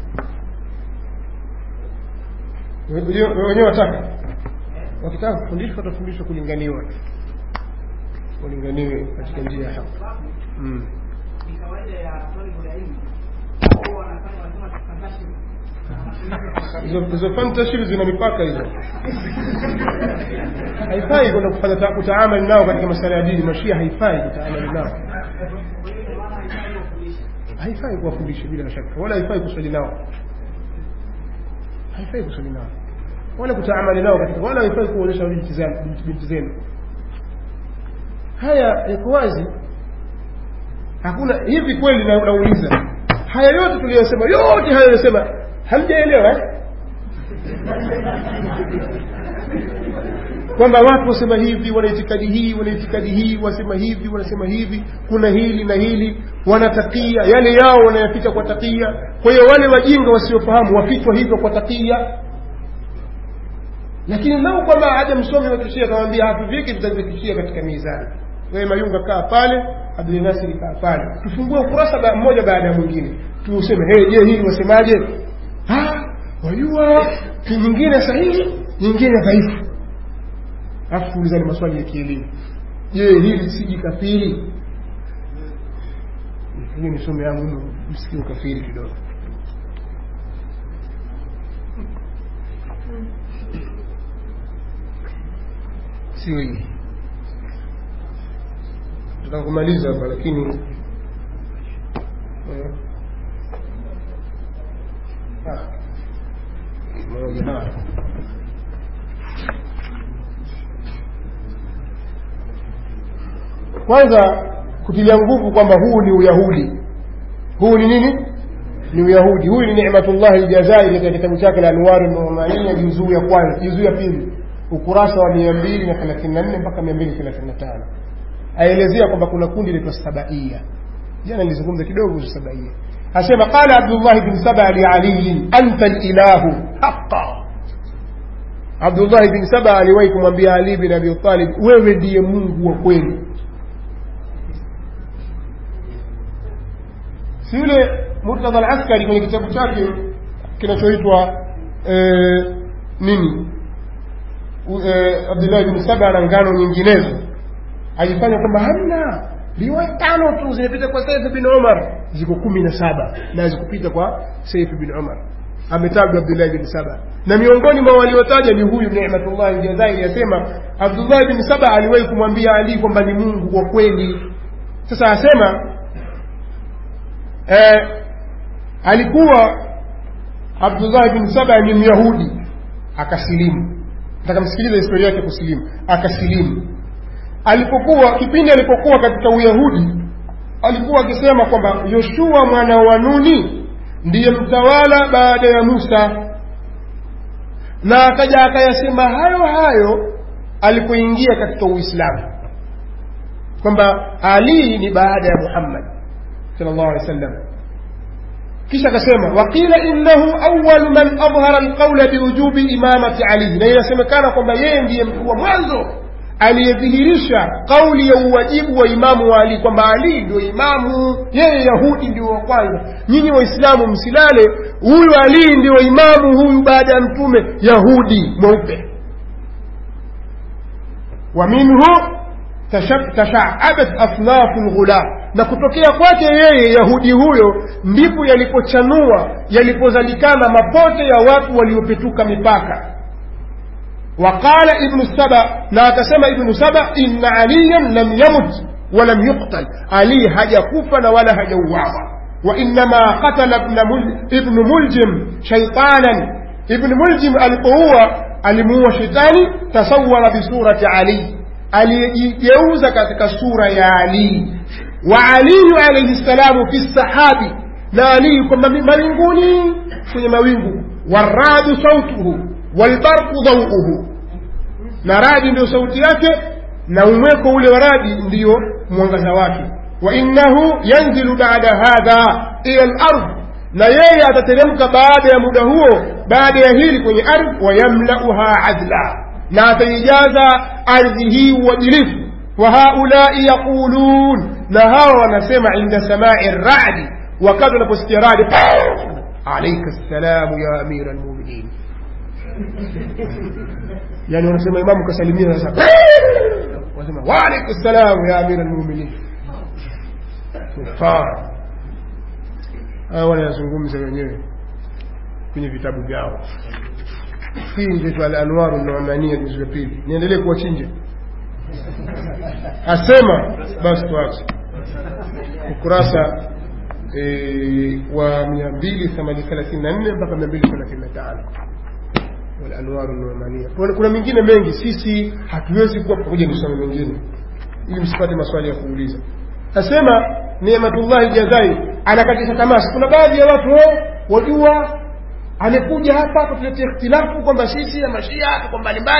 hii wenyewe wenyewe wataka wakitaka kufundishwa watafundishwa kulinganiwa walinganiwe katika njia ya haki sababu mm. ni kawaida ya talibul ilmi wao wanafanya wanasema fantastic hizo hizo fantasy zina mipaka hizo haifai kwenda kufanya ta- kutaamali nao katika masala ya dini mashia haifai kutaamali nao haifai kuwafundisha bila shaka wala haifai kuswali nao haifai kuswali nao wala kutaamali nao katika wala haifai kuonyesha binti zenu- binti- binti zenu haya yako wazi hakuna hivi kweli na- nauliza haya yote tuliyosema yote haya yosema hamjaelewa eh? kwamba watu wasema hivi wana itikadi hii wana itikadi hii wasema hivi wanasema hivi kuna hili na hili wanatakia yale yao wanayapita kwa takia kwa hiyo wale wajinga wasiofahamu wapitwa hivyo kwa takia lakini lau kwamba haja msomi wa kishia akamwambia hatuviki tutavfikishia katika mizani wewe mayunga kaa pale abdul nasiri kaa pale tufungue ukurasa ba, mmoja baada ya mwingine tuseme hey, je hili wasemaje wajua nyingine sahihi nyingine dhaifu alafu tuulizane maswali ya kielimu je hili siji kafiri hiyo ni somo yangu msikie ukafiri kidogo sio hii tutaka kumaliza hapa lakini eh, ah, moja haya kwanza kutilia nguvu kwamba huu ni uyahudi huu ni nini ni uyahudi huyu ni nimatullahi ljazairi katika kitabu chake la anwari numania juzuu ya kwanza juzuu ya pili ukurasa wa mia mbili na thelathini na nne mpaka mia mbili thelathini na tano aelezea kwamba kuna kundi linaitwa sabaia jana nilizungumza kidogo kuhusu sabaia asema qala abdullahi bn saba lialiyin anta lilahu haqa abdullahi bn saba aliwahi kumwambia ali bin abi talib wewe ndiye mungu wa kweli si yule murtadha alaskari kwenye kitabu chake kinachoitwa eh, nini eh, abdullahi bn saba na ngano nyinginezo ajifanya kwamba hamna riwaya tano tu zimepita kwa saif bin umar ziko kumi na saba na zikupita kwa saif bin umar ametajwa abdullahi bin saba na miongoni mwa waliotaja ni huyu nimatullah jazairi asema abdullahi bin saba aliwahi kumwambia ali kwamba ni mungu wa kweli sasa asema eh, alikuwa abdullahi bin saba ni myahudi akasilimu nataka msikiliza historia yake kusilimu akasilimu alipokuwa kipindi alipokuwa katika uyahudi alikuwa akisema kwamba yoshua mwana wa nuni ndiye mtawala baada ya musa na akaja akayasema hayo hayo alipoingia katika uislamu kwamba ali ni baada ya muhammad sal llahu alehi wa sallam kisha akasema waqila innahu awalu man adhhara alqaula biwujubi imamati ali na inasemekana kwamba yeye ndiye mtu wa mwanzo aliyedhihirisha kauli ya uwajibu wa imamu wa ali kwamba ali ndio imamu yeye yahudi ndio wa kwanza nyinyi waislamu msilale huyu ali ndio imamu huyu baada ya mtume yahudi mweupe wa minhu tashaabat asnafu lghulam na kutokea kwake yeye yahudi huyo ndipo yalipochanua yalipozalikana mapote ya watu waliopetuka mipaka وقال ابن السبع لا تسمى ابن سبع إن عليا لم يمت ولم يقتل علي هجا كفا ولا هجا وعظا وإنما قتل ابن, مل ابن ملجم شيطانا ابن ملجم القوة alimuua shetani tasawara bisurati ali aliyejigeuza katika sura ya ali wa aliyu alaihi ssalamu fi sahabi na ali kwamba mawinguni kwenye mawingu waradu sautuhu walbarqu dhauuhu na radi ndiyo sauti yake na umweko ule wa radi ndiyo mwangaza wake wa innahu yanzilu bada hadha ila lard na yeye atateremka baada ya muda huo baada ya hili kwenye ardhi wayamlauha adla na ataijaza ardhi hii uadilifu wa haulai yaqulun na hawa wanasema inda samai radi wakati wanaposikia radi alaika ssalamu ya amira lmuminin yani wanasema imamu kasalimia sasa wanasema waalaikum salam ya amira lmuminin kufar hawa wanayazungumza wenyewe kwenye vitabu vyao hii ndio alanwaru numania juzu ya pili niendelee kuwachinja asema basi tuache ukurasa e, wa mia mbili thelathini na nne mpaka mia mbili thelathini na tano walanwaru numania kuna mengine mengi sisi hatuwezi kuwa pamoja nisome mengine ili msipate maswali ya kuuliza asema nematullahi jazai anakatisha tamasi kuna baadhi ya watu wajua amekuja hapa kutuletea ikhtilafu kwamba sisi ya mashia tuko mbalimbali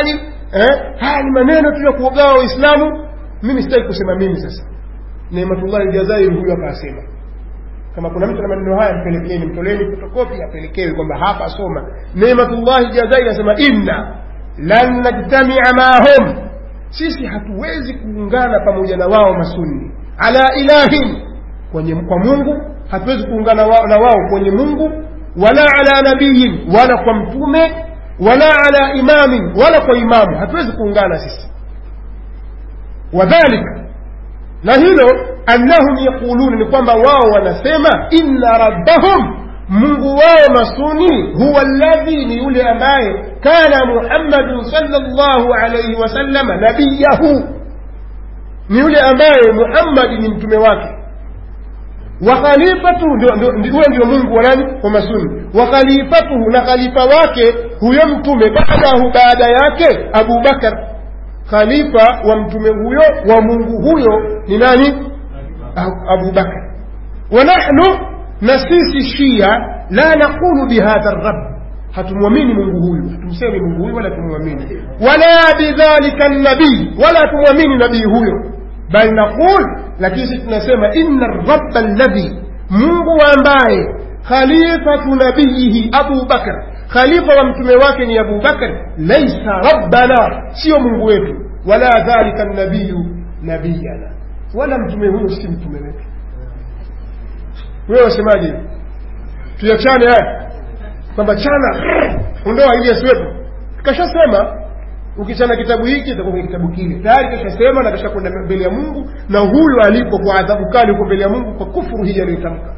eh? haya ni maneno tu ya kuogawa waislamu mimi sitaki kusema mimi sasa neematullahi ljazairi huyo akasema kama kuna mtu na maneno haya mpelekeni mtoleni fotokopi apelekewe kwamba hapa asoma neematullahi ljazairi anasema inna lan najtamia maahum sisi hatuwezi kuungana pamoja na wao masunni ala ilahin kwenye kwa mungu hatuwezi kuungana wa, na wao kwenye mungu wala ala nabiyin wala kwa mtume wala ala imamin wala kwa imamu hatuwezi kuungana sisi wadhalika na hilo annahum yaquluna ni kwamba wao wanasema inna rabbahum mungu wao masuni huwa alladhi ni yule ambaye kana muhammadun sallallahu alayhi wasallama nabiyahu ni yule ambaye muhammadi ni mtume wake wa khalifatu huyo ndio mungu wa nani wa masuni wa khalifatuhu na khalifa wake huyo mtume baadahu baada yake abu bakar khalifa wa mtume huyo wa mungu huyo ni nani abu bakar wa nahnu na sisi shia la naqulu bihadha rabb hatumwamini mungu huyu hatumsemi mungu huyu wala tumwamini wala bidhalika nabii wala tumwamini nabii huyo bal naqul lakini sisi tunasema inna rabba alladhi mungu ambaye khalifatu nabiyihi abu bakar khalifa wa mtume wake ni abu bakar laisa rabbana sio mungu wetu wala dhalika nabiyu nabiyana wala mtume huyo si mtume wetu wewe wasemaje tuyachane haya kwamba chana ondoa ili asiwepo kashasema ukichana kitabu hiki itakuwa kwenye kitabu kile tayari kashasema na kashakwenda mbele ya mungu na huyu alipo kwa adhabu kali huko mbele ya mungu kwa kufuru hii aliyotamka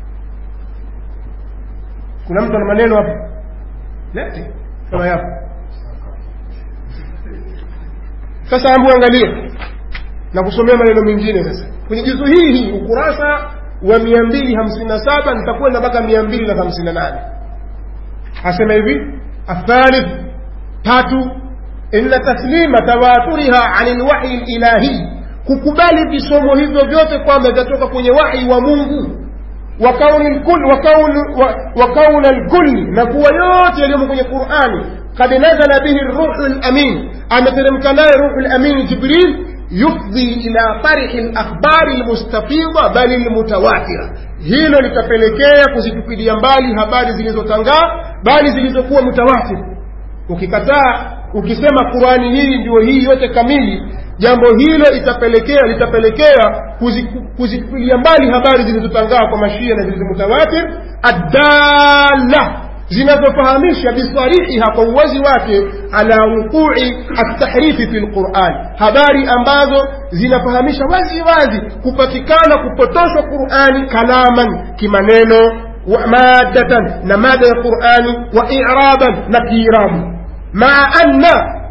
kuna mtu ana maneno hapo lete kama yapo sasa ambu angalie na kusomea maneno mengine sasa kwenye juzu hii hii ukurasa wa mia mbili hamsini na saba nitakwenda mpaka mia mbili na hamsini na nane asema hivi athalith tatu inna taslima tawaturiha ani lwahyi lilahi kukubali visomo hivyo vyote kwamba vitatoka kwenye wahi wa mungu wa kauna lkulli na kuwa yote yaliyomo kwenye qurani kad nazala bihi ruhu lamin ameteremka naye ruhu lamin jibril yufdhi ila tarihi lakhbari lmustafidha bali lmutawatira hilo litapelekea kuzitupilia mbali habari zilizotangaa bali zilizokuwa mutawatir ukikataa ukisema qurani hii ndio hii yote kamili jambo hilo itapelekea litapelekea kuzitupilia mbali habari zilizotangaa kwa mashia na zilizomutawatir addala zinazofahamisha bisarihiha kwa uwazi wake ala wuqui altahrifi fi lquran habari ambazo zinafahamisha wazi wazi kupatikana kupotoshwa qurani kalaman kimaneno wa madatan na mada ya qurani wa iraban na kiirabu maa anna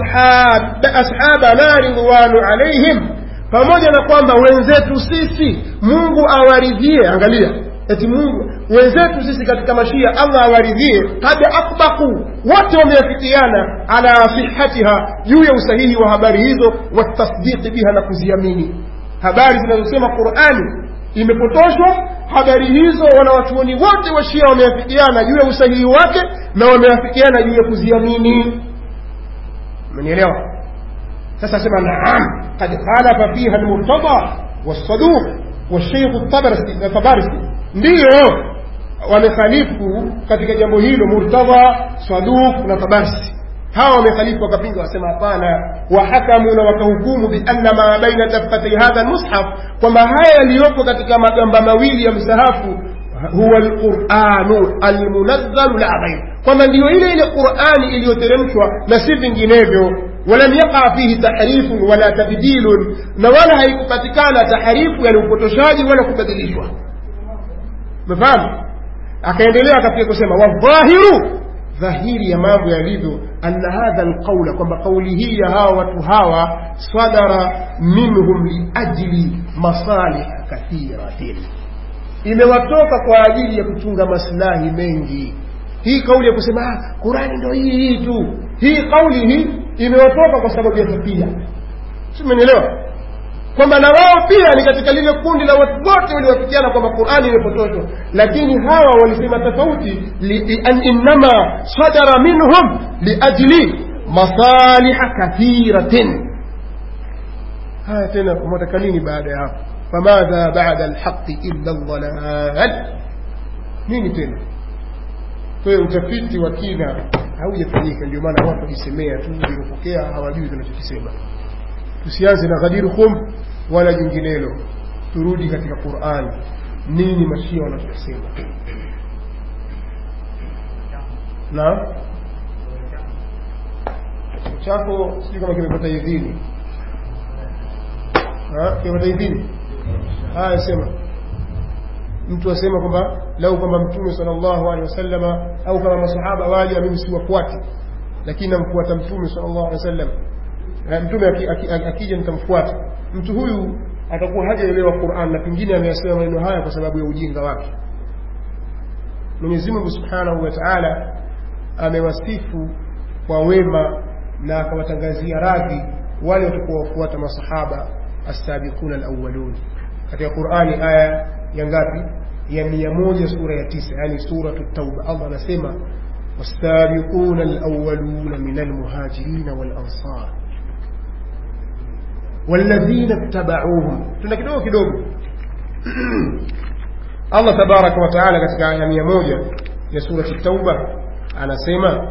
ashabana ridwanu alaihim pamoja na kwamba wenzetu sisi mungu awaridhie angalia eti mungu wenzetu sisi katika mashia allah awaridhie kad akbaku wote wameafikiana ala sihatiha juu ya usahihi wa habari hizo watasdiqi biha na kuziamini habari zinazosema qurani imepotoshwa habari hizo wanawachuoni wote wa shia wameafikiana juu ya usahihi wake na wameafikiana juu ya kuziamini umenielewa sasa sema naam kad khalafa fiha lmurtada والصدوق والشيخ الطبرسي ndiyo wamekhalifu katika jambo hilo murtadha saduq na tabarsi hawa wamekhalifu wakapinga wasema hapana wahakamu na wakahukumu bianna ma baina daffatai hadha lmushaf kwamba haya yaliyopo katika magamba mawili ya msahafu huwa lquranu almunazzalu la ghair kwamba ndiyo ile ile qurani iliyoteremshwa na si vinginevyo ولم يقع فيه تحريف ولا تبديل na wala haikupatikana taharifu yani upotoshaji wala kubadilishwa mfahamu akaendelea katika kusema wadhahiru dhahiri ya mambo yalivyo anna hadha alqaula kwamba kauli hii ya hawa watu hawa sadara minhum liajli masalih kathiratin imewatoka kwa ajili ya kuchunga maslahi mengi hii kauli ya kusema ah, qurani ndo hii hii tu hii kauli hii imewatoka kwa sababu ya tabia simenielewa kwamba na wao pia ni katika lile kundi la watu wote waliowafikiana kwamba qurani imepotoshwa lakini hawa walisema tofauti innama sadara minhum liajli masaliha kathiratin haya tena mwataka nini baada ya hapo famadha bada alhaqi illa ldhalal nini tena kwa hiyo utafiti wa kina haujafanyika ndio maana watu wajisemea tu waliopokea hawajui tunachokisema tusianze na ghadir khum wala jinginelo turudi katika qurani nini mashia wanachokisema na chako sijui kama kimepata idhini Ha? kimepata idhini haya sema mtu asema kwamba lau kwamba mtume sallallahu alaihi wasallama au kama masahaba waja mimi siwafuati lakini namfuata mtume sallallahu alaihi wasallam Na mtume aki- aki- aki- akija nitamfuata mtu huyu atakuwa hajaelewa Qur'an na pengine ameyasema maneno haya kwa sababu ya ujinga wake Mwenyezi Mungu Subhanahu wa Ta'ala amewasifu kwa wema na akawatangazia radhi wale watakuwa wafuata masahaba as-sabiquna al-awwalun katika Qur'ani aya ya ngapi ya mia moja sura ya tisa yani suratu tauba Allah anasema والسابقون الأولون من المهاجرين والأنصار والذين اتبعوهم tuna kidogo kidogo Allah tabaraka wa taala katika aya mia moja ya surati tauba anasema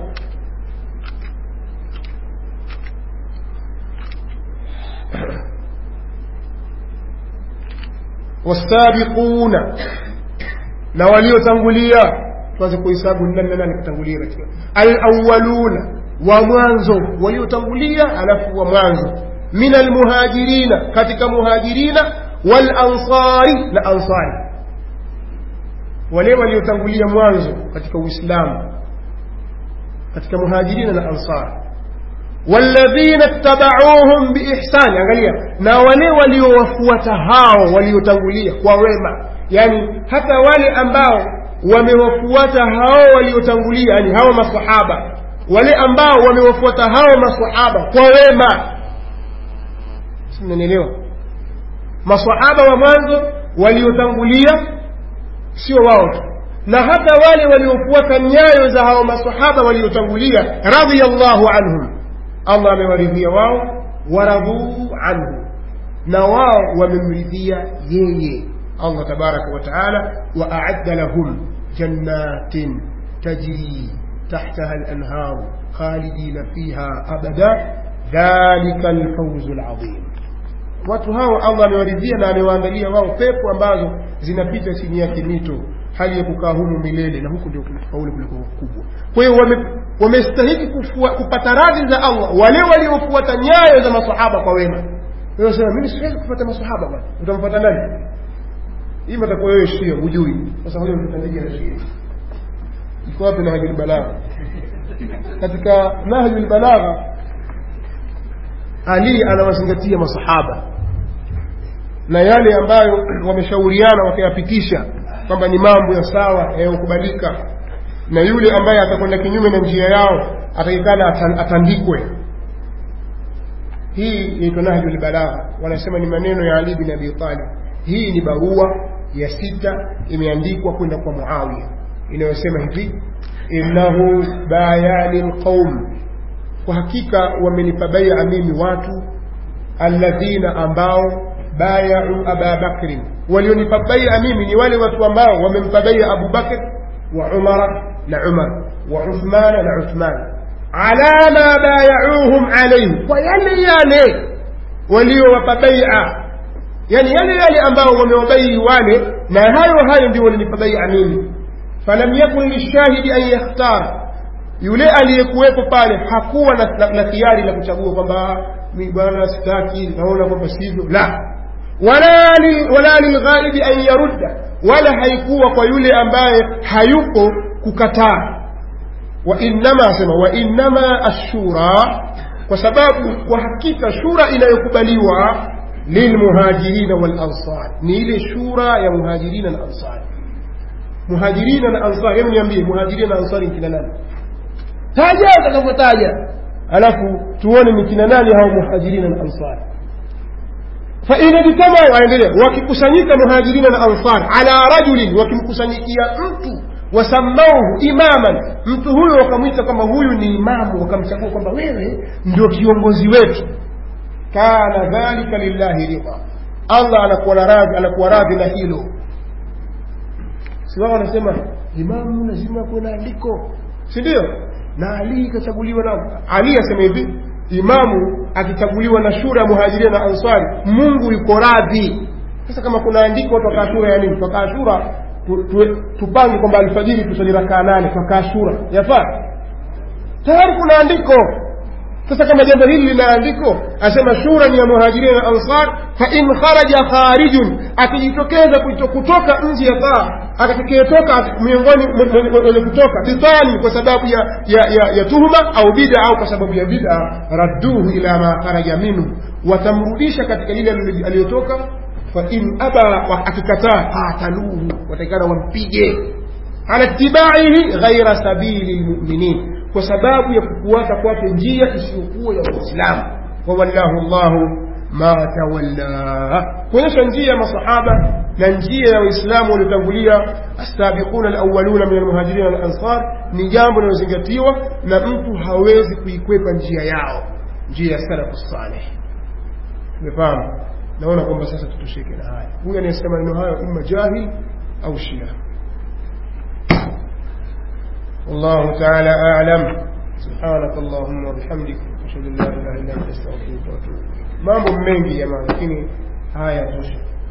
wasabiquna na waliotangulia tuanze kuhesabu ni nani na nani kutangulia katika alawwaluna wa mwanzo waliotangulia alafu wa mwanzo min almuhajirina katika muhajirina wal ansari na ansari wale waliotangulia mwanzo katika uislamu katika muhajirina na ansari walladhina tabauhum biihsani angalia na wale waliowafuata hao waliotangulia kwa wema yani hata wale ambao wamewafuata hao waliotangulia yani hao masahaba wale ambao wamewafuata hao masahaba kwa wema simnanielewa masahaba wa mwanzo waliotangulia sio wao tu na hata wale waliofuata nyayo za hao masahaba waliotangulia radhiyallahu anhum Allah amewaridhia wao waradhuu anhu na wao wamemridhia yeye Allah tabaraka wa taala wa a'adda lahum jannatin tajri tahtaha al-anhar khalidina fiha abada dhalika al-fawz al-azim watu hao Allah amewaridhia na amewaandalia wao pepo ambazo zinapita chini yake mito hali ya kukaa humu milele na huku ndio kufaulu kuliko kubwa kwa hiyo wame- wamestahiki kufua- kupata radhi za Allah wale waliofuata nyayo za masahaba kwa wema wewe sema mimi siwezi kufuata masahaba bwana utamfuata nani hii mtakuwa wewe shia hujui sasa huyo mtandiji na shia iko wapi nahjul balagha katika nahjul balagha Ali anawazingatia masahaba na yale ambayo wameshauriana wakayapitisha kwamba ni mambo ya sawa yanayokubalika na yule ambaye atakwenda kinyume na njia yao atakikana atan- atandikwe hii inaitwa nahjul balagha wanasema ni maneno ya Ali bin Abi Talib hii ni barua ya sita imeandikwa kwenda kwa Muawiya inayosema hivi innahu bayani alqaum kwa hakika wamenipa bai'a mimi watu alladhina ambao bayau aba bakrin walionipa bai'a mimi ni wale watu ambao wamempa bai'a Abu Bakr wa Umara na Umar wa Uthman na Uthman ala ma bayauhum alayhi kwa yale yale waliowapa bai'a yani yale yale ambao wamewabai wale na hayo hayo ndio walinipa bai'a mimi falam yakun lishahidi an yakhtara yule aliyekuwepo pale hakuwa na, na, na khiari la kuchagua kwamba mi bwana sitaki naona kwamba sivyo la wala li- wala lilghaibi an yarudda wala haikuwa kwa yule ambaye hayuko kukataa wa innama asema wa innama ashura kwa sababu kwa hakika shura inayokubaliwa lilmuhajirina wal ansar ni ile shura ya muhajirina na ansar muhajirina na ansar hebu niambie muhajirina na ansari ni kina nani taja utakavyotaja alafu tuone ni kina nani hao muhajirina na ansar fain ijtamau aendelea wakikusanyika muhajirina na ansar ala rajulin wakimkusanyikia mtu wasammauhu imaman mtu huyo wakamwita kwamba huyu ni imamu wakamchagua kwamba wewe ndio kiongozi wetu kana dhalika lillahi ridha allah anakuwa na radhi anakuwa radhi na hilo si wao wanasema imamu lazima kuwe na andiko si ndio na ali ikachaguliwa na ali asema hivi imamu akichaguliwa na shura ya muhajiria na ansari mungu yuko radhi sasa kama kuna andiko watu wakaa shura ya nini twakaa shura tu, tu, tupange kwamba alfajiri tusali rakaa nane twakaa shura yafaa tayari kuna andiko sasa kama jambo hili lina andiko asema shura ni ya muhajiria na ansar fa in kharaja kharijun akijitokeza kuto- kutoka nje ya taa atakayetoka miongoni wenye kutoka bitani kwa sababu ya, ya, ya, ya tuhuma au bida au kwa sababu ya bida radduhu ila ma kharaja minhu watamrudisha katika lile alilo- aliyotoka fa in aba wa- akikataa qataluhu watakikana wampige ala tibaihi ghaira sabili lmuminin kwa sababu ya kufuata kwake njia isiyokuwa ya waislamu wawallahu llahu ma tawalla kuonyesha njia ya masahaba na njia ya waislamu waliotangulia asabiquna alawaluna min almuhajirina walansar ni jambo linalozingatiwa na mtu hawezi kuikwepa njia yao njia ya salafu saleh tumefahamu naona kwamba sasa tutosheke na haya huyu anayesema maneno hayo imma jahil au shia والله تعالى أعلم سبحانك اللهم وبحمدك أشهد أن لا إله إلا أنت أستغفرك وأتوب إليك mambo mengi jamani lakini haya tosha